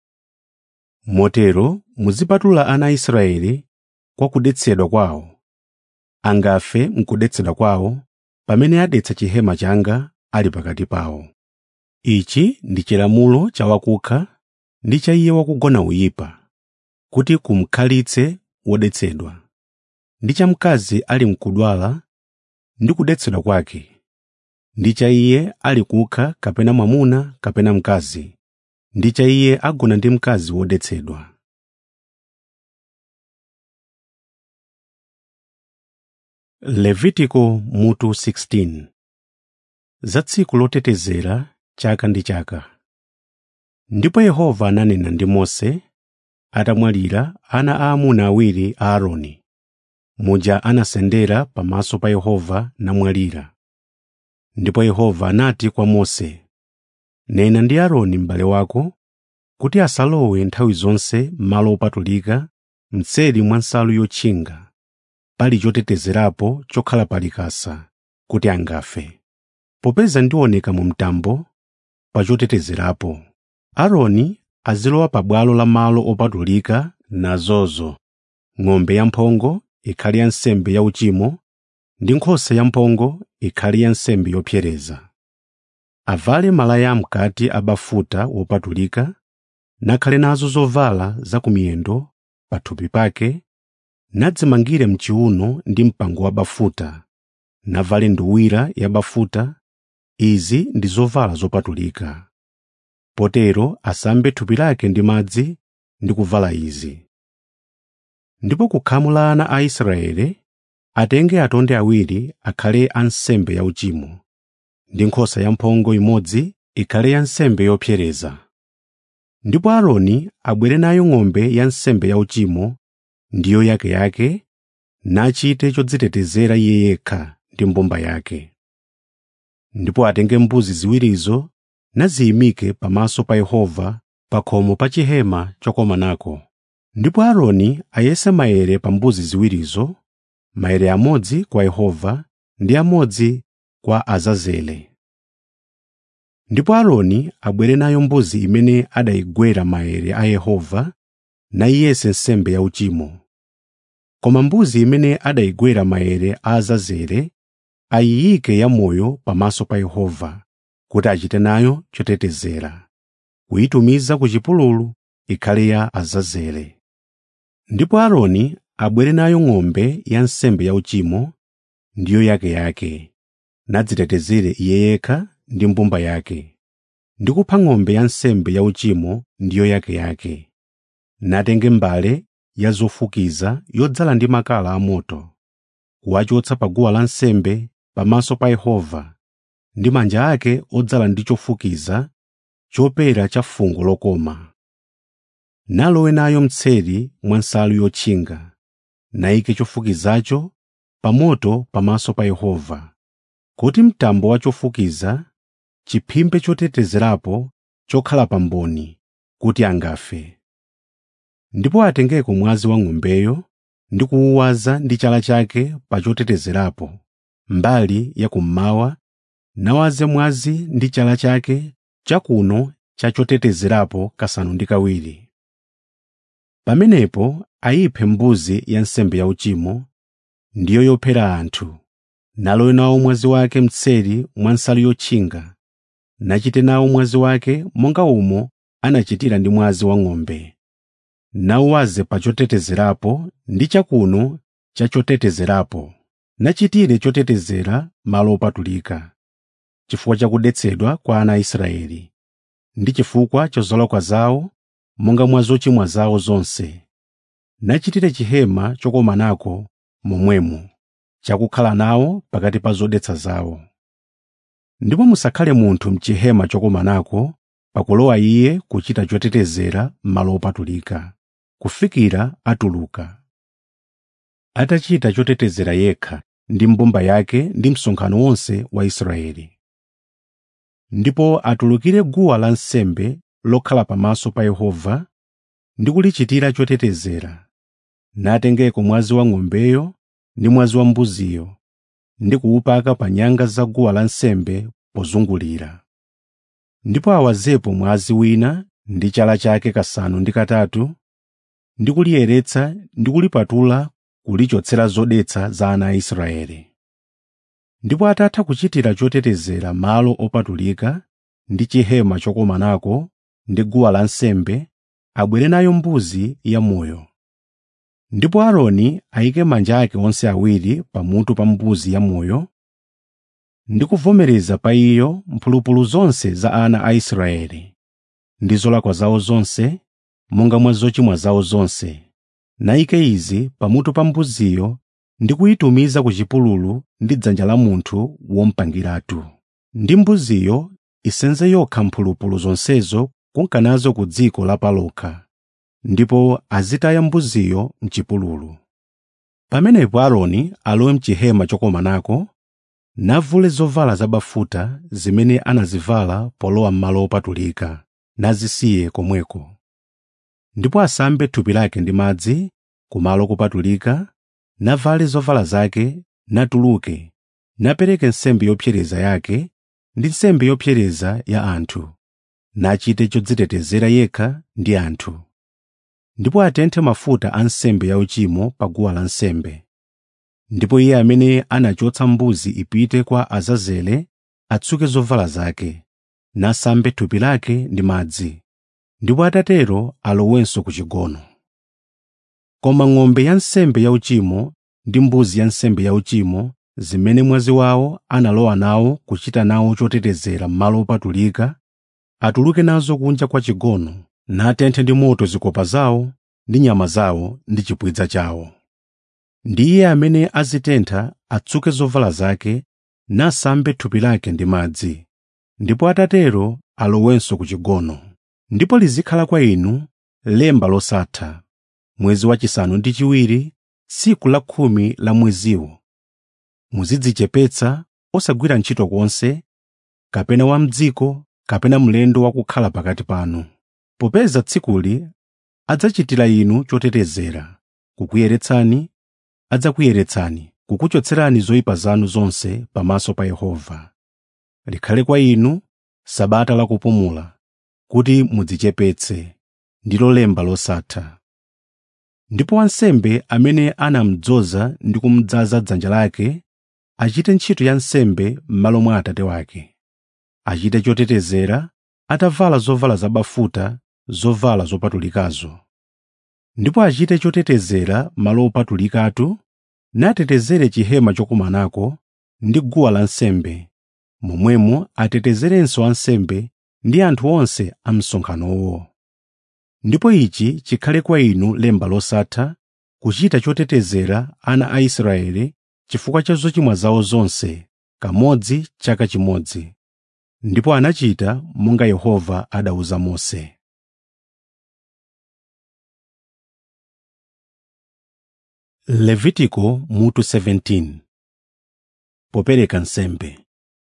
Motero muzipatula ana a Israeli kwa kudetsedwa kwawo. Angafe m'kudetsedwa kwawo pamene adetsa chihema changa ali pakati pawo. Ichi ndi chilamulo cha wakukha ndi cha iye wakugona uyipa, kuti kumkhalitse wodetsedwa, ndi cha mkazi ali mkudwala ndi kudetsedwa kwake, ndi cha iye ali kukha kapena mwamuna kapena mkazi, ndi cha iye agona ndi mkazi wodetsedwa. Levitiko mutu 16 Za tsiku lotetezera chaka ndi chaka. Ndipo Yehova ananena ndi Mose atamwalira ana aamuna awiri a Aaroni. Muja anasendera pamaso pa Yehova namwalira. Ndipo Yehova anati kwa Mose, “Nena ndi Aaroni m'bale wako kuti asalowe nthawi zonse m'malo opatulika m'tseri mwa nsalu yotchinga, pali chotetezerapo chokhala pa likasa, kuti angafe. Popeza ndioneka mu mtambo pa chotetezerapo, Aaroni azilowa pabwalo la malo opatulika nazozo ng'ombe yamphongo ikhale ya nsembe yauchimo ndi nkhosa yamphongo ikhale ya nsembe yopsereza. Avale malaya am'kati a bafuta wopatulika, nakhale nazo zovala za kumiyendo pathupi pake, nadzimangire m'chiuno ndi mpango wa bafuta, navale nduwira ya bafuta. Izi ndi zovala zopatulika. Potero asambe thupi lake ndi madzi ndi kuvala izi. Ndipo kukhamu la ana a Israeli atenge atonde awiri akhale ansembe yauchimo, ndi nkhosa yamphongo imodzi ikhale ya nsembe yopsereza. Ndipo Aaroni abwere nayo ng'ombe ya nsembe yauchimo ndiyo yakeyake nachite chodzitetezera iye yekha ndi mbumba yake. Ndipo atenge mbuzi ziwirizo naziyimike pamaso pa Yehova pa khomo pa chihema chokomanako. Ndipo Aaroni ayese maere pa mbuzi ziwirizo, maere amodzi kwa Yehova ndi amodzi kwa Azazele. Ndipo Aaroni abwere nayo mbuzi imene adayigwera maere a Yehova nayiyese nsembe yauchimo. Koma mbuzi imene adayigwera maere a Azazele ayiyike yamoyo pamaso pa Yehova kuti achite nayo chotetezera, kuyitumiza ku chipululu ikhale ya Azazele. Ndipo Aaroni abwere nayo ng'ombe ya nsembe yauchimo ndiyo yakeyake, nadzitetezere iye yekha ndi mbumba yake, ndi kupha ng'ombe ya nsembe yauchimo ndiyo yakeyake, natenge mbale ya zofukiza yodzala ndi makala amoto, kuwachotsa pa guwa lansembe pamaso pa Yehova, ndi manja ake odzala ndi chofukiza chopera cha fungo lokoma. Nalowe nayo mtseri mwa nsalu yotchinga, nayike chofukizacho pa moto pamaso pa Yehova, kuti mtambo wa chofukiza chiphimbe chotetezerapo chokhala pa mboni kuti angafe. Ndipo atengeko mwazi wa ng'ombeyo ndi kuwuwaza ndi chala chake pa chotetezerapo mbali ya kummawa, nawaze mwazi ndi chala chake chakuno cha chotetezerapo kasanu ndi kawiri. Pamenepo ayiphe mbuzi ya nsembe yauchimo, ndiyo yophera anthu, nalowe nawo mwazi wake mtseri mwa nsalu yotchinga, nachite nawo mwazi wake monga umo anachitira ndi mwazi wa ng'ombe. Nawuwaze pa chotetezerapo ndi chakuno cha chotetezerapo, nachitire chotetezera malo opatulika, chifukwa cha kudetsedwa kwa ana a Israeli, ndi chifukwa cha zolakwa zawo monga mwa zochimwa zawo zonse. Nachitire chihema chokomanako momwemo, chakukhala nawo pakati pa zodetsa zawo. Ndipo musakhale munthu m'chihema chokomanako pakulowa iye kuchita chotetezera m'malo opatulika, kufikira atuluka. Atachita chotetezera yekha ndi mbumba yake ndi msonkhano wonse wa Israeli. Ndipo atulukire guwa lansembe lokhala pamaso pa Yehova ndi kulichitira chotetezera, natengeko mwazi wa ng'ombeyo ndi mwazi wa mbuziyo ndi kuwupaka pa nyanga za guwa lansembe pozungulira. Ndipo awazepo mwazi wina ndi chala chake kasanu ndi katatu ndi kuliyeretsa ndi kulipatula kulichotsera zodetsa za ana a Israeli. Ndipo atatha kuchitira chotetezera malo opatulika ndi chihema chokomanako ndi guwa lansembe, abwere nayo mbuzi yamoyo. Ndipo Aaroni ayike manja ake onse awiri pamutu pa mbuzi yamoyo ndi kuvomereza pa iyo mphulupulu zonse za ana a Israeli ndi zolakwa zawo zonse monga mwa zochimwa zawo zonse, nayike izi pamutu pa mbuziyo ndi kuyitumiza ku chipululu ndi dzanja la munthu womupangiratu. Ndi mbuziyo isenze yokha mphulupulu zonsezo kunkanazo ku dziko lapalokha, ndipo azitaya mbuziyo m'chipululu. Pamenepo Aaroni alowe m'chihema chokomanako, navule zovala zabafuta zimene anazivala polowa m'malo opatulika, nazisiye komweko. Ndipo asambe thupi lake ndi madzi ku malo kopatulika, navale zovala zake, natuluke, napereke nsembe yopsereza yake ndi nsembe yopsereza ya anthu, nachite chodzitetezera yekha ndi anthu. Ndipo atenthe mafuta a nsembe yauchimo pa guwa lansembe. Ndipo iye amene anachotsa mbuzi ipite kwa Azazele atsuke zovala zake, nasambe thupi lake ndi madzi, ndipo atatero alowenso ku chigono. Koma ng'ombe ya nsembe yauchimo ndi mbuzi ya nsembe yauchimo zimene mwazi wawo analowa nawo kuchita nawo chotetezera m'malo opatulika, atuluke nazo kunja kwa chigono, natenthe ndi moto zikopa zawo ndi nyama zawo ndi chipwidza chawo. Ndi iye amene azitentha atsuke zovala zake nasambe thupi lake ndi madzi ndipo atatero alowenso ku chigono ndipo lizikhala kwa inu lemba losatha mwezi wachisanu ndi chiwiri tsiku la khumi la mweziwo muzidzichepetsa osagwira ntchito konse kapena wa mdziko kapena mlendo wakukhala pakati panu popeza tsikuli adzachitira inu chotetezera kukuyeretsani adzakuyeretsani kukuchotserani zoyipa zanu zonse pamaso pa Yehova likhale kwa inu sabata la kupumula kuti mudzichepetse ndilo lemba losatha ndipo wansembe amene anamudzoza ndi kumudzaza dzanja lake achite ntchito ya nsembe m'malo mwa atate wake achite chotetezera atavala zovala zabafuta zovala zopatulikazo ndipo achite chotetezera malo opatulikatu natetezere chihema chokumanako ndi guwa lansembe momwemo atetezerenso ansembe ndi anthu onse a msonkhanowo ndipo ichi chikhale kwa inu lemba losatha kuchita chotetezera ana a Israeli chifukwa cha zochimwa zawo zonse kamodzi chaka chimodzi ndipo anachita monga Yehova adawuza Mose Levitiko mutu 17 Popereka nsembe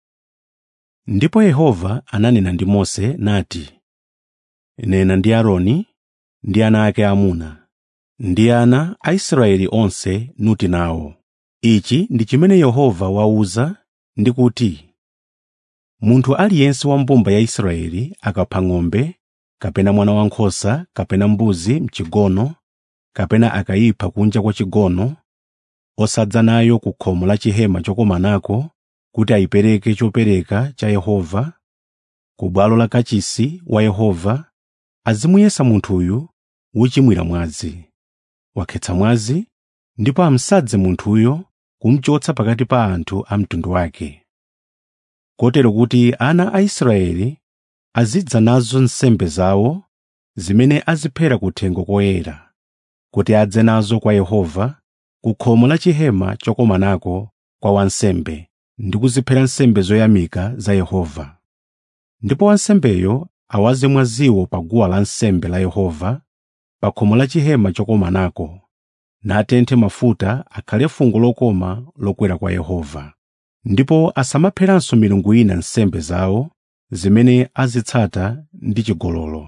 Ndipo Yehova ananena ndi Mose nati Nena ndi Aaroni ndi ana ake amuna ndi ana a Israeli onse nuti nawo Ichi ndi chimene Yehova wauza ndi kuti Munthu aliyense wa mbumba ya Israeli akapha ng'ombe kapena mwana wankhosa kapena mbuzi mchigono kapena akayipha kunja kwa chigono osadza nayo ku khomo la chihema chokomanako kuti ayipereke chopereka cha Yehova ku bwalo la kachisi wa Yehova azimuyesa munthuyu wochimwira mwazi wakhetsa mwazi ndipo amsadze munthuyo kumchotsa pakati pa anthu a mtundu wake kotero kuti ana a Israeli azidza nazo nsembe zawo zimene aziphera kuthengo koyera kuti adze nazo kwa Yehova ku khomo la chihema chokomanako kwa wansembe ndi kuziphera nsembe zoyamika za Yehova. Ndipo wansembeyo awaze mwaziwo pa guwa lansembe la Yehova pa khomo la chihema chokomanako natenthe mafuta akhale fungo lokoma lokwera kwa Yehova. Ndipo asamapheranso milungu ina nsembe zawo zimene azitsata ndi chigololo.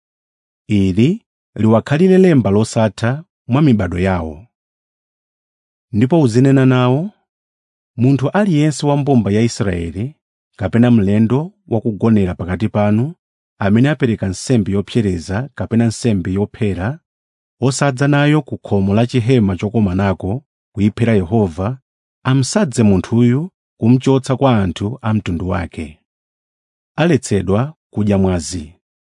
Ili liwakhalire lemba losatha mwa mibado yawo. Ndipo uzinena nawo, munthu aliyense wa mbumba ya Israeli kapena mlendo wakugonera pakati panu amene apereka nsembe yopsereza kapena nsembe yophera osadza nayo ku khomo la chihema chokomanako kuyiphera Yehova amsadze munthuyu kumchotsa kwa anthu a mtundu wake. Aletsedwa kudya mwazi.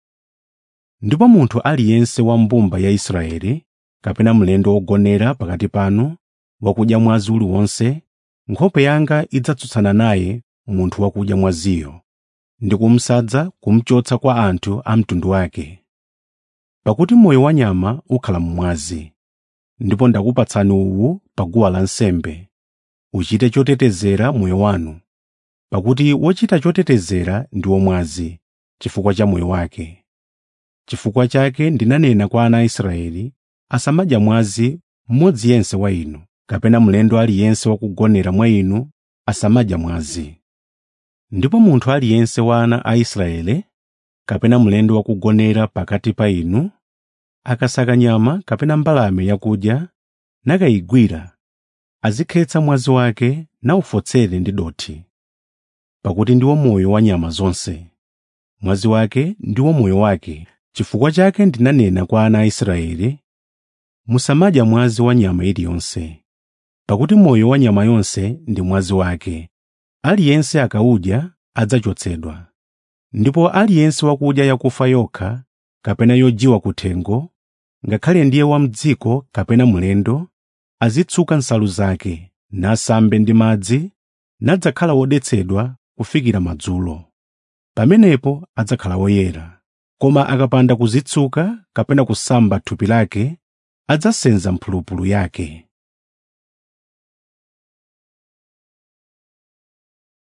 Ndipo munthu aliyense wa mbumba ya Israeli kapena mlendo wogonera pakati panu wakudya mwazi uliwonse, nkhope yanga idzatsutsana naye munthu wakudya mwaziyo ndi kumsadza kumchotsa kwa anthu a mtundu wake. Pakuti moyo wa nyama ukhala mmwazi. Ndipo ndakupatsani uwu pa guwa lansembe, uchite chotetezera moyo wanu, pakuti wochita chotetezera ndi womwazi chifukwa cha moyo wake. Chifukwa chake ndinanena kwa ana a Israeli asamadya mwazi mmodzi yense wa inu, kapena mlendo aliyense wakugonera mwa inu asamadya mwazi. Ndipo munthu aliyense wa ana a Israeli kapena mlendo wakugonera pakati pa inu akasaka nyama kapena mbalame yakudya nakayigwira azikhetsa mwazi wake nawufotsere ndi dothi. Pakuti ndiwo moyo wa nyama zonse. Mwazi wake ndiwo moyo wake. Chifukwa chake ndinanena kwa ana a Israeli, musamadya mwazi wa nyama iliyonse. Pakuti moyo wa nyama yonse ndi mwazi wake. Aliyense akawudya adzachotsedwa. Ndipo aliyense wakudya yakufa yokha kapena yojiwa kuthengo, ngakhale ndiye wa m'dziko kapena mlendo, azitsuka nsalu zake, nasambe ndi madzi, nadzakhala wodetsedwa kufikira madzulo. Pamenepo adzakhala woyera. Koma akapanda kuzitsuka kapena kusamba thupi lake, adzasenza mphulupulu yake.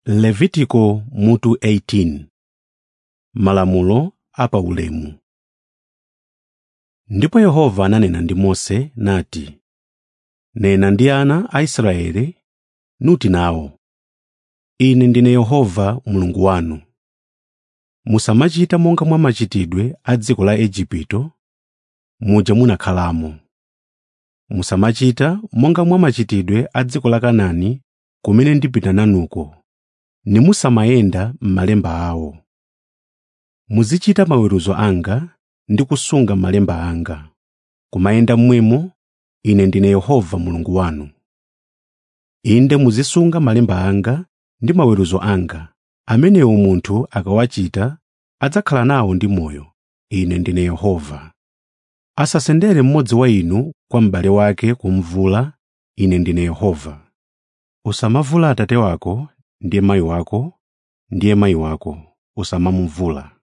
levitiko mutu 18 malamulo apaulemu ndipo yehova ananena ndi mose nati nena ndi ana a israeli nuti nawo ine ndine yehova mulungu wanu musamachita monga mwa machitidwe a dziko la igupto muja munakhalamo musamachita monga mwa machitidwe a dziko la kanaani kumene ndipita nanuko nimusamayenda m'malemba awo muzichita maweruzo anga ndi kusunga malemba anga kumayenda mmwemo ine ndine yehova mulungu wanu inde muzisunga malemba anga ndi maweruzo anga amenewo munthu akawachita adzakhala nawo ndi moyo ine ndine yehova asasendere mmodzi wa inu kwa m'bale wake kumvula ine ndine yehova usamavula atate wako ndiye mayi wako ndiye mayi wako usamamuvula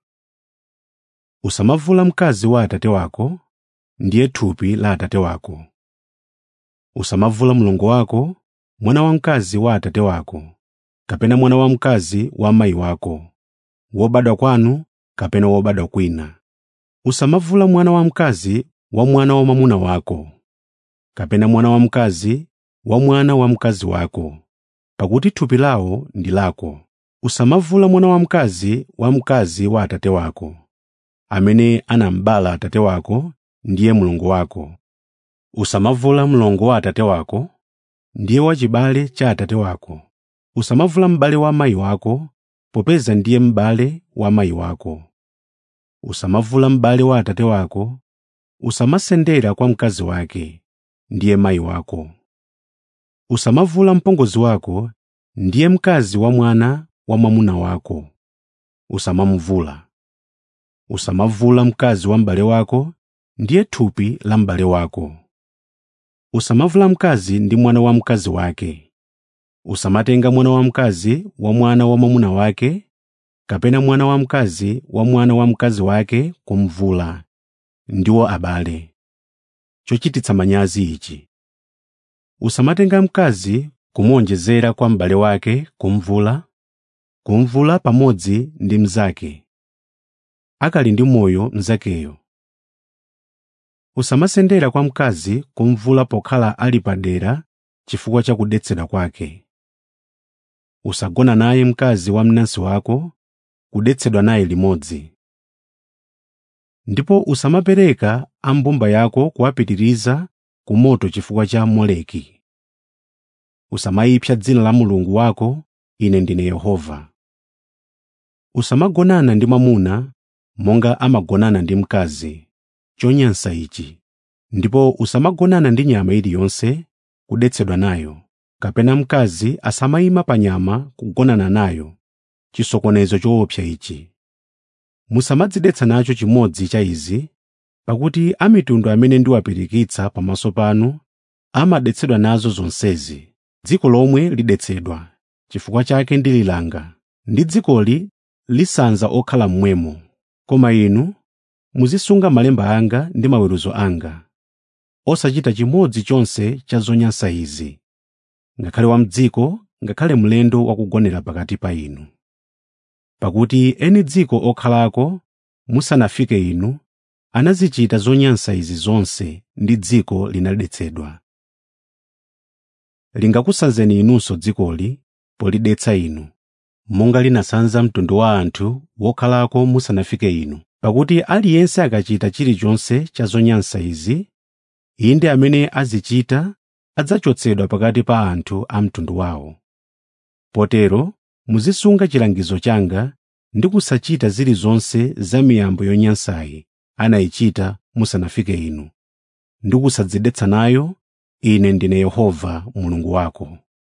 usamavula mkazi wa atate wako ndiye thupi la atate wako usamavula mlongo wako mwana wamkazi wa atate wako kapena mwana wamkazi wa mayi wako wobadwa kwanu kapena wobadwa kwina usamavula mwana wamkazi wa mwana wa mwamuna wako kapena mwana wamkazi wa mwana wa mkazi wako pakuti thupi lawo ndi lako usamavula mwana wamkazi wa mkazi wa atate wako amene anambala atate wako ndiye mlongo wako usamavula mlongo wa atate wako ndiye wachibale cha atate wako usamavula m'bale wa mayi wako popeza ndiye m'bale wa mayi wako usamavula m'bale wa atate wako usamasendera kwa mkazi wake ndiye mayi wako usamavula mpongozi wako ndiye mkazi wa mwana wa mwamuna wako usamamuvula usamavula mkazi wa m'bale wako ndiye thupi la m'bale wako usamavula mkazi ndi mwana wa mkazi wake usamatenga mwana wamkazi wa mwana wa mwamuna wake kapena mwana wamkazi wa mwana wa mkazi wake kumvula ndiwo abale chochititsa manyazi ichi usamatenga mkazi kumuonjezera kwa m'bale wake kumvula kumvula pamodzi ndi mnzake akali ndi moyo mnzakeyo usamasendera kwa mkazi kumvula pokhala ali padera chifukwa cha kudetsedwa kwake usagona naye mkazi wa mnansi wako kudetsedwa naye limodzi ndipo usamapereka a mbumba yako kuwapitiriza ku moto chifukwa cha moleki usamayipsa dzina la mulungu wako ine ndine yehova usamagonana ndi mwamuna monga amagonana ndi mkazi chonyansa ichi ndipo usamagonana ndi nyama iliyonse kudetsedwa nayo kapena mkazi asamayima pa nyama kugonana nayo chisokonezo choopsa ichi musamadzidetsa nacho chimodzi cha izi pakuti a mitundu amene ndiwapirikitsa pamaso panu amadetsedwa nazo zonsezi dziko lomwe lidetsedwa chifukwa chake ndililanga ndi dzikoli lisanza okhala mmwemo koma inu muzisunga malemba anga ndi maweruzo anga osachita chimodzi chonse cha zonyansa izi ngakhale wa mdziko ngakhale mlendo wakugonera pakati pa inu pakuti eni dziko okhalako musanafike inu anazichita zonyansa izi zonse ndi dziko linadetsedwa lingakusanzeni inunso dzikoli polidetsa inu monga linasanza mtundu wa anthu wokhalako musanafike inu pakuti aliyense akachita chilichonse cha zonyansa izi inde amene azichita adzachotsedwa pakati pa anthu a mtundu wawo potero muzisunga chilangizo changa ndi kusachita zilizonse za miyambo yonyansayi anayichita musanafike inu ndi kusadzidetsa nayo ine ndine yehova mulungu wako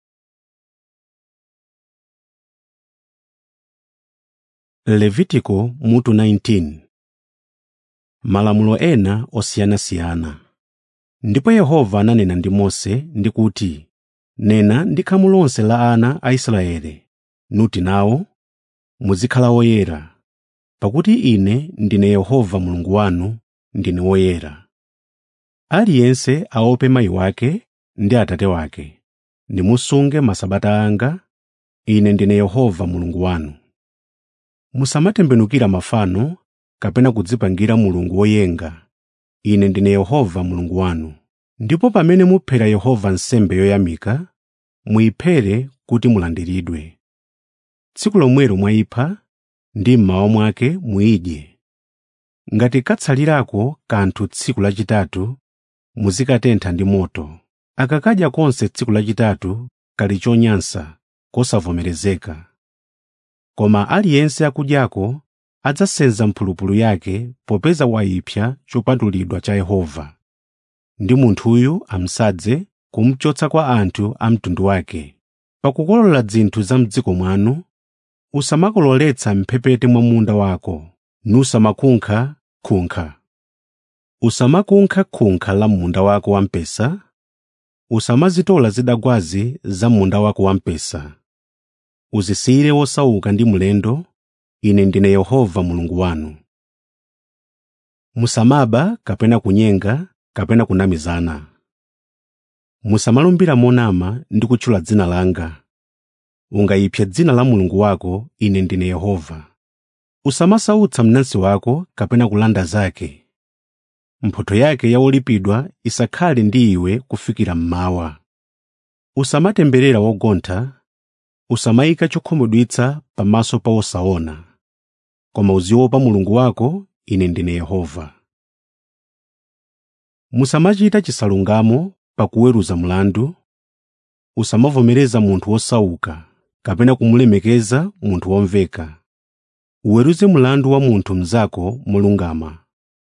levitiko mutu 19 malamulo ena osiyanasiyana ndipo yehova ananena ndi mose ndi kuti nena ndi khamu lonse la ana a israeli nuti nawo muzikhala woyera pakuti ine ndine yehova mulungu wanu ndine woyera aliyense aope mayi wake ndi atate wake nimusunge masabata anga ine ndine yehova mulungu wanu musamatembenukira mafano kapena kudzipangira mulungu woyenga ine ndine yehova mulungu wanu ndipo pamene muphera yehova nsembe yoyamika muyiphere kuti mulandiridwe tsiku lomwelo mwayipha ndi mmawa mwake muyidye ngati katsalirako kanthu tsiku lachitatu muzikatentha ndi moto akakadya konse tsiku lachitatu kali chonyansa kosavomerezeka koma aliyense akudyako adzasenza mphulupulu yake popeza wayipsa chopatulidwa cha yehova ndi munthuyu amsadze kumchotsa kwa anthu a mtundu wake pakukolola zinthu za m'dziko mwanu usamakololetsa m'mphepete mwa munda wako nusamakunkha-kunkha usamakunkha-kunkha la munda wako wamphesa usamazitola zidagwazi za munda wako wamphesa uzisiyire wosauka ndi mlendo ine ndine yehova mulungu wanu musamaba kapena kunyenga kapena kunamizana musamalumbira monama ndi kutchula dzina langa ungayipse dzina la mulungu wako ine ndine yehova usamasautsa mnansi wako kapena kulanda zake mphotho yake ya wolipidwa isakhale ndi iwe kufikira mmawa usamatemberera wogontha usamayika chokhumudwitsa pamaso pa wosaona koma uziopa mulungu wako ine ndine yehova musamachita chisalungamo pakuweruza mlandu usamavomereza munthu wosauka kapena kumulemekeza munthu womveka uweruze mlandu wa munthu mnzako molungama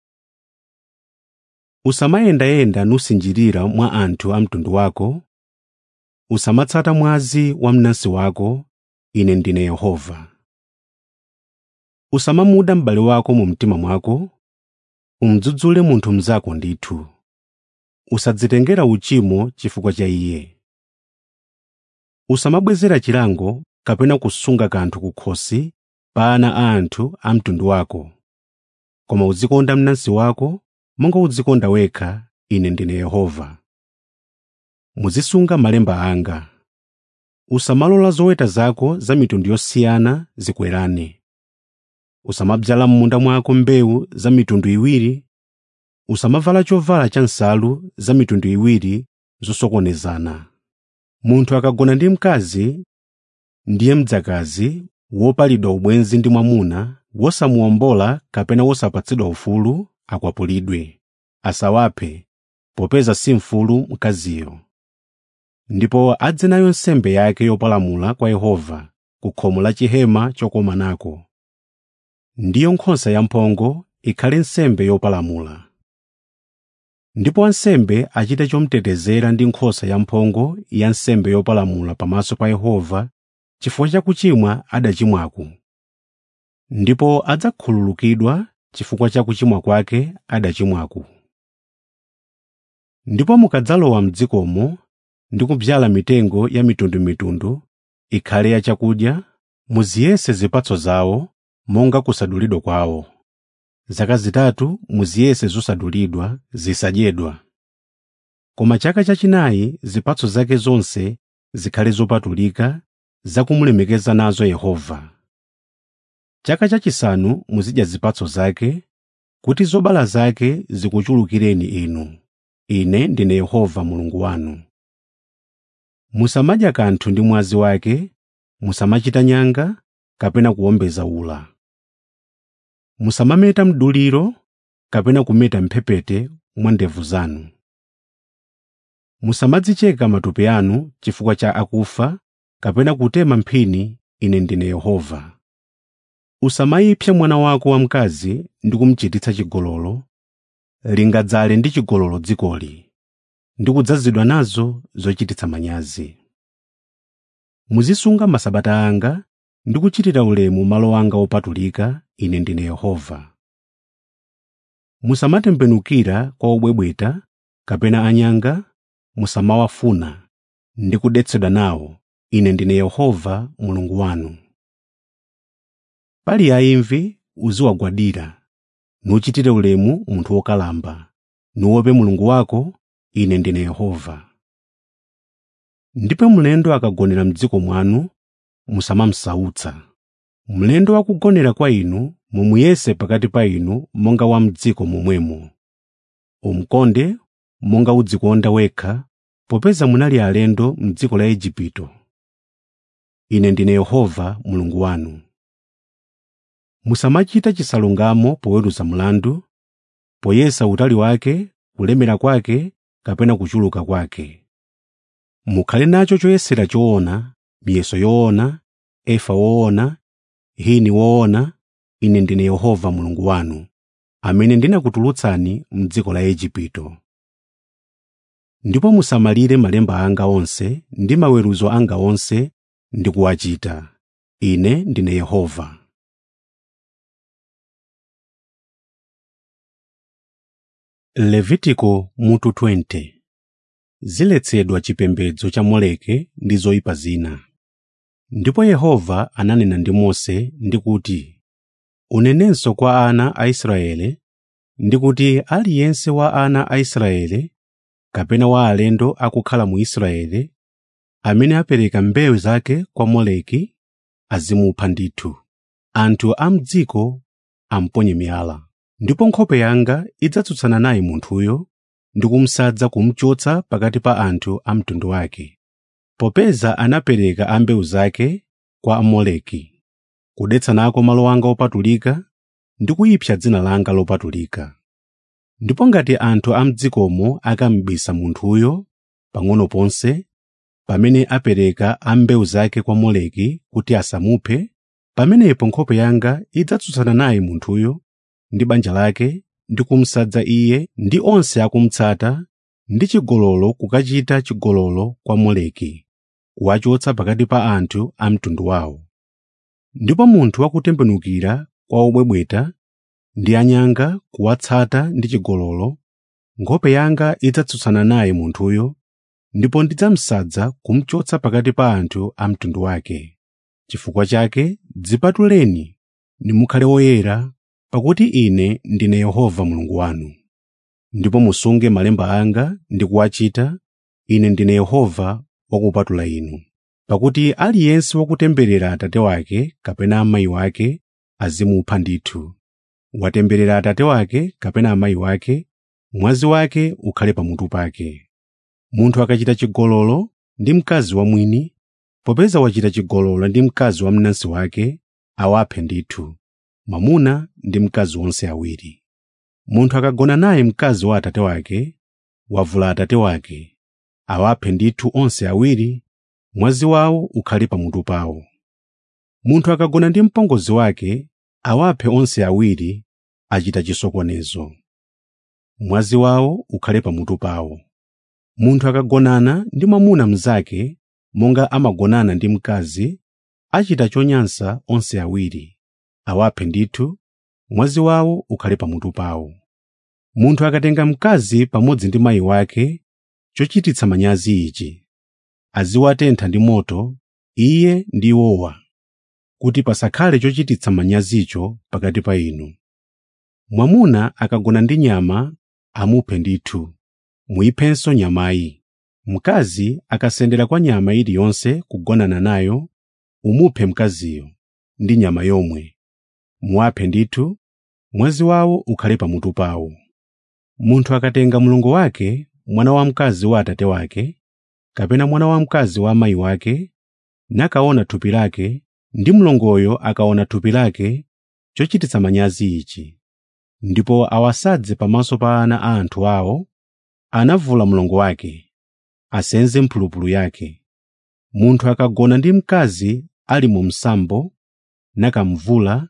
usamayendayenda nusinjirira mwa anthu a mtundu wako usamatsata mwazi wa mnansi wako ine ndine yehova usamamuda m'bale wako mu mtima mwako umdzudzule munthu mnzako ndithu usadzitengera uchimo chifukwa cha iye usamabwezera chilango kapena kusunga kanthu kukhosi pa ana a anthu a mtundu wako koma uzikonda mnansi wako monga udzikonda wekha ine ndine yehova muzisunga malemba anga usamalola zoweta zako za mitundu yosiyana zikwerane usamadzala m'munda mwako mbewu za mitundu iwiri usamavala chovala cha nsalu za mitundu iwiri zosokonezana munthu akagona ndi mkazi ndiye mdzakazi wopalidwa ubwenzi ndi mwamuna wosamuwombola kapena wosapatsidwa ufulu akwapulidwe asawaphe popeza si mfulu mkaziyo ndipo adze nayo nsembe yake yopalamula kwa yehova ku khomo la chihema chokomanako ndiyo nkhosa yamphongo ikhale nsembe yopalamula ndipo wansembe achite chomutetezera ndi nkhosa yamphongo ya nsembe yopalamula pamaso pa yehova chifukwa cha kuchimwa adachimwaku ndipo adzakhululukidwa chifukwa cha kuchimwa kwake adachimwaku ndipo mukadzalowa m'dzikomo ndi kubyala mitengo ya mitundumitundu ikhale ya chakudya muziyese zipatso zawo monga kusadulidwa kwawo zaka zitatu muziyese zosadulidwa zisadyedwa koma chaka chachinayi zipatso zake zonse zikhale zopatulika zakumulemekeza nazo yehova chaka chachisanu muzidya zipatso zake kuti zobala zake zikuchulukireni inu ine ndine yehova mulungu wanu musamadya kanthu ndi mwazi wake musamachita nyanga kapena kuwombeza ula musamameta mduliro kapena kumeta mphepete mwa ndevu zanu musamadzicheka matupi anu chifukwa cha akufa kapena kutema mphini ine ndine yehova usamayipsa mwana wako wamkazi ndi kumuchititsa chigololo lingadzale ndi chigololo dzikoli ndi kudzazidwa nazo zochititsa manyazi muzisunga masabata anga ndi kuchitira ulemu malo anga opatulika ine ndine yehova musamatembenukira kwa obwebweta kapena anyanga musamawafuna ndi kudetsedwa nawo ine ndine yehova mulungu wanu pali aimvi uziwagwadira nuchitire ulemu munthu wokalamba nuope mulungu wako ine ndine yehova ndipo mlendo akagonera m'dziko mwanu musamamsautsa mlendo wakugonera kwa inu mumuyese pakati pa inu monga wa m'dziko momwemo umkonde monga udzikonda wekha popeza munali alendo m'dziko la igupto ine ndine yehova mulungu wanu musamachita chisalungamo poweruza mlandu poyesa utali wake kulemera kwake kapena kuchuluka kwake mukhale nacho choyesera choona miyeso yoona efa woona hini woona ine ndine yehova mulungu wanu amene ndinakutulutsani m'dziko la igupto ndipo musamalire malemba anga onse ndi maweruzo anga onse ndi kuwachita ine ndine yehova levitiko mutu 20 ziletsedwa chipembedzo cha moleke ndi zoyipa zina ndipo yehova ananena ndi mose ndi kuti unenenso kwa ana a israele ndi kuti aliyense wa ana a israele kapena wa alendo akukhala mu israeli amene apereka mbewu zake kwa moleki azimupha ndithu anthu a m'dziko amponye miyala ndipo nkhope yanga idzatsutsana naye munthuyo ndi kumsadza kumchotsa pakati pa anthu a mtundu wake popeza anapereka a mbewu zake kwa amoleki kudetsa nako malo anga opatulika ndi kuyipsa dzina langa lopatulika ndipo ngati anthu a m'dzikomo akamubisa munthuyo pang'ono ponse pamene apereka a mbewu zake kwa moleki kuti asamuphe pamenepo nkhope yanga idzatsutsana naye munthuyo ndi banja lake ndi kumsadza iye ndi onse akumutsata ndi chigololo kukachita chigololo kwa moleki kuwachotsa pakati pa anthu a mtundu wawo ndipo munthu wakutembenukira kwa obwebweta ndi anyanga kuwatsata ndi chigololo nkhope yanga idzatsutsana naye munthuyo ndipo ndidzamsadza kumchotsa pakati pa anthu a mtundu wake chifukwa chake dzipatuleni nimukhale oyera pakuti ine ndine yehova mulungu wanu ndipo musunge malemba anga ndi kuwachita ine ndine yehova wakupatula inu pakuti aliyense wakutemberera atate wake kapena amayi wake azimupha ndithu watemberera atate wake kapena amayi wake mwazi wake ukhale pamutu pake munthu akachita chigololo ndi mkazi wa mwini popeza wachita chigololo ndi mkazi wa mnansi wake awaphe ndithu mwamuna ndi mkazi onse awiri munthu akagona naye mkazi wa atate wake wavula atate wake awaphe ndithu onse awiri mwazi wawo ukhale pamutu pawo munthu akagona ndi mpongozi wake awaphe onse awiri achita chisokonezo mwazi wawo ukhale pamutu pawo munthu akagonana ndi mwamuna mnzake monga amagonana ndi mkazi achita chonyansa onse awiri awaphe ndithu mwazi wawo ukhale pamutu pawo munthu akatenga mkazi pamodzi ndi mayi wake chochititsa manyazi ichi aziwatentha ndi moto iye ndi iwowa kuti pasakhale chochititsa manyazicho pakati pa inu mwamuna akagona ndi nyama amuphe ndithu muyiphenso nyamayi mkazi akasendera kwa nyama iliyonse kugonana nayo umuphe mkaziyo ndi nyama yomwe muwaphe ndithu mwazi wawo ukhale pamutu pawo munthu akatenga mlongo wake mwana wamkazi wa atate wake kapena mwana wamkazi wa amayi wake nakaona thupi lake ndi mlongoyo akaona thupi lake chochititsa manyazi ichi ndipo awasadze pamaso pa ana a anthu awo anavula mlongo wake asenze mphulupulu yake munthu akagona ndi mkazi ali mu msambo nakamvula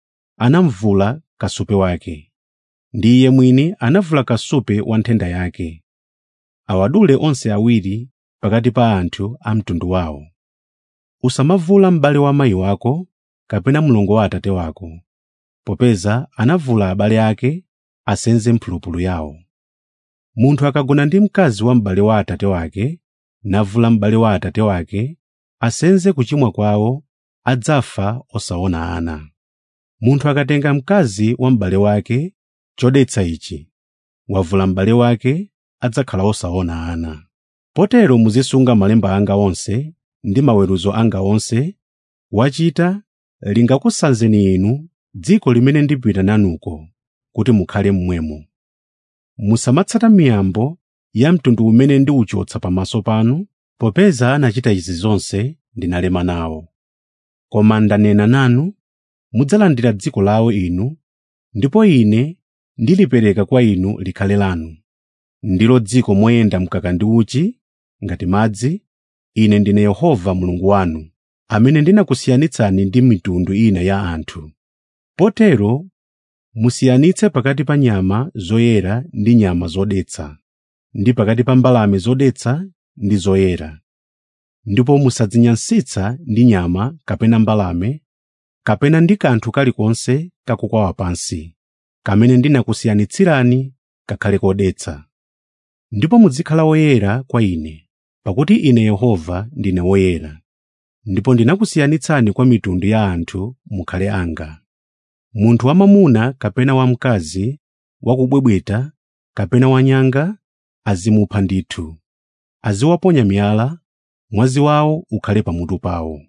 anamvula kasupe wake ndi iye mwini anavula kasupe wa nthenda yake awadule onse awiri pakati pa anthu a mtundu wawo usamavula m'bale wa mayi wako kapena mlongo wa atate wako popeza anavula abale ake asenze mphulupulu yawo munthu akagona ndi mkazi wa m'bale wa atate wake navula m'bale wa atate wake asenze kuchimwa kwawo adzafa osaona ana munthu akatenga mkazi wa m'bale wake chodetsa ichi wavula m'bale wake adzakhala osaona ana potero muzisunga malemba anga onse ndi maweruzo anga onse wachita lingakusanzeni inu dziko limene ndipita nanuko kuti mukhale mmwemo musamatsata miyambo ya mtundu umene ndiwuchotsa pamaso panu popeza anachita izi zonse ndinalema nawo koma ndanena nanu mudzalandira dziko lawo inu ndipo ine ndilipereka kwa inu likhale lanu ndilo dziko moyenda mkaka ndi uchi ngati madzi ine ndine yehova mulungu wanu amene ndinakusiyanitsani ndi mitundu ina ya anthu potero musiyanitse pakati pa nyama zoyera ndi nyama zodetsa ndi pakati pa mbalame zodetsa ndi zoyera ndipo musadzinyansitsa ndi nyama kapena mbalame kapena ndi kanthu kalikonse kakukwawa pansi kamene ndinakusiyanitsirani kakhale kodetsa ndipo muzikhala woyera kwa ine pakuti ine yehova ndine woyera ndipo ndinakusiyanitsani kwa mitundu ya anthu mukhale anga munthu wamwamuna kapena wamkazi wakubwebweta kapena wanyanga azimupha ndithu aziwaponya miyala mwazi wawo ukhale pamutu pawo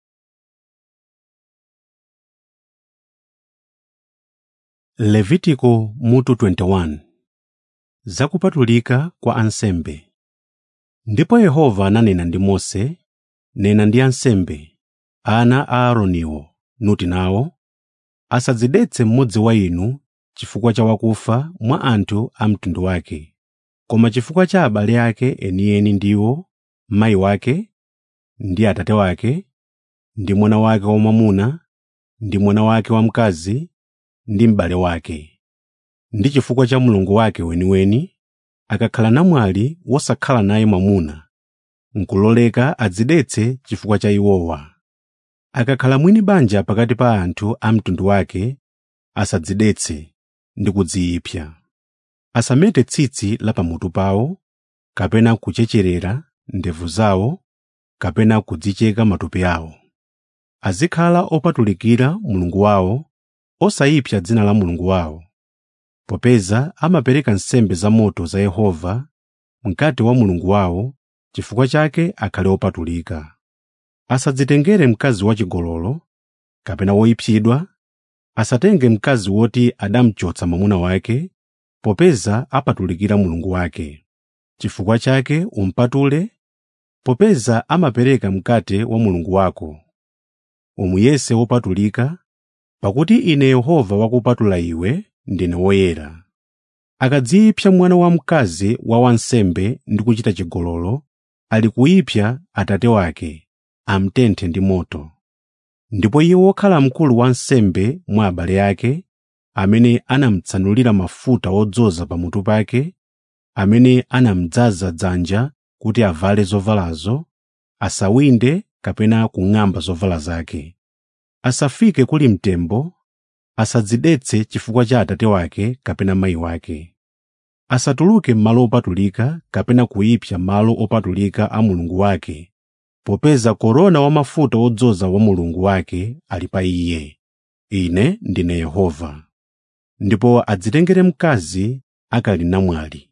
levitiko mutu 21 zakupatulika kwa ansembe ndipo yehova ananena ndi mose nena ndi ansembe ana a aaroniwo nuti nawo asadzidetse mmodzi wa inu chifukwa cha wakufa mwa anthu a mtundu wake koma chifukwa cha abale ake enieni ndiwo mayi wake ndi atate wake ndi mwana wake wamwamuna ndi mwana wake wamkazi ndi m'bale wake ndi chifukwa cha mulungu wake weniweni akakhala namwali wosakhala naye mwamuna nkuloleka adzidetse chifukwa cha iwowa akakhala mwini banja pakati pa anthu a mtundu wake asadzidetse ndi kudziyipsa asamete tsitsi la pamutu pawo kapena kuchecherera ndevu zawo kapena kudzicheka matupi awo azikhala opatulikira mulungu wawo osayipsa dzina la mulungu wawo popeza amapereka nsembe zamoto za yehova mkati wa mulungu wawo chifukwa chake akhale opatulika asadzitengere mkazi wachigololo kapena woyipsidwa asatenge mkazi woti adamchotsa mwamuna wake popeza apatulikira mulungu wake chifukwa chake umpatule popeza amapereka mkate wa mulungu wako umuyese wopatulika pakuti ine yehova wakupatula iwe ndine woyera akadziyipsa mwana wamkazi wa wansembe ndi kuchita chigololo ali kuyipsa atate wake amtenthe ndi moto ndipo iye wokhala mkulu wa nsembe mwa abale ake amene anamutsanulira mafuta odzoza pamutu pake amene anamudzaza dzanja kuti avale zovalazo asawinde kapena kung'amba zovala zake asafike kuli mtembo asadzidetse chifukwa cha atate wake kapena mayi wake asatuluke m'malo opatulika kapena kuyipsa malo opatulika a mulungu wake popeza korona wa mafuta odzoza wa mulungu wake ali pa iye ine ndine yehova ndipo adzitengere mkazi akali namwali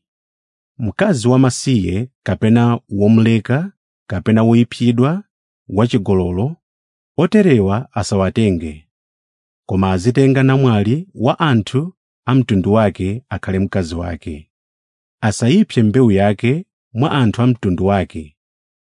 mkazi wamasiye kapena womuleka kapena woyipsidwa wachigololo oterewa asawatenge koma azitenga namwali wa anthu a mtundu wake akhale mkazi wake asayipse mbewu yake mwa anthu a mtundu wake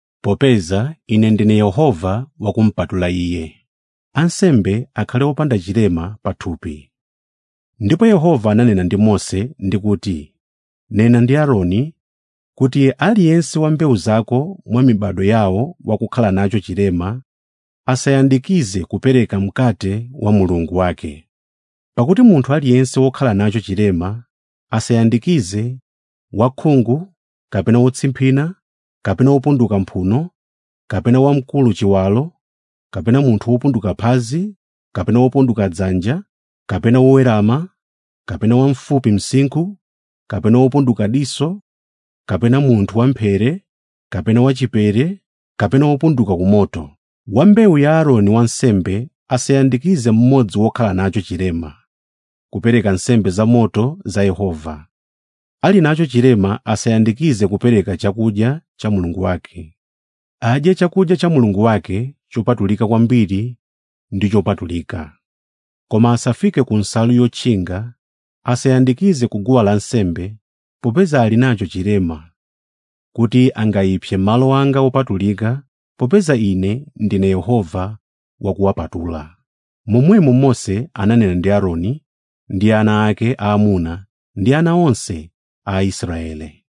popeza ine ndine yehova wakumpatula iye ansembe akhale opanda chilema pathupi ndipo yehova ananena ndi mose ndi kuti nena ndi aaroni kuti aliyense wa mbewu zako mwa mibado yawo wakukhala nacho chilema asayandikize kupereka mkate wa mulungu wake pakuti munthu aliyense wokhala nacho chilema asayandikize wakhungu kapena wotsimphina kapena wopunduka mphuno kapena wamkulu chiwalo kapena munthu wopunduka phazi kapena wopunduka dzanja kapena wowerama kapena wamfupi msinkhu kapena wopunduka diso kapena munthu wamphere kapena wachipere kapena wopunduka kumoto wa mbewu ya aaroni wansembe asayandikize mmodzi wokhala nacho chilema kupereka nsembe zamoto za yehova ali nacho chilema asayandikize kupereka chakudya cha mulungu wake adye chakudya cha mulungu wake chopatulika kwambiri ndi chopatulika koma asafike ku nsalu yotchinga asayandikize ku guwa lansembe popeza ali nacho chilema kuti angayipse malo anga wopatulika popeza ine ndine yehova wakuwapatula momwemo mose ananena ndi aaroni ndi ana ake aamuna ndi ana onse a aisraele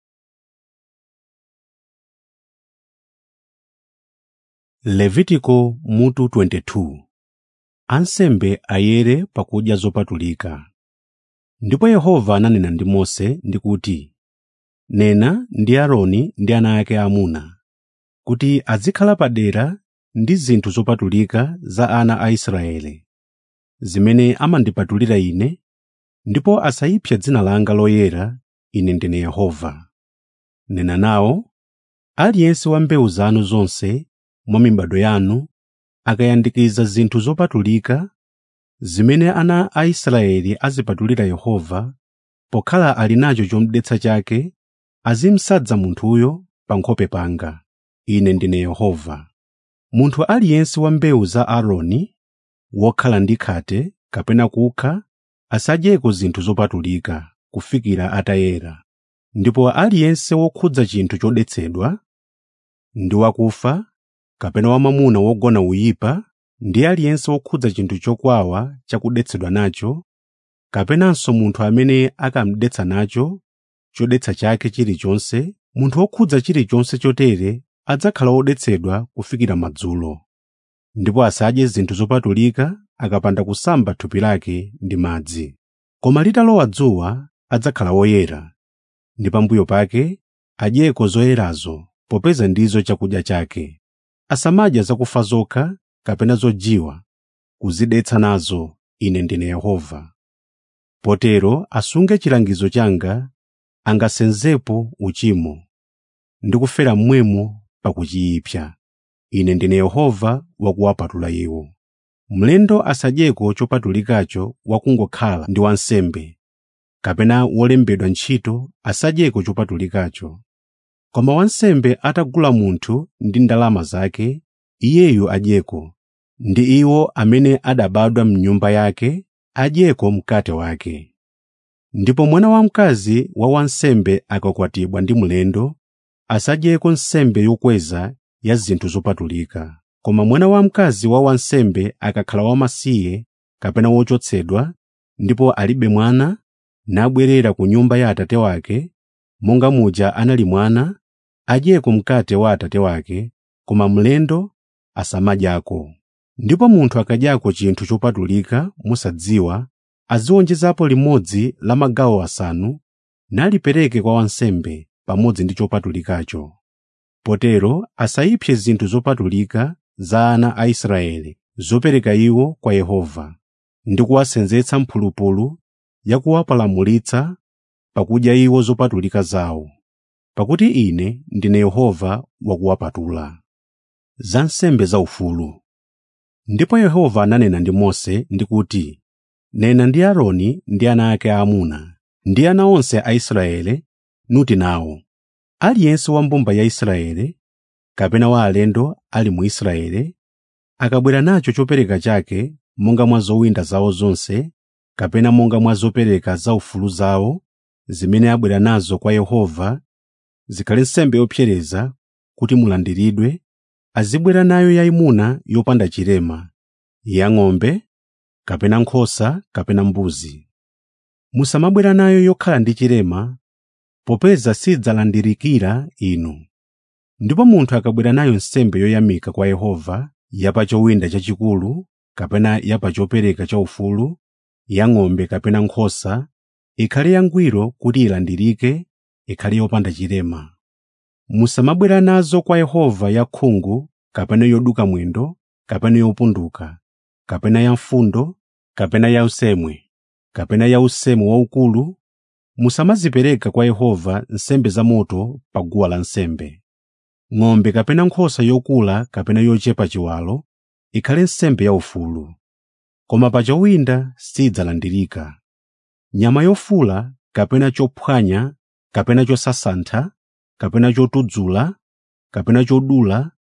levitiko mutu 22 ansembe ayere pakudya zopatulika ndipo yehova ananena ndi mose ndi kuti nena ndi aaroni ndi ana ake aamuna kuti azikhala padera ndi zinthu zopatulika za ana a israele zimene amandipatulira ine ndipo asayipse dzina langa loyera ine ndine yehova nena nawo aliyense wa mbewu zanu zonse mwa mibado yanu akayandikiza zinthu zopatulika zimene ana a israeli azipatulira yehova pokhala ali nacho chomdetsa chake azimsadza munthuyo pa nkhope panga ine ndine yehova munthu aliyense wa mbewu za aaroni wokhala ndi khate kapena kukha asadyeko zinthu zopatulika kufikira atayera ndipo aliyense wokhudza chinthu chodetsedwa ndi wakufa kapena wamwamuna wogona uyipa ndi aliyense wokhudza chinthu chokwawa chakudetsedwa nacho kapenanso munthu amene akamdetsa nacho chodetsa chake chilichonse munthu wokhudza chilichonse chotere adzakhala wodetsedwa kufikira madzulo ndipo asadye zinthu zopatulika akapanda kusamba thupi lake ndi madzi koma litalowa dzuwa adzakhala woyera ndi pambuyo pake adyeko zoyerazo popeza ndizo chakudya chake asamadya zakufa zokha kapena zojiwa kuzidetsa nazo ine ndine yehova potero asunge chilangizo changa angasenzepo uchimo ndi kufera mmwemo pakuchiyipsa ine ndine yehova wakuwapatula iwo mlendo asadyeko chopatulikacho wakungokhala ndi wansembe kapena wolembedwa ntchito asadyeko chopatulikacho koma wansembe atagula munthu ndi ndalama zake iyeyu adyeko ndi iwo amene adabadwa m'nyumba yake adyeko mkate wake ndipo mwana wamkazi wa wansembe akakwatibwa ndi mlendo asadyeko nsembe yokweza ya zinthu zopatulika koma mwana wamkazi wa wansembe akakhala wamasiye kapena wochotsedwa ndipo alibe mwana nabwerera ku nyumba ya atate wake monga muja anali mwana adyeko mkate wa atate wake koma mlendo asamadyako ndipo munthu akadyako chinthu chopatulika mosadziwa aziwonjezapo limodzi la magawo asanu nalipereke kwa wansembe pamodzi ndi chopatulikacho potero asayipse zinthu zopatulika za ana a israeli zopereka iwo kwa yehova ndi kuwasenzetsa mphulupulu yakuwapalamulitsa pakudya iwo zopatulika zawo pakuti ine ndine yehova wakuwapatula za nsembe zaufulu ndipo yehova ananena ndi mose ndi kuti nena ndi aaroni ndi ana ake aamuna ndi ana onse a israele nuti nawo aliyense wa mbumba ya israele kapena wa alendo ali mu israele akabwera nacho chopereka chake monga mwa zowinda zawo zonse kapena monga mwa zopereka zaufulu zawo zimene abwera nazo kwa yehova zikhale nsembe yopsereza kuti mulandiridwe azibwera nayo yayimuna yopanda chilema yang'ombe kapena nkhosa kapena mbuzi musamabwera nayo yokhala ndi chilema popeza sidzalandirikira inu ndipo munthu akabwera nayo nsembe yoyamika kwa yehova yapa chowinda chachikulu kapena yapa chopereka chaufulu yang'ombe kapena nkhosa ikhale yangwiro kuti ilandirike ikhale yopanda chilema musamabwera nazo kwa yehova yakhungu kapena yoduka mwendo kapena yopunduka kapena yamfundo kapena yausemwe kapena yausemu waukulu musamazipereka kwa yehova nsembe zamoto pa guwa lansembe ng'ombe kapena nkhosa yokula kapena yochepa chiwalo ikhale nsembe yaufulu koma pa chowinda sidzalandirika nyama yofula kapena chophwanya kapena chosasantha kapena chotudzula kapena chodula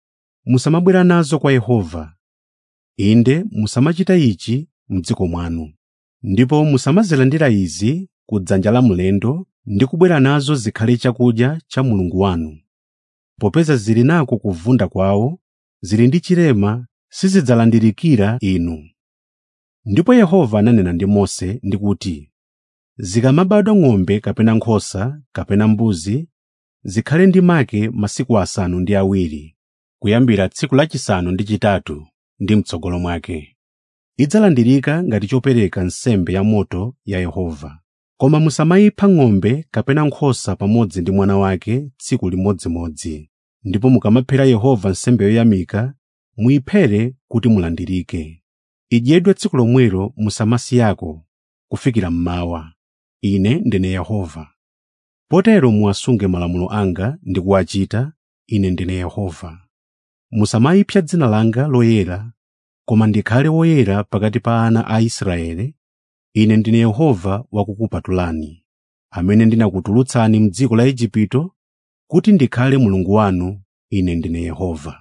musamabwera nazo kwa Yehova. Inde musamachita ichi m'dziko mwanu. Ndipo musamazilandira izi ku dzanja la mlendo ndi kubwera nazo zikhale chakudya cha Mulungu wanu. Popeza zili nako kuvunda kwawo, zili ndi chilema sizidzalandirikira inu. Ndipo Yehova ananena ndi Mose ndi kuti, zikamabadwa ng'ombe kapena nkhosa kapena mbuzi, zikhale ndi make masiku asanu ndi awiri, kuyambira tsiku lachisanu ndi chitatu ndi m'tsogolo mwake. Idzalandirika ngati chopereka nsembe ya moto ya Yehova. Koma musamayipha ng'ombe kapena nkhosa pamodzi ndi mwana wake tsiku limodzimodzi. Ndipo mukamaphera Yehova nsembe yoyamika, muyiphere kuti mulandirike. Idyedwe tsiku lomwelo musamasiyako kufikira mmawa. Ine ndine Yehova. Potero muwasunge malamulo anga ndi kuwachita, Ine ndine Yehova. Musamayipsa dzina langa loyera, koma ndikhale woyera pakati pa ana a Israeli. Ine ndine Yehova wakukupatulani, amene ndinakutulutsani m'dziko la Igupto kuti ndikhale Mulungu wanu. Ine ndine Yehova.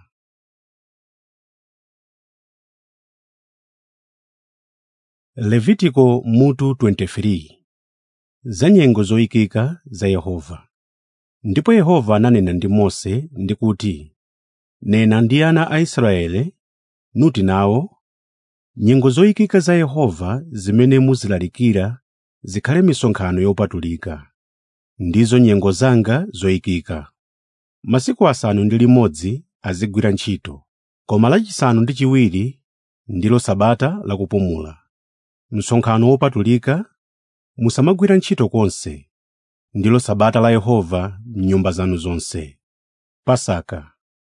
Levitiko mutu 23 Za nyengo zoyikika za Yehova. Ndipo Yehova ananena ndi Mose ndi kuti, “Nena ndi ana a Israeli, nuti nawo, nyengo zoyikika za Yehova zimene muzilalikira zikhale misonkhano yopatulika, ndizo nyengo zanga zoyikika. Masiku asanu ndi limodzi azigwira ntchito, koma lachisanu ndi chiwiri ndilo Sabata la kupumula. Msonkhano wopatulika musamagwira ntchito konse, ndilo Sabata la Yehova m'nyumba zanu zonse. Pasaka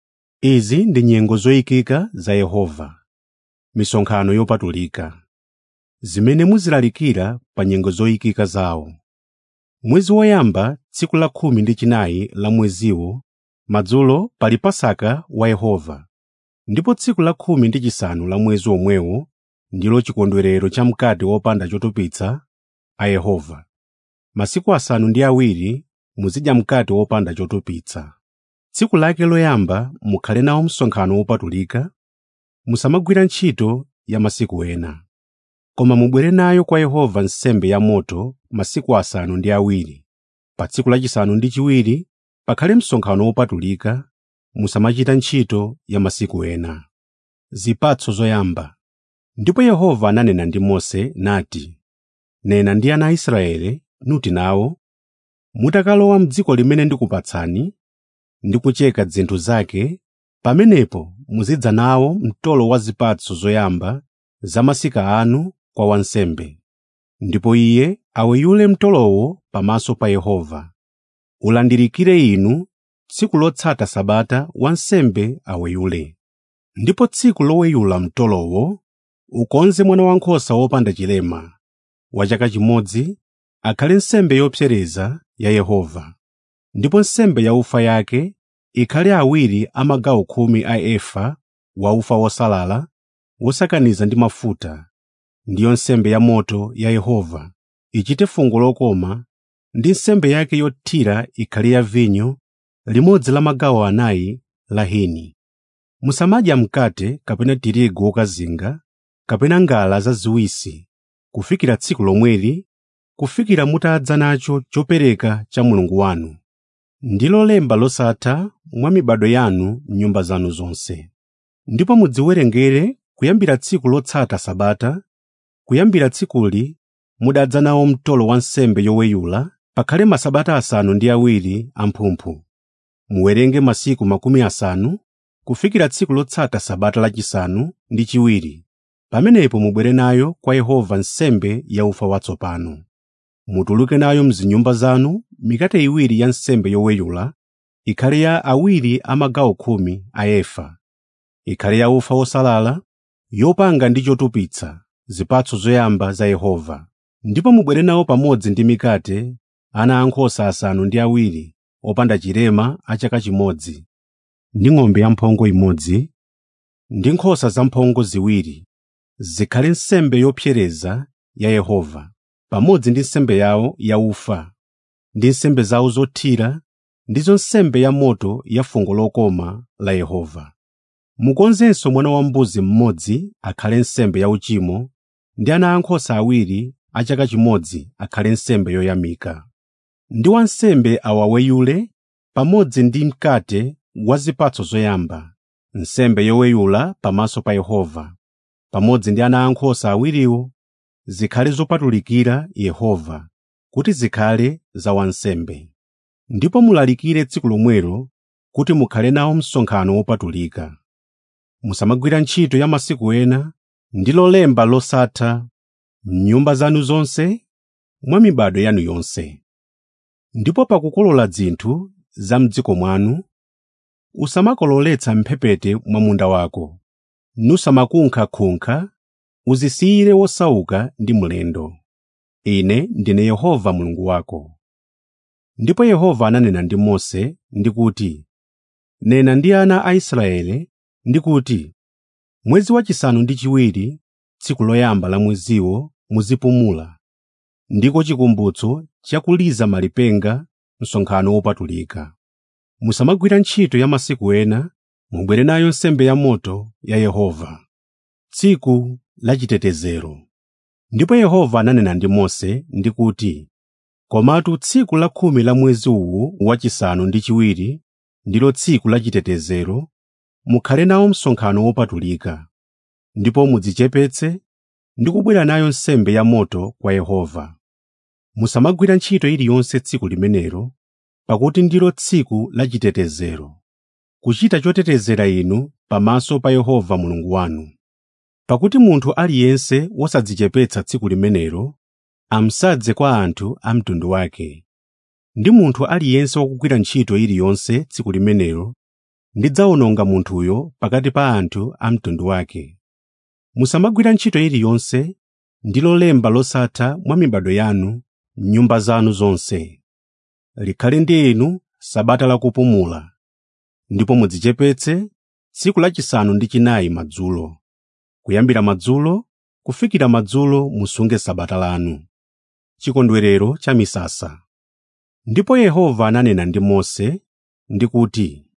Izi ndi nyengo zoyikika za Yehova, misonkhano yopatulika, zimene muzilalikira pa nyengo zoyikika zawo. Mwezi woyamba tsiku la khumi ndi chinayi la mweziwo, madzulo pali Pasaka wa Yehova, ndipo tsiku la khumi ndi chisanu la mwezi omwewo ndilo chikondwerero cha mkate wopanda chotupitsa a Yehova. Masiku asanu ndi awiri muzidya mkate wopanda chotupitsa. Tsiku lake loyamba mukhale nawo msonkhano wopatulika, musamagwira ntchito ya masiku ena. Koma mubwere nayo kwa Yehova nsembe ya moto masiku asanu ndi awiri. Pa tsiku lachisanu ndi chiwiri pakhale msonkhano wopatulika, musamachita ntchito ya masiku ena. Zipatso zoyamba Ndipo Yehova ananena ndi Mose nati, “Nena ndi ana a Israeli, nuti nawo, mutakalowa m'dziko limene ndikupatsani ndi kucheka zinthu zake, pamenepo muzidza nawo mtolo wa zipatso zoyamba za masika anu kwa wansembe. Ndipo iye aweyule mtolowo pamaso pa Yehova. Ulandirikire inu tsiku lotsata Sabata wansembe aweyule. Ndipo tsiku loweyula mtolowo ukonze mwana wankhosa wopanda chilema wa chaka chimodzi akhale nsembe yopsereza ya Yehova. Ndipo nsembe yaufa yake ikhale awiri a magawo khumi a efa wa ufa wosalala wosakaniza ndi mafuta, ndiyo nsembe ya moto ya Yehova, ichite fungo lokoma, ndi nsembe yake yothira ikhale ya vinyo limodzi la magawo anayi la hini. Musamadya mkate kapena tirigu wokazinga kapena ngala zaziwisi kufikira tsiku lomweli, kufikira mutadza nacho chopereka cha Mulungu wanu. Ndilo lemba losatha mwa mibado yanu m'nyumba zanu zonse. Ndipo mudziwerengere kuyambira tsiku lotsata Sabata, kuyambira tsikuli mudadza nawo mtolo wa nsembe yoweyula, pakhale masabata asanu ndi awiri amphumphu. Muwerenge masiku makumi asanu kufikira tsiku lotsata Sabata lachisanu ndi chiwiri. Pamenepo mubwere nayo kwa Yehova nsembe ya ufa watsopano. Mutuluke nayo m'zinyumba zanu mikate iwiri ya nsembe yoweyula, ikhale ya awiri a magawo khumi a efa, ikhale ya ufa wosalala, yopanga ndi chotupitsa, zipatso zoyamba za Yehova. Ndipo mubwere nawo pamodzi ndi mikate ana ankhosa asanu ndi awiri opanda chilema a chaka chimodzi, ndi ng'ombe yamphongo imodzi, ndi nkhosa zamphongo ziwiri, zikhale nsembe yopsereza ya Yehova, pamodzi ndi nsembe yawo yaufa, ndi nsembe zawo zothira, ndizo nsembe ya moto ya fungo lokoma la Yehova. mukonzenso mwana wambuzi mmodzi akhale nsembe yauchimo ndi ana ankhosa awiri a chaka chimodzi akhale nsembe yoyamika ndi wansembe awaweyule pamodzi ndi mkate wa zipatso zoyamba nsembe yoweyula pamaso pa Yehova pamodzi ndi ana ankhosa awiriwo zikhale zopatulikira Yehova kuti zikhale za wansembe ndipo mulalikire tsiku lomwelo kuti mukhale nawo msonkhano wopatulika musamagwira ntchito ya masiku ena ndi lolemba losatha m'nyumba zanu zonse mwa mibado yanu yonse ndipo pakukolola zinthu za m'dziko mwanu usamakololetsa mphepete mwa munda wako nusamakunkha-kunkha uzisiyire wosauka ndi mlendo ine ndine yehova mulungu wako ndipo yehova ananena ndi mose ndi kuti nena ndi ana a israele ndi kuti mwezi wachisanu ndi chiwiri tsiku loyamba la mweziwo muzipumula ndiko chikumbutso chakuliza malipenga msonkhano wopatulika musamagwira ntchito ya masiku ena mubwere nayo nsembe ya moto ya yehova tsiku la chitetezero ndipo yehova ananena ndi mose ndi kuti komatu tsiku la khumi la mwezi uwu wachisanu ndi chiwiri ndilo tsiku la chitetezero mukhale nawo msonkhano wopatulika ndipo mudzichepetse ndi kubwera nayo nsembe ya moto kwa yehova musamagwira ntchito iliyonse tsiku limenelo pakuti ndilo tsiku la chitetezero kuchita chotetezera inu pamaso pa yehova mulungu wanu pakuti munthu aliyense wosadzichepetsa tsiku limenelo amsadze kwa anthu a mtundu wake ndi munthu aliyense wokugwira ntchito iliyonse tsiku limenelo ndidzawononga munthuyo pakati pa anthu a mtundu wake musamagwira ntchito iliyonse ndi lolemba losatha mwa mibado yanu m'nyumba zanu zonse likhale ndi inu sabata lakupumula ndipo mudzichepetse tsiku lachisanu ndi chinayi madzulo kuyambira madzulo kufikira madzulo musunge sabata lanu chikondwerero cha misasa ndipo yehova ananena ndi mose ndi kuti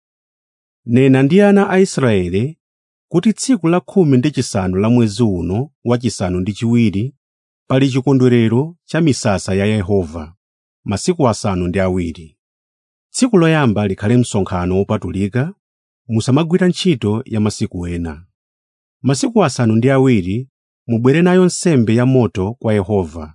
nena ndi ana a israele kuti tsiku la khumi ndi chisanu la mwezi uno wachisanu ndi chiwiri pali chikondwerero cha misasa ya yehova masiku asanu ndi awiri tsiku loyamba likhale msonkhano wopatulika musamagwira ntchito ya masiku ena masiku asanu ndi awiri mubwere nayo nsembe ya moto kwa yehova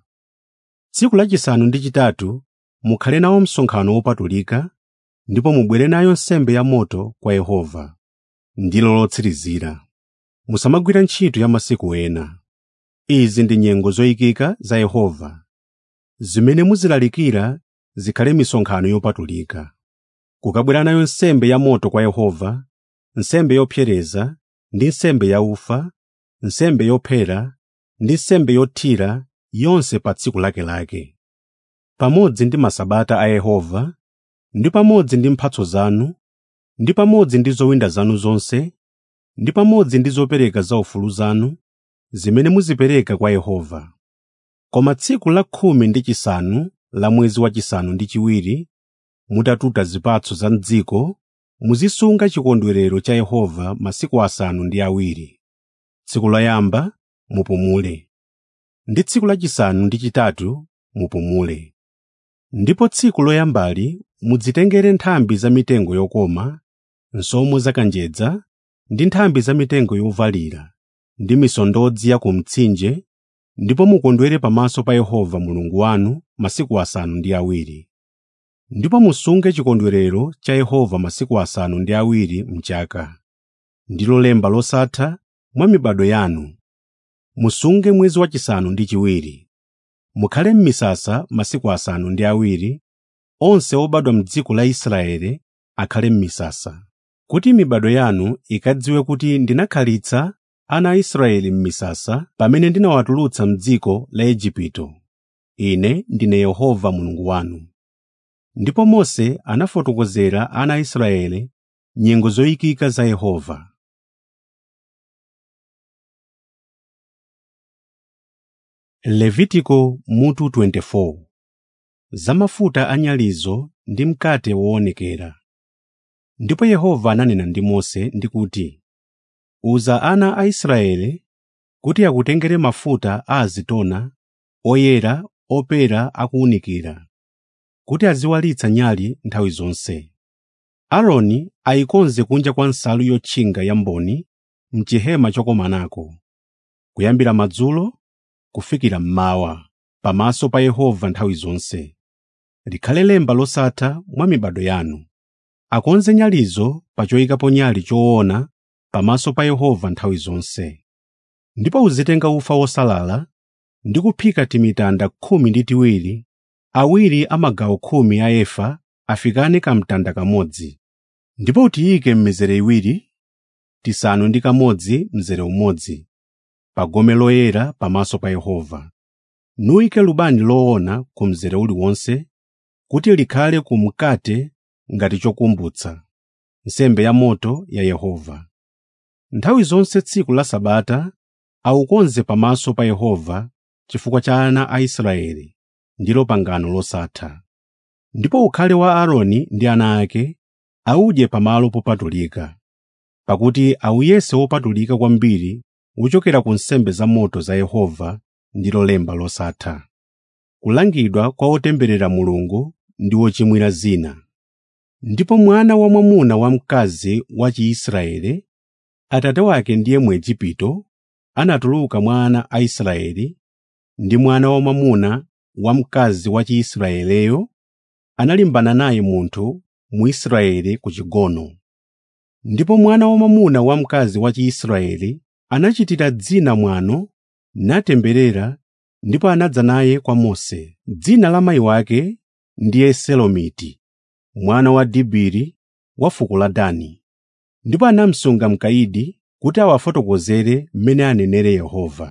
tsiku lachisanu ndi chitatu mukhale nawo msonkhano wopatulika ndipo mubwere nayo nsembe ya moto kwa yehova ndilo lotsirizira musamagwira ntchito ya masiku ena izi ndi nyengo zoyikika za yehova zimene muzilalikira zikhale misonkhano yopatulika kukabwera nayo nsembe ya moto kwa yehova nsembe yopsereza ndi nsembe yaufa nsembe yophera ndi nsembe yothira yonse pa tsiku lakelake pamodzi ndi masabata a yehova ndi pamodzi ndi mphatso zanu ndi pamodzi ndi zowinda zanu zonse ndi pamodzi ndi zopereka zaufulu zanu zimene muzipereka kwa yehova koma tsiku la khumi ndi chisanu la mwezi wachisanu ndi chiwiri mutatuta zipatso za m'dziko muzisunga chikondwerero cha yehova masiku asanu ndi awiri tsiku loyamba mupumule ndi tsiku lachisanu ndi chitatu mupumule ndipo tsiku loyambali mudzitengere nthambi za mitengo yokoma nsomwo zakanjedza ndi nthambi za mitengo yovalira ndi misondodzi ya ku mtsinje ndipo mukondwere pamaso pa yehova mulungu wanu masiku asanu ndi awiri ndipo musunge chikondwerero cha yehova masiku asanu ndi awiri mchaka ndilo lemba losatha mwa mibado yanu musunge mwezi wachisanu ndi chiwiri mukhale m'misasa masiku asanu ndi awiri onse obadwa m'dziko la israeli akhale m'misasa kuti mibado yanu ikadziwe kuti ndinakhalitsa ana a israeli m'misasa pamene ndinawatulutsa m'dziko la igupto ine ndine yehova mulungu wanu ndipo mose anafotokozera ana a israeli nyengo zoyikika za yehova levitiko mutu 24 za mafuta anyalizo ndi mkate woonekera ndipo yehova ananena ndi mose ndi kuti uza ana a Israeli kuti akutengere mafuta a azitona oyera opera akuwunikira kuti aziwalitsa nyali nthawi zonse. Aaroni ayikonze kunja kwa nsalu yotchinga ya mboni m'chihema chokomanako, kuyambira madzulo kufikira mmawa, pamaso pa Yehova nthawi zonse. Likhale lemba losatha mwa mibado yanu. Akonze nyalizo pa choyikapo nyali choona pamaso pa Yehova nthawi zonse. Ndipo uzitenga ufa wosalala ndi kuphika timitanda khumi ndi tiwiri, awiri a magawo khumi a efa afikane kamtanda kamodzi. Ndipo utiyike m'mizere iwiri, tisanu ndi kamodzi mzere umodzi, pa gome loyera pamaso pa Yehova. Nuyike lubani loona ku mzere uliwonse kuti likhale ku mkate ngati chokumbutsa, nsembe ya moto ya Yehova. Nthawi zonse tsiku la Sabata awukonze pamaso pa Yehova chifukwa cha ana a Israeli, ndilo pangano losatha. Ndipo ukhale wa Aaroni ndi ana ake awudye pamalo popatulika, pakuti awuyese wopatulika kwambiri wochokera ku nsembe zamoto za Yehova ndilo lemba losatha. Kulangidwa kwa otemberera Mulungu ndi wochimwira zina. Ndipo mwana wamwamuna wamkazi wa Chiisraeli, atate wake ndiye Mwejipito, anatuluka mwa ana a Israeli, ndi mwana wamwamuna wamkazi wa Chiisraeleyo analimbana naye munthu Mwisraeli ku chigono. Ndipo mwana wamwamuna wamkazi wa Chiisraeli anachitira dzina mwano natemberera ndipo anadza naye kwa Mose. Dzina la mayi wake ndiye Selomiti, mwana wa Dibiri wa fuko la Dani. Ndipo anamusunga mkaidi kuti awafotokozere mmene anenere Yehova.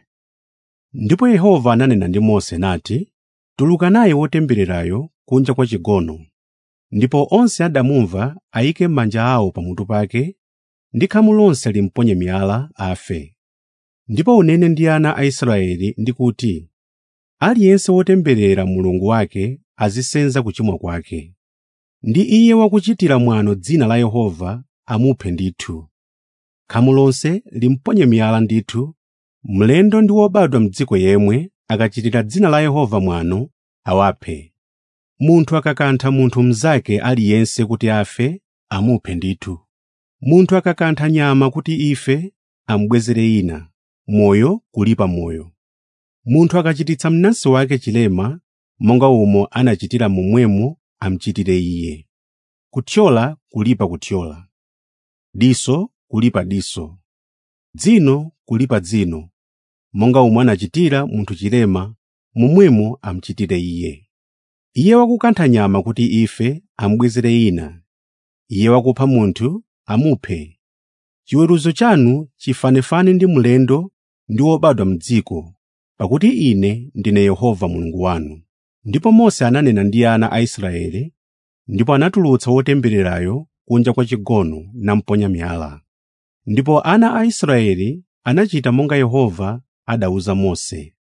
Ndipo Yehova ananena ndi Mose nati, “Tuluka naye wotembererayo kunja kwa chigono.” Ndipo onse adamumva ayike manja awo pamutu pake ndi khamu lonse limponye miyala afe. Ndipo unene ndi ana a Israeli ndi kuti, “Aliyense wotemberera Mulungu wake azisenza kuchimwa kwake. Ndi iye wakuchitira mwano dzina la Yehova amuphe ndithu. Khamu lonse limponye miyala ndithu, mlendo ndi wobadwa m'dziko yemwe akachitira dzina la Yehova mwano awaphe. Munthu akakantha munthu mnzake aliyense kuti afe, amuphe ndithu. Munthu akakantha nyama kuti ife, amubwezere ina, moyo kulipa moyo. Munthu akachititsa mnansi wake chilema, monga umo anachitira momwemo amuchitire iye. Kuthyola kulipa kuthyola, diso kulipa diso, dzino kulipa dzino, monga umo anachitira munthu chilema, momwemo amuchitire iye. Iye wakukantha nyama kuti ife amubwezere ina, iye wakupha munthu amuphe. Chiweruzo chanu chifanefane ndi mlendo ndi wobadwa m'dziko, pakuti Ine ndine Yehova Mulungu wanu. Ndipo Mose ananena ndi ana a Israeli, ndipo anatulutsa wotembererayo kunja kwa chigono namponya miyala. Ndipo ana a Israeli anachita monga Yehova adawuza Mose.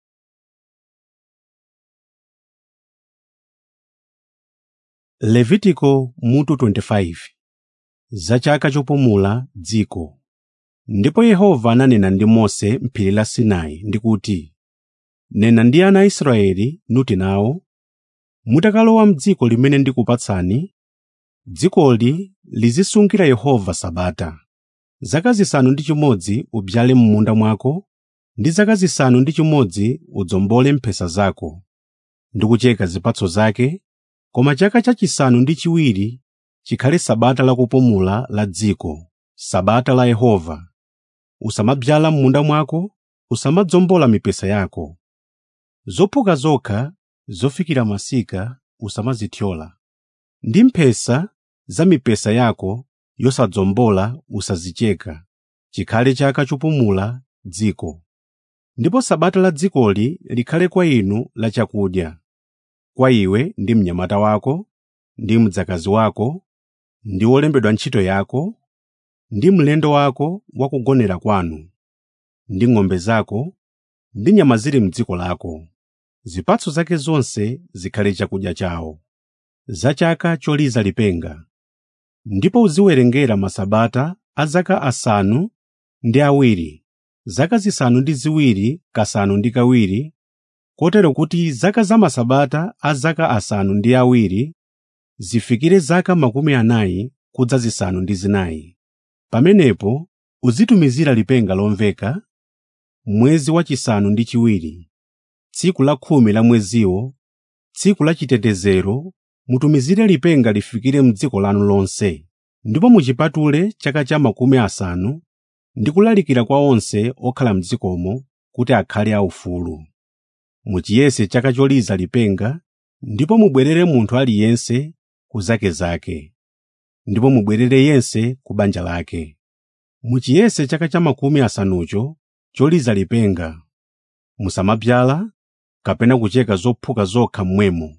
Levitiko mutu 25 Za chaka chopumula dziko. Ndipo Yehova ananena ndi Mose m'phiri la Sinai ndi kuti, “Nena ndi ana a Israeli nuti nawo, mutakalowa m'dziko limene ndikupatsani, dzikoli lizisungira Yehova Sabata. Zaka zisanu ndi chimodzi ubyale m'munda mwako, ndi zaka zisanu ndi chimodzi udzombole mphesa zako, ndi kucheka zipatso zake, koma chaka chachisanu ndi chiwiri chikhale Sabata la kupumula la dziko, Sabata la Yehova. Usamabyala m'munda mwako, usamadzombola mipesa yako. Zophuka zokha zofikira masika usamazithyola. Ndi mphesa za mipesa yako yosadzombola usazicheka. Chikhale chaka chopumula dziko. Ndipo Sabata la dzikoli likhale kwa inu la chakudya, kwa iwe ndi mnyamata wako, ndi mdzakazi wako, ndi wolembedwa ntchito yako, ndi mlendo wako wakugonera kwanu, ndi ng'ombe zako, ndi nyama zili m'dziko lako. Zipatso zake zonse zikhale chakudya chawo. Za chaka choliza lipenga. Ndipo uziwerengera masabata a zaka asanu ndi awiri zaka zisanu ndi ziwiri kasanu ndi kawiri kotero kuti zaka za masabata a zaka asanu ndi awiri zifikire zaka makumi anayi kudza zisanu ndi zinayi pamenepo uzitumizira lipenga lomveka mwezi wachisanu ndi chiwiri tsiku la khumi la mweziwo tsiku la chitetezero mutumizire lipenga lifikire m'dziko lanu lonse ndipo muchipatule chaka cha makumi asanu ndi kulalikira kwa onse okhala m'dzikomo kuti akhale aufulu muchiyese chaka choliza lipenga ndipo mubwerere munthu aliyense ku zake zake ndipo mubwerere yense ku banja lake muchiyese chaka cha makumi asanucho choliza lipenga musamabzala kapena kucheka zophuka zokha mmwemo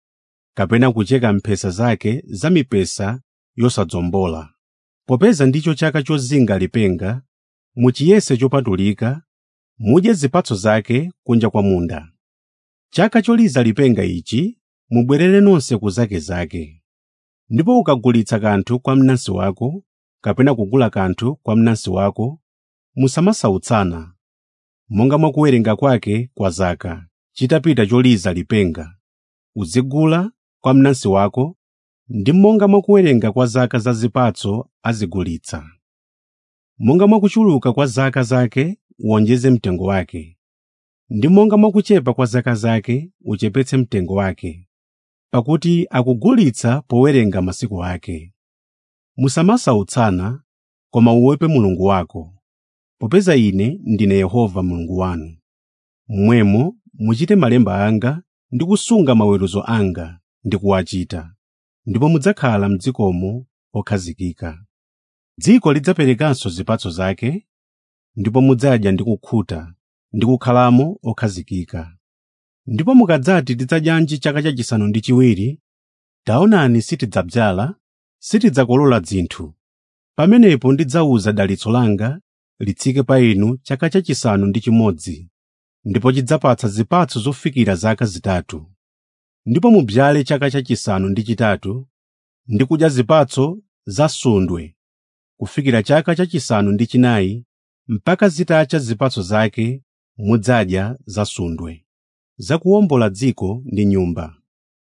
kapena kucheka mphesa zake za mipesa yosadzombola popeza ndicho chaka chozinga lipenga muchiyese chopatulika mudye zipatso zake kunja kwa munda chaka choliza lipenga ichi mubwerere nonse ku zake zake ndipo ukagulitsa kanthu kwa mnansi wako kapena kugula kanthu kwa mnansi wako musamasautsana monga mwakuwerenga kwake kwa zaka chitapita choliza lipenga uzigula kwa mnansi wako ndi monga mwakuwerenga kwa zaka za zipatso azigulitsa monga mwakuchuluka kwa zaka zake uwonjeze mtengo wake ndi monga mwakuchepa kwa zaka zake uchepetse mtengo wake pakuti akugulitsa powerenga masiku ake musamasautsana koma uope mulungu wako popeza ine ndine yehova mulungu wanu mmwemo muchite malemba anga ndi kusunga maweruzo anga ndi kuwachita ndipo mudzakhala m'dzikomo okhazikika dziko lidzaperekanso zipatso zake ndipo mudzadya ndi kukhuta ndi kukhalamo okhazikika ndipo mukadzati tidzadyanji chaka chachisanu ndi chiwiri taonani sitidzabzala sitidzakolola dzinthu pamenepo ndidzawuza dalitso langa litsike pa inu chaka chachisanu ndi chimodzi ndipo chidzapatsa zipatso zofikira zaka zitatu ndipo mubzale chaka chachisanu ndi chitatu ndi kudya zipatso zasundwe kufikira chaka chachisanu ndi chinayi mpaka zitacha zipatso zake mudzadya zasundwe zakuwombola dziko ndi nyumba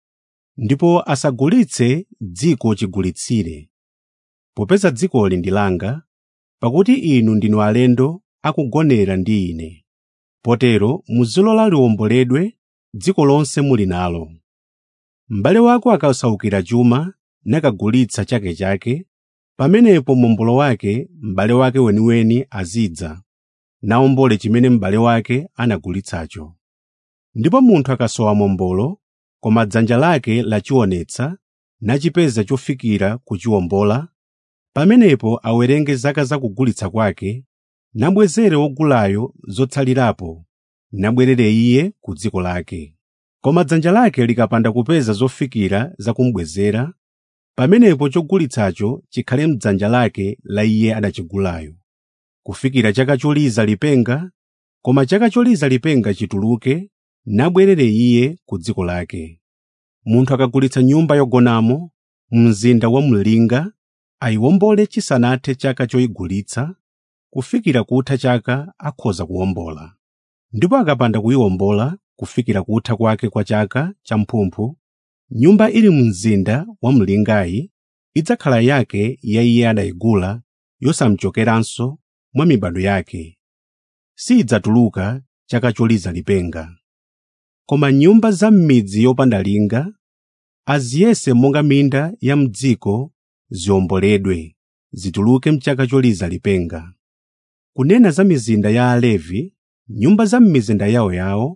ndipo asagulitse dziko chigulitsire popeza dzikoli ndi langa pakuti inu ndinu alendo akugonera ndi ine potero muzilola liwomboledwe dziko lonse muli nalo m'bale wako akasaukira chuma nakagulitsa chake chake pamenepo mombolo wake m'bale wake weniweni azidza nawombole chimene m'bale wake anagulitsacho ndipo munthu akasowa mombolo koma dzanja lake lachionetsa nachipeza chofikira kuchiwombola pamenepo awerenge zaka za kugulitsa kwake nabwezere wogulayo zotsalirapo nabwerere iye ku dziko lake koma dzanja lake likapanda kupeza zofikira zakumubwezera pamenepo chogulitsacho chikhale m'dzanja lake la iye adachigulayo kufikira chaka choliza lipenga koma chaka choliza lipenga chituluke nabwerere iye ku dziko lake munthu akagulitsa nyumba yogonamo mzinda wa mlinga ayiwombole chisanathe chaka choyigulitsa kufikira kutha chaka akhoza kuwombola ndipo akapanda kuyiwombola kufikira kutha kwake kwa chaka champhumphu nyumba ili mzinda wa mlingayi idzakhala yake ya iye adayigula yosamchokeranso mwa mibado yake siyidzatuluka chaka choliza lipenga koma nyumba za m'midzi yopanda linga aziyese monga minda ya m'dziko ziwomboledwe zituluke mchaka choliza lipenga kunena za mizinda ya alevi nyumba za m'mizinda yawoyawo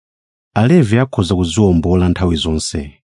alevi akhoza kuziwombola nthawi zonse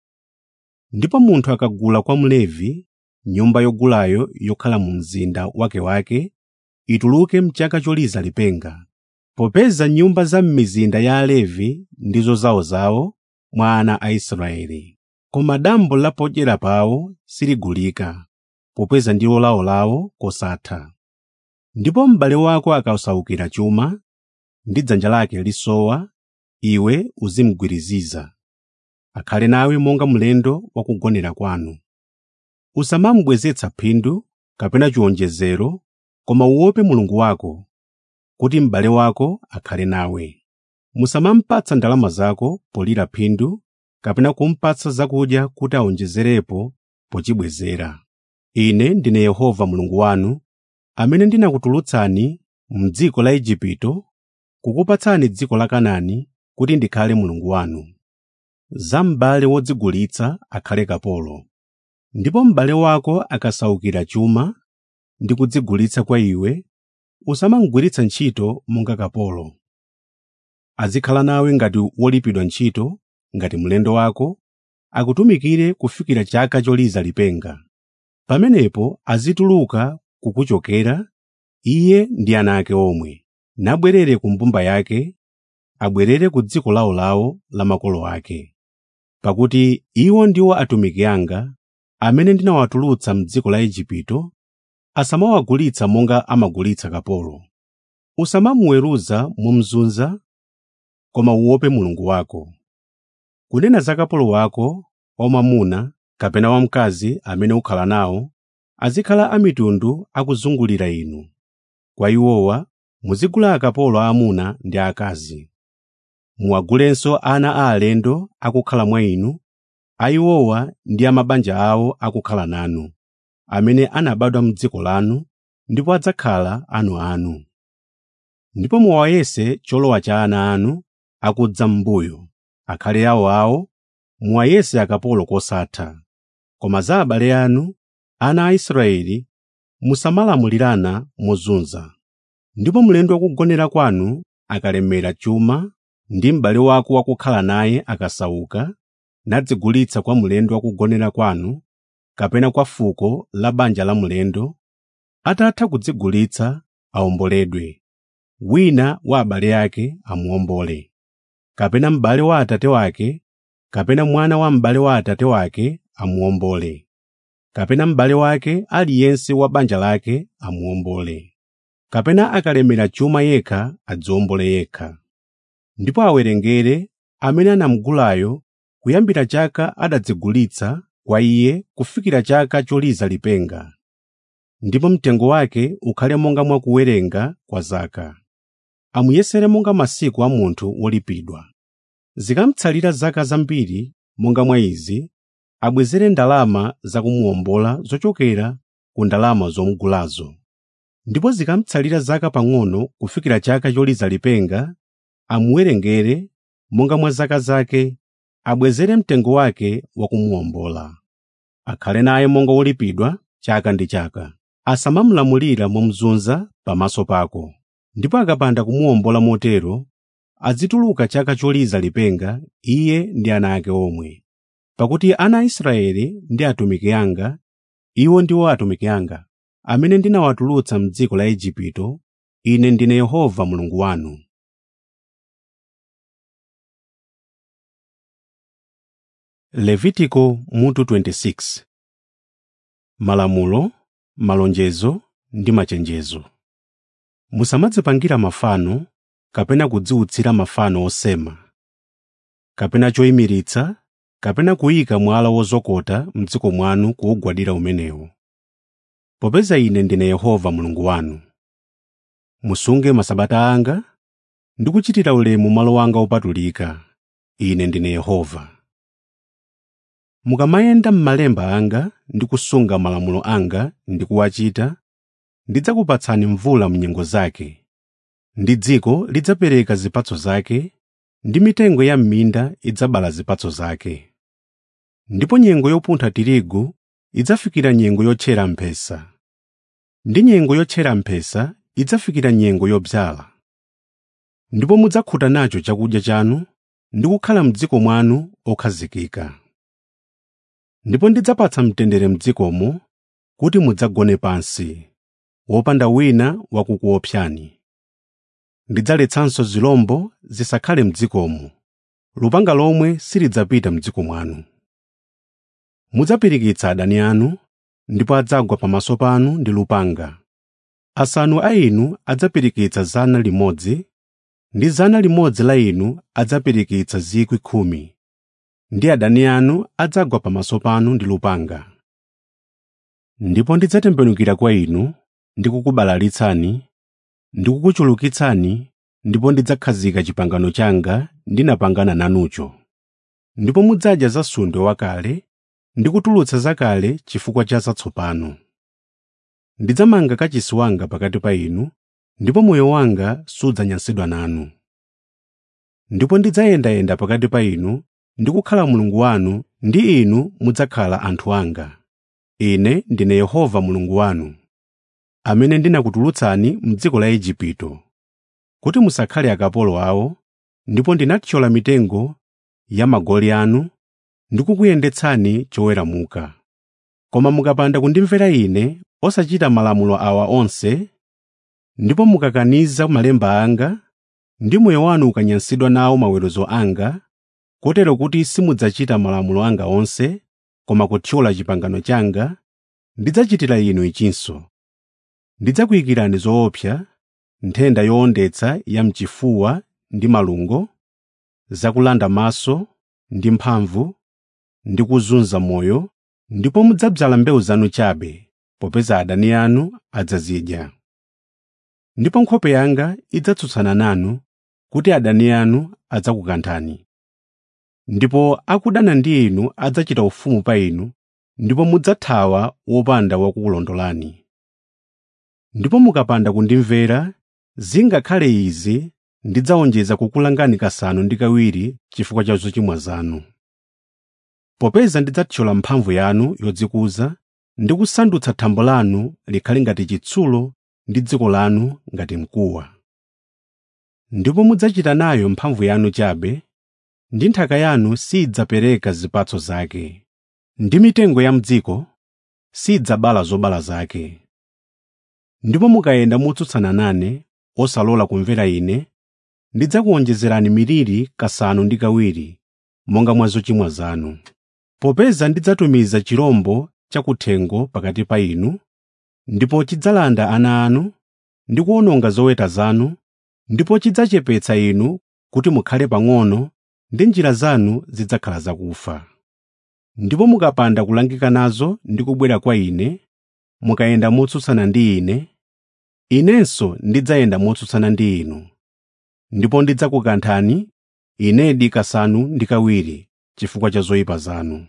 ndipo munthu akagula kwa mlevi nyumba yogulayo yokhala mu mzinda wakewake ituluke mchaka choliza lipenga popeza nyumba za m'mizinda ya alevi ndizo zawozawo mwa ana a israeli koma dambo la podyera pawo siligulika popeza ndilo lawolawo kosatha ndipo m'bale wako akasaukira chuma ndi dzanja lake lisowa iwe uzimugwiriziza akhale nawe monga mlendo wakugonera kwanu usamamubwezetsa phindu kapena chiwonjezero koma uope mulungu wako kuti m'bale wako akhale nawe musamamupatsa ndalama zako polira phindu kapena kumupatsa zakudya kuti awonjezerepo pochibwezera ine ndine yehova mulungu wanu amene ndinakutulutsani m'dziko la igupto kukupatsani dziko la kanaani kuti ndikhale mulungu wanu za m'bale wodzigulitsa akhale kapolo ndipo m'bale wako akasaukira chuma ndi kudzigulitsa kwa iwe usamamugwiritsa ntchito monga kapolo azikhala nawe ngati wolipidwa ntchito ngati mlendo wako akutumikire kufikira chaka choliza lipenga pamenepo azituluka kukuchokera iye ndi ana ake omwe nabwerere ku mbumba yake abwerere ku dziko lawolawo la makolo ake pakuti iwo ndiwo atumiki anga amene ndinawatulutsa m'dziko la igupto asamawagulitsa monga amagulitsa kapolo usamamuweruza momuzunza koma uope mulungu wako kunena za kapolo wako wamwamuna kapena wamkazi amene ukhala nawo azikhala amitundu akuzungulira inu kwa iwowa muzigula akapolo aamuna ndi aakazi muwagulenso ana a alendo akukhala mwa inu ayiwowa ndi a mabanja awo akukhala nanu amene anabadwa m'dziko lanu ndipo adzakhala anu ndipo muwayese cholowa cha ana anu akudza m'mbuyo akhale awoawo muwayese akapolo kosatha koma za abale anu ana a Israeli musamalamulirana mozunza ndipo mlendo wakugonera kwanu akalemera chuma ndi m'bale wako wakukhala naye akasauka nadzigulitsa kwa mlendo wakugonera kwanu kapena kwa fuko la banja la mlendo atatha kudzigulitsa awomboledwe wina wa abale ake amuwombole kapena m'bale wa atate wake kapena mwana wa m'bale wa atate wake amuwombole kapena m'bale wake aliyense wa banja lake amuwombole kapena akalemera chuma yekha adziwombole yekha ndipo awerengere amene anamugulayo kuyambira chaka adadzigulitsa kwa iye kufikira chaka choliza lipenga ndipo mtengo wake ukhale monga mwa kuwerenga kwa zaka amuyesere monga masiku a munthu wolipidwa zikamutsalira zaka zambiri monga mwa izi abwezere ndalama zakumuwombola zochokera ku ndalama zomugulazo ndipo zikamutsalira zaka pang'ono kufikira chaka choliza lipenga amuwerengere monga mwa zaka zake abwezere mtengo wake wakumuwombola akhale naye monga wolipidwa chaka ndi chaka asamamulamulira momuzunza pamaso pako ndipo akapanda kumuwombola motero azituluka chaka choliza lipenga iye ndi ana ake omwe pakuti ana a Israeli ndi atumiki anga iwo ndiwo atumiki anga amene ndinawatulutsa m'dziko la Igupto ine ndine Yehova Mulungu wanu Levitiko mutu 26 Malamulo, malonjezo ndi machenjezo Musamadzipangira mafano kapena kudziwutsira mafano osema kapena choyimiritsa kapena kuyika mwala wozokota m'dziko mwanu kuwugwadira umenewo popeza ine ndine Yehova Mulungu wanu musunge masabata anga ndi kuchitira ulemu malo anga opatulika ine ndine Yehova mukamayenda m'malemba anga ndi kusunga malamulo anga ndi kuwachita ndidzakupatsani mvula m'nyengo zake ndi dziko lidzapereka zipatso zake ndi mitengo ya m'minda idzabala zipatso zake ndipo nyengo yopuntha tirigu idzafikira nyengo yotchera mphesa ndi nyengo yotchera mphesa idzafikira nyengo yodzala ndipo mudzakhuta nacho chakudya chanu ndi kukhala m'dziko mwanu okhazikika ndipo ndidzapatsa mtendere m'dzikomo kuti mudzagone pansi wopanda wina wakukuopsani ndidzaletsanso zirombo zisakhale m'dzikomo lupanga lomwe silidzapita m'dziko mwanu mudzapirikitsa adani anu ndipo adzagwa pamaso panu ndi lupanga asanu a inu adzapirikitsa zana limodzi ndi zana limodzi la inu adzapirikitsa zikwi khumi ndi adani anu adzagwa pamaso panu ndi lupanga ndipo ndidzatembenukira kwa inu ndikukubalalitsani ndikukuchulukitsani ndipo ndidzakhazika chipangano changa ndinapangana nanucho ndipo mudzadya zasundwe wakale ndi kutulutsa zakale chifukwa cha zatsopano ndidzamanga kachisi wanga pakati pa inu ndipo moyo wanga sudzanyansidwa nanu ndipo ndidzayendayenda pakati pa inu ndi kukhala mulungu wanu ndi inu mudzakhala anthu anga ine ndine yehova mulungu wanu amene ndinakutulutsani m'dziko la igupto kuti musakhale akapolo awo ndipo ndinathyola mitengo ya magoli anu ndikukuyendetsani choweramuka koma mukapanda kundimvera ine osachita malamulo awa onse ndipo mukakaniza malemba anga ndi moyo wanu ukanyansidwa nawo maweruzo anga kotero kuti simudzachita malamulo anga onse koma kuthyola chipangano changa ndidzachitira inu ichinso ndidzakuyikirani zoopsa nthenda yowondetsa ya mchifuwa ndi malungo zakulanda maso ndi mphamvu ndi kuzunza moyo ndipo mudzadzala mbewu zanu chabe popeza adani anu adzazidya ndipo nkhope yanga idzatsutsana nanu kuti adani anu adzakukanthani ndipo akudana ndi inu adzachita ufumu pa inu ndipo mudzathawa wopanda wakukulondolani ndipo mukapanda kundimvera zingakhale izi ndidzawonjeza kukulangani kasanu ndi kawiri chifukwa cha zochimwa zanu popeza ndidzathyola mphamvu yanu yodzikuza ndi kusandutsa thambo lanu likhale ngati chitsulo ndi dziko lanu ngati mkuwa ndipo mudzachita nayo mphamvu yanu chabe ndi nthaka yanu sidzapereka zipatso zake ndi mitengo ya mdziko sidzabala zobala zake ndipo mukayenda motsutsana nane osalola kumvera ine ndidzakuwonjezerani miliri kasanu ndi kawiri monga mwa zochimwa zanu popeza ndidzatumiza chirombo chakuthengo pakati pa inu ndipo chidzalanda ana anu ndi kuwononga zoweta zanu ndipo chidzachepetsa inu kuti mukhale pang'ono ndi njira zanu zidzakhala zakufa ndipo mukapanda kulangika nazo ndi kubwera kwa ine mukayenda motsutsana ndi ine inenso ndidzayenda motsutsana ndi inu ndipo ndidzakukanthani inedi kasanu ndi kawiri chifukwa cha zoyipa zanu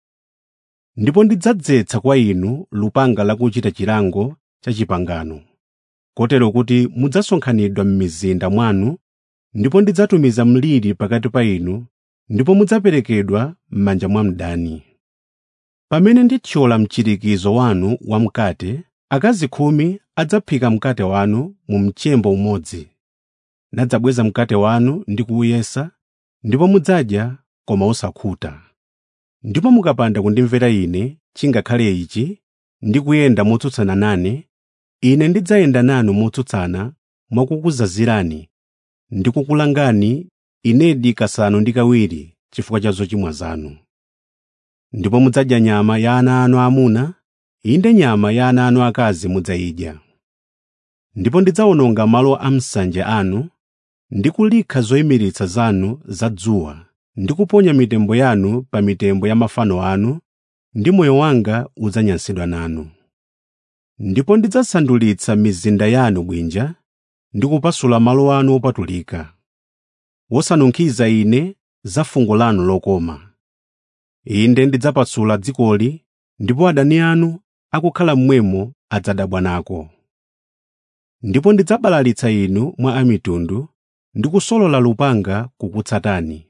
ndipo ndidzadzetsa kwa inu lupanga lakuchita chilango cha chipangano kotero kuti mudzasonkhanidwa m'mizinda mwanu ndipo ndidzatumiza mliri pakati pa inu ndipo mudzaperekedwa m'manja mwa mdani pamene ndithyola mchirikizo wanu wamkate akazi khumi adzaphika mkate wanu mu mchembo umodzi nadzabweza mkate wanu ndi kuuyesa ndipo mudzadya koma osakhuta ndipo mukapanda kundimvera ine chingakhale ichi ndi kuyenda motsutsana nane ine ndidzayenda nanu motsutsana mwakukuzazirani ndi kukulangani inedi kasanu ndi kawiri chifukwa cha zochimwa zanu ndipo mudzadya nyama ya ana anu aamuna inde nyama ya ana anu akazi mudzayidya ndipo ndidzawononga malo a msanje anu ndi kulikha zoyimiritsa zanu za dzuwa ndi kuponya mitembo yanu pa mitembo ya mafano anu ndi moyo wanga udzanyansidwa nanu ndipo ndidzasandulitsa mizinda yanu bwinja ndi kupasula malo anu opatulika wosanunkhiza ine za fungo lanu lokoma inde ndidzapasula dzikoli ndipo adani anu akukhala mmwemo adzadabwa nako ndipo ndidzabalalitsa inu mwa amitundu ndi kusolola lupanga kukutsatani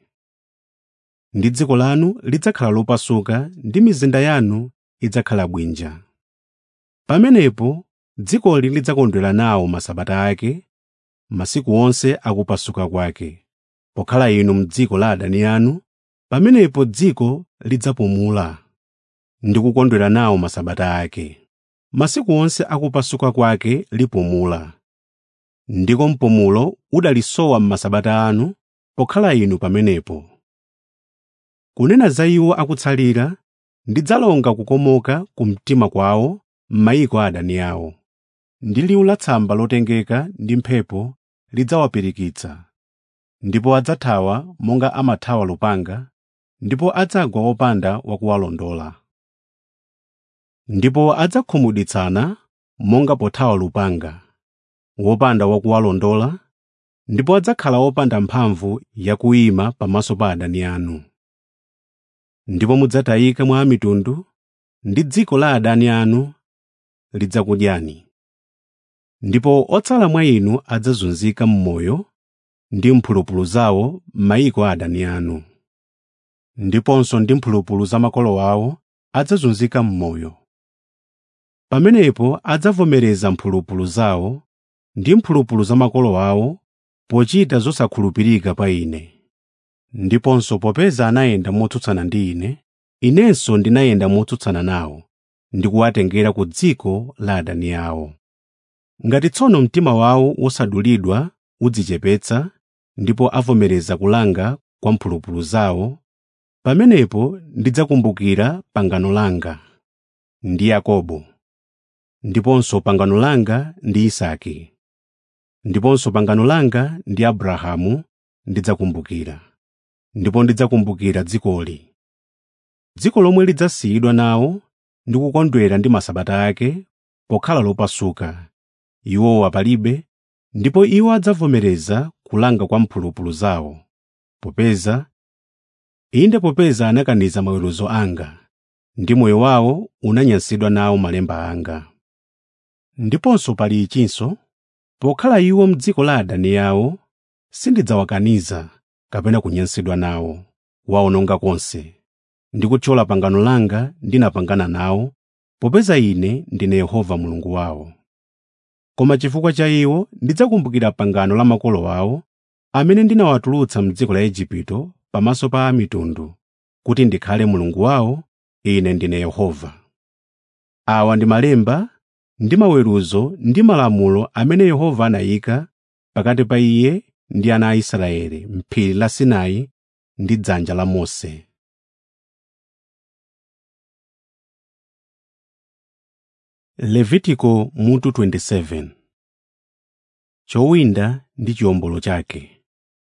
ndi dziko lanu lidzakhala lopasuka ndi mizinda yanu idzakhala bwinja pamenepo dzikoli lidzakondwera nawo masabata ake masiku onse akupasuka kwake pokhala inu m'dziko la adani anu pamenepo dziko lidzapumula ndi kukondwera nawo masabata ake masiku onse akupasuka kwake lipumula ndiko mpumulo udalisowa m'masabata anu pokhala inu pamenepo kunena za iwo akutsalira ndidzalonga kukomoka ku mtima kwawo m'mayiko a adani awo ndi liwu la tsamba lotengeka ndi mphepo lidzawapirikitsa ndipo adzathawa monga amathawa lupanga ndipo adzagwa opanda wakuwalondola ndipo adzakhumudwitsana monga pothawa lupanga wopanda wakuwalondola ndipo adzakhala wopanda mphamvu yakuyima pamaso pa adani anu ndipo mudzatayika mwa mitundu ndi dziko la adani anu lidzakudyani ndipo otsala mwa inu adzazunzika m'moyo ndi mphulupulu zawo m'mayiko a adani anu ndiponso ndi mphulupulu za makolo awo adzazunzika m'moyo pamenepo adzavomereza mphulupulu zawo ndi mphulupulu za makolo awo pochita zosakhulupirika pa ine ndiponso popeza anayenda motsutsana ndi ine inenso ndinayenda motsutsana nawo ndi kuwatengera ku dziko la adani awo ngati tsono mtima wawo wosadulidwa udzichepetsa ndipo avomereza kulanga kwa mphulupulu zawo pamenepo ndidzakumbukira pangano langa ndi yakobo ndiponso pangano langa ndi isake ndiponso pangano langa ndi abrahamu ndidzakumbukira ndipo ndidzakumbukira dzikoli dziko lomwe lidzasiyidwa nawo ndi kukondwera ndi masabata ake pokhala lopasuka iwowa palibe ndipo iwo adzavomereza kulanga kwa mphulupulu zawo popeza inde popeza anakaniza maweruzo anga ndi moyo wawo unanyansidwa nawo malemba anga ndiponso pali ichinso pokhala iwo m'dziko la adani awo sindidzawakaniza kapena kunyansidwa nawo waononga konse ndi kuthyola pangano langa ndinapangana nawo popeza ine ndine yehova mulungu wawo koma chifukwa cha iwo ndidzakumbukira pangano la makolo awo amene ndinawatulutsa m'dziko la igupto pamaso pa amitundu kuti ndikhale mulungu wawo ine ndine yehova awa ndi malemba ndi maweruzo ndi malamulo amene yehova anayika pakati pa iye ndi ana a israeli m'phiri la sinai ndi dzanja la mose levitiko mutu 27 chowinda ndi chiwombolo chake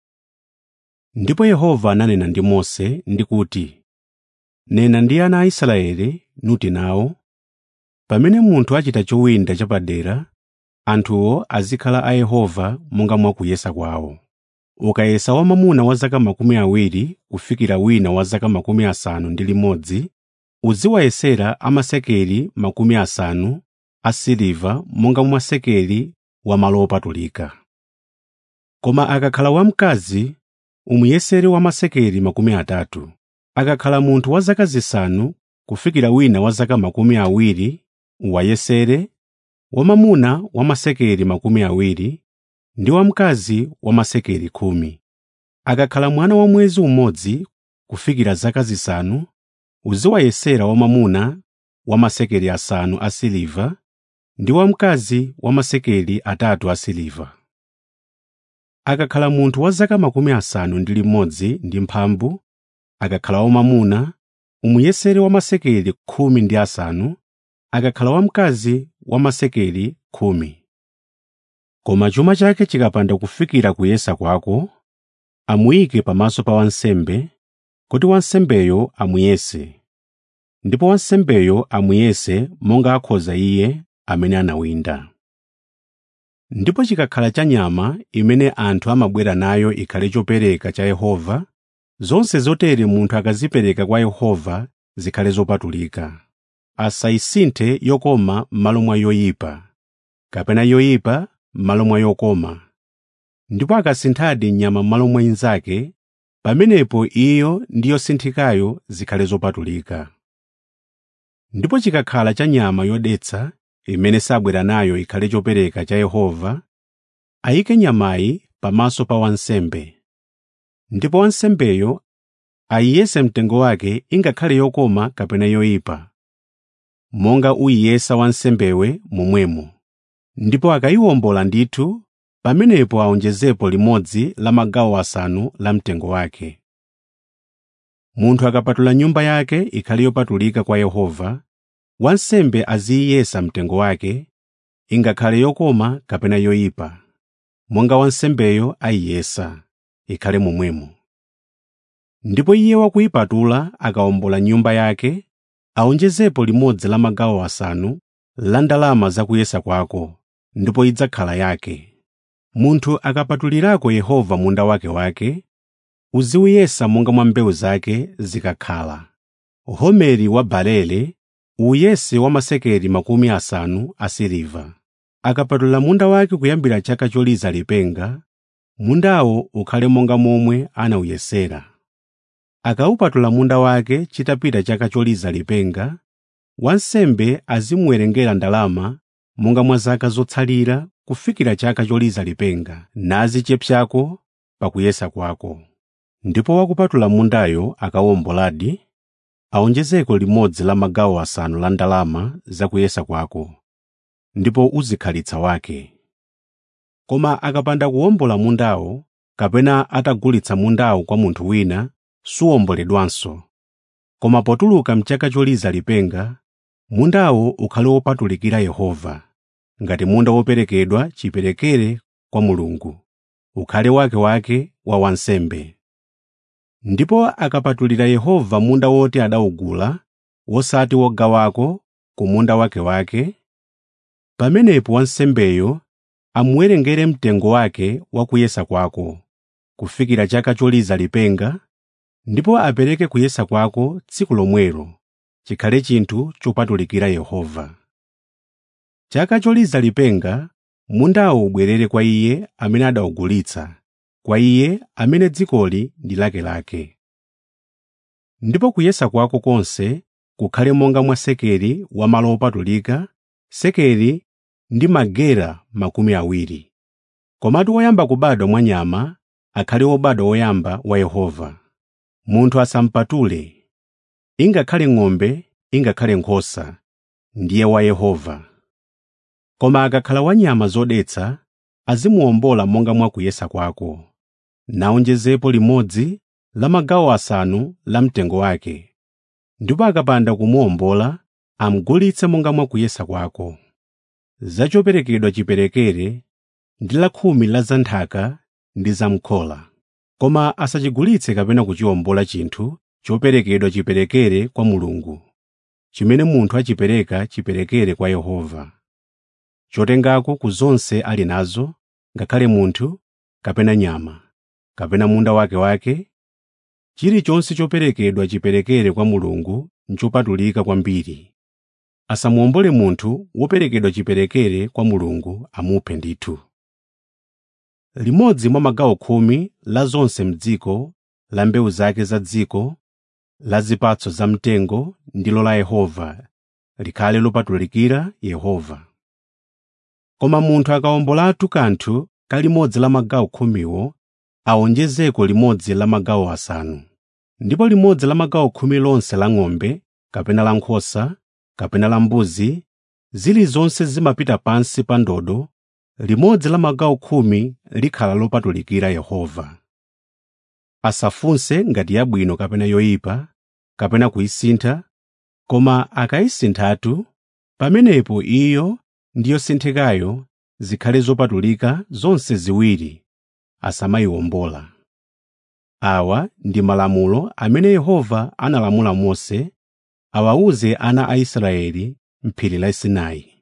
ndipo yehova ananena ndi mose ndi kuti nena ndi ana a israeli nuti nawo pamene munthu achita chowinda chapadera anthuwo azikhala a yehova monga mwa kuyesa kwawo ukayesa wamwamuna wa zaka makumi awiri kufikira wina wa zaka makumi asanu ndi limodzi uziwayesera amasekeli makumi asanu asiliva monga mwa sekeli wa malo opatulika koma akakhala wamkazi umuyesere wamasekeli makumi atatu akakhala munthu wa zaka zisanu kufikira wina wa zaka makumi awiri uwayesere wamwamuna wamasekeli makumi awiri ndi wamkazi wamasekeli khumi akakhala mwana wa mwezi umodzi kufikira zaka zisanu uziwayesera wamwamuna wamasekeli asanu asiliva ndi wamkazi wamasekeli atatu asiliva akakhala munthu wa zaka makumi asanu ndi limodzi ndi mphambu akakhala wamwamuna umuyesere wamasekeli khumi ndi asanu akakhala wamkazi wamasekeli khumi koma chuma chake chikapanda kufikira kuyesa kwako amuyike pamaso pa wansembe kuti wansembeyo amuyese ndipo wansembeyo amuyese monga akhoza iye amene anawinda ndipo chikakhala cha nyama imene anthu amabwera nayo ikhale chopereka cha yehova zonse zotere munthu akazipereka kwa yehova zikhale zopatulika asayisinthe yokoma m'malo mwa yoyipa kapena yoyipa m'malo mwa yokoma ndipo akasinthadi nyama m'malo mwa inzake pamenepo iyo ndi yosinthikayo zikhale zopatulika ndipo chikakhala cha nyama yodetsa imene sabwera nayo ikhale chopereka cha yehova ayike nyamayi pamaso pa wansembe ndipo wansembeyo ayiyese mtengo wake ingakhale yokoma kapena yoyipa monga uyiyesa wansembewe momwemo ndipo akayiwombola ndithu pamenepo aonjezepo limodzi la magawo asanu la mtengo wake munthu akapatula nyumba yake ikhale yopatulika kwa yehova wansembe aziyesa mtengo wake ingakhale yokoma kapena yoyipa monga wansembeyo ayiyesa ikhale momwemo ndipo iye wakuyipatula akawombola nyumba yake aonjezepo limodzi la magawo asanu la ndalama zakuyesa kwako ndipo idzakhala yake munthu akapatulirako yehova munda wake wake uziuyesa monga mwa mbewu zake zikakhala homeri wa barele uyese wa masekeli makumi asanu asiliva akapatula munda wake kuyambira chaka choliza lipenga mundawo ukhale monga momwe anawuyesera akawupatula munda wake chitapita chaka choliza lipenga wansembe azimuwerengera ndalama monga mwa zaka zotsalira kufikira chaka choliza lipenga nazichepsako pakuyesa kwako ndipo wakupatula mundayo akawomboladi awonjezeko limodzi la magawo asanu la ndalama zakuyesa kwako ndipo uzikhalitsa wake koma akapanda kuwombola mundawo kapena atagulitsa mundawo kwa munthu wina suwomboledwanso koma potuluka mchaka choliza lipenga mundawo ukhale wopatulikira yehova ngati munda woperekedwa chiperekere kwa mulungu ukhale wakewake wa wansembe ndipo akapatulira yehova munda woti adawugula wosati wogawako ku munda wakewake pamenepo wansembeyo amuwerengere mtengo wake wa kuyesa kwako kufikira chaka choliza lipenga ndipo apereke kuyesa kwako tsiku lomwelo chikhale chinthu chopatulikira yehova chaka choliza lipenga mundawo ubwerere kwa iye amene adawugulitsa kwa iye amene dzikoli ndi lakelake ndipo kuyesa kwako konse kukhale monga mwa sekeli wa malo opatulika sekeli ndi magera makumi awiri komatu woyamba kubadwa mwa nyama akhale wobadwa woyamba wa yehova munthu asampatule ingakhale ng'ombe ingakhale nkhosa ndiye wa yehova koma akakhala wa nyama zodetsa azimuwombola monga mwa kuyesa kwako nawonjezepo limodzi la magawo asanu la mtengo wake ndipo akapanda kumuwombola amugulitse monga mwa kuyesa kwako za choperekedwa chiperekere ndi la khumi la za nthaka ndi za mkhola koma asachigulitse kapena kuchiwombola chinthu choperekedwa chiperekere kwa mulungu chimene munthu achipereka chiperekere kwa yehova chotengako ku zonse ali nazo ngakhale munthu kapena nyama kapena munda wakewake chilichonse choperekedwa chiperekere kwa mulungu nchopatulika kwambiri asamuwombole munthu woperekedwa chiperekere kwa mulungu amuphe ndithu limodzi mwa magawo khumi la zonse m'dziko la mbewu zake za dziko la zipatso za mtengo ndilo la yehova likhale lopatulikira yehova koma munthu akawombolatu kanthu kalimodzi la magawo khumiwo awonjezeko limodzi la magawo asanu ndipo limodzi la magawo khumi lonse la ng'ombe kapena la nkhosa kapena la mbuzi zilizonse zimapita pansi pa ndodo limodzi la magawo khumi likhala lopatulikira yehova asafunse ngati yabwino kapena yoyipa kapena kuyisintha koma akayisinthatu pamenepo iyo ndi yosinthikayo zikhale zopatulika zonse ziwiri asamayiwombola awa ndi malamulo amene yehova analamula mose awawuze ana a israeli m'phiri la sinai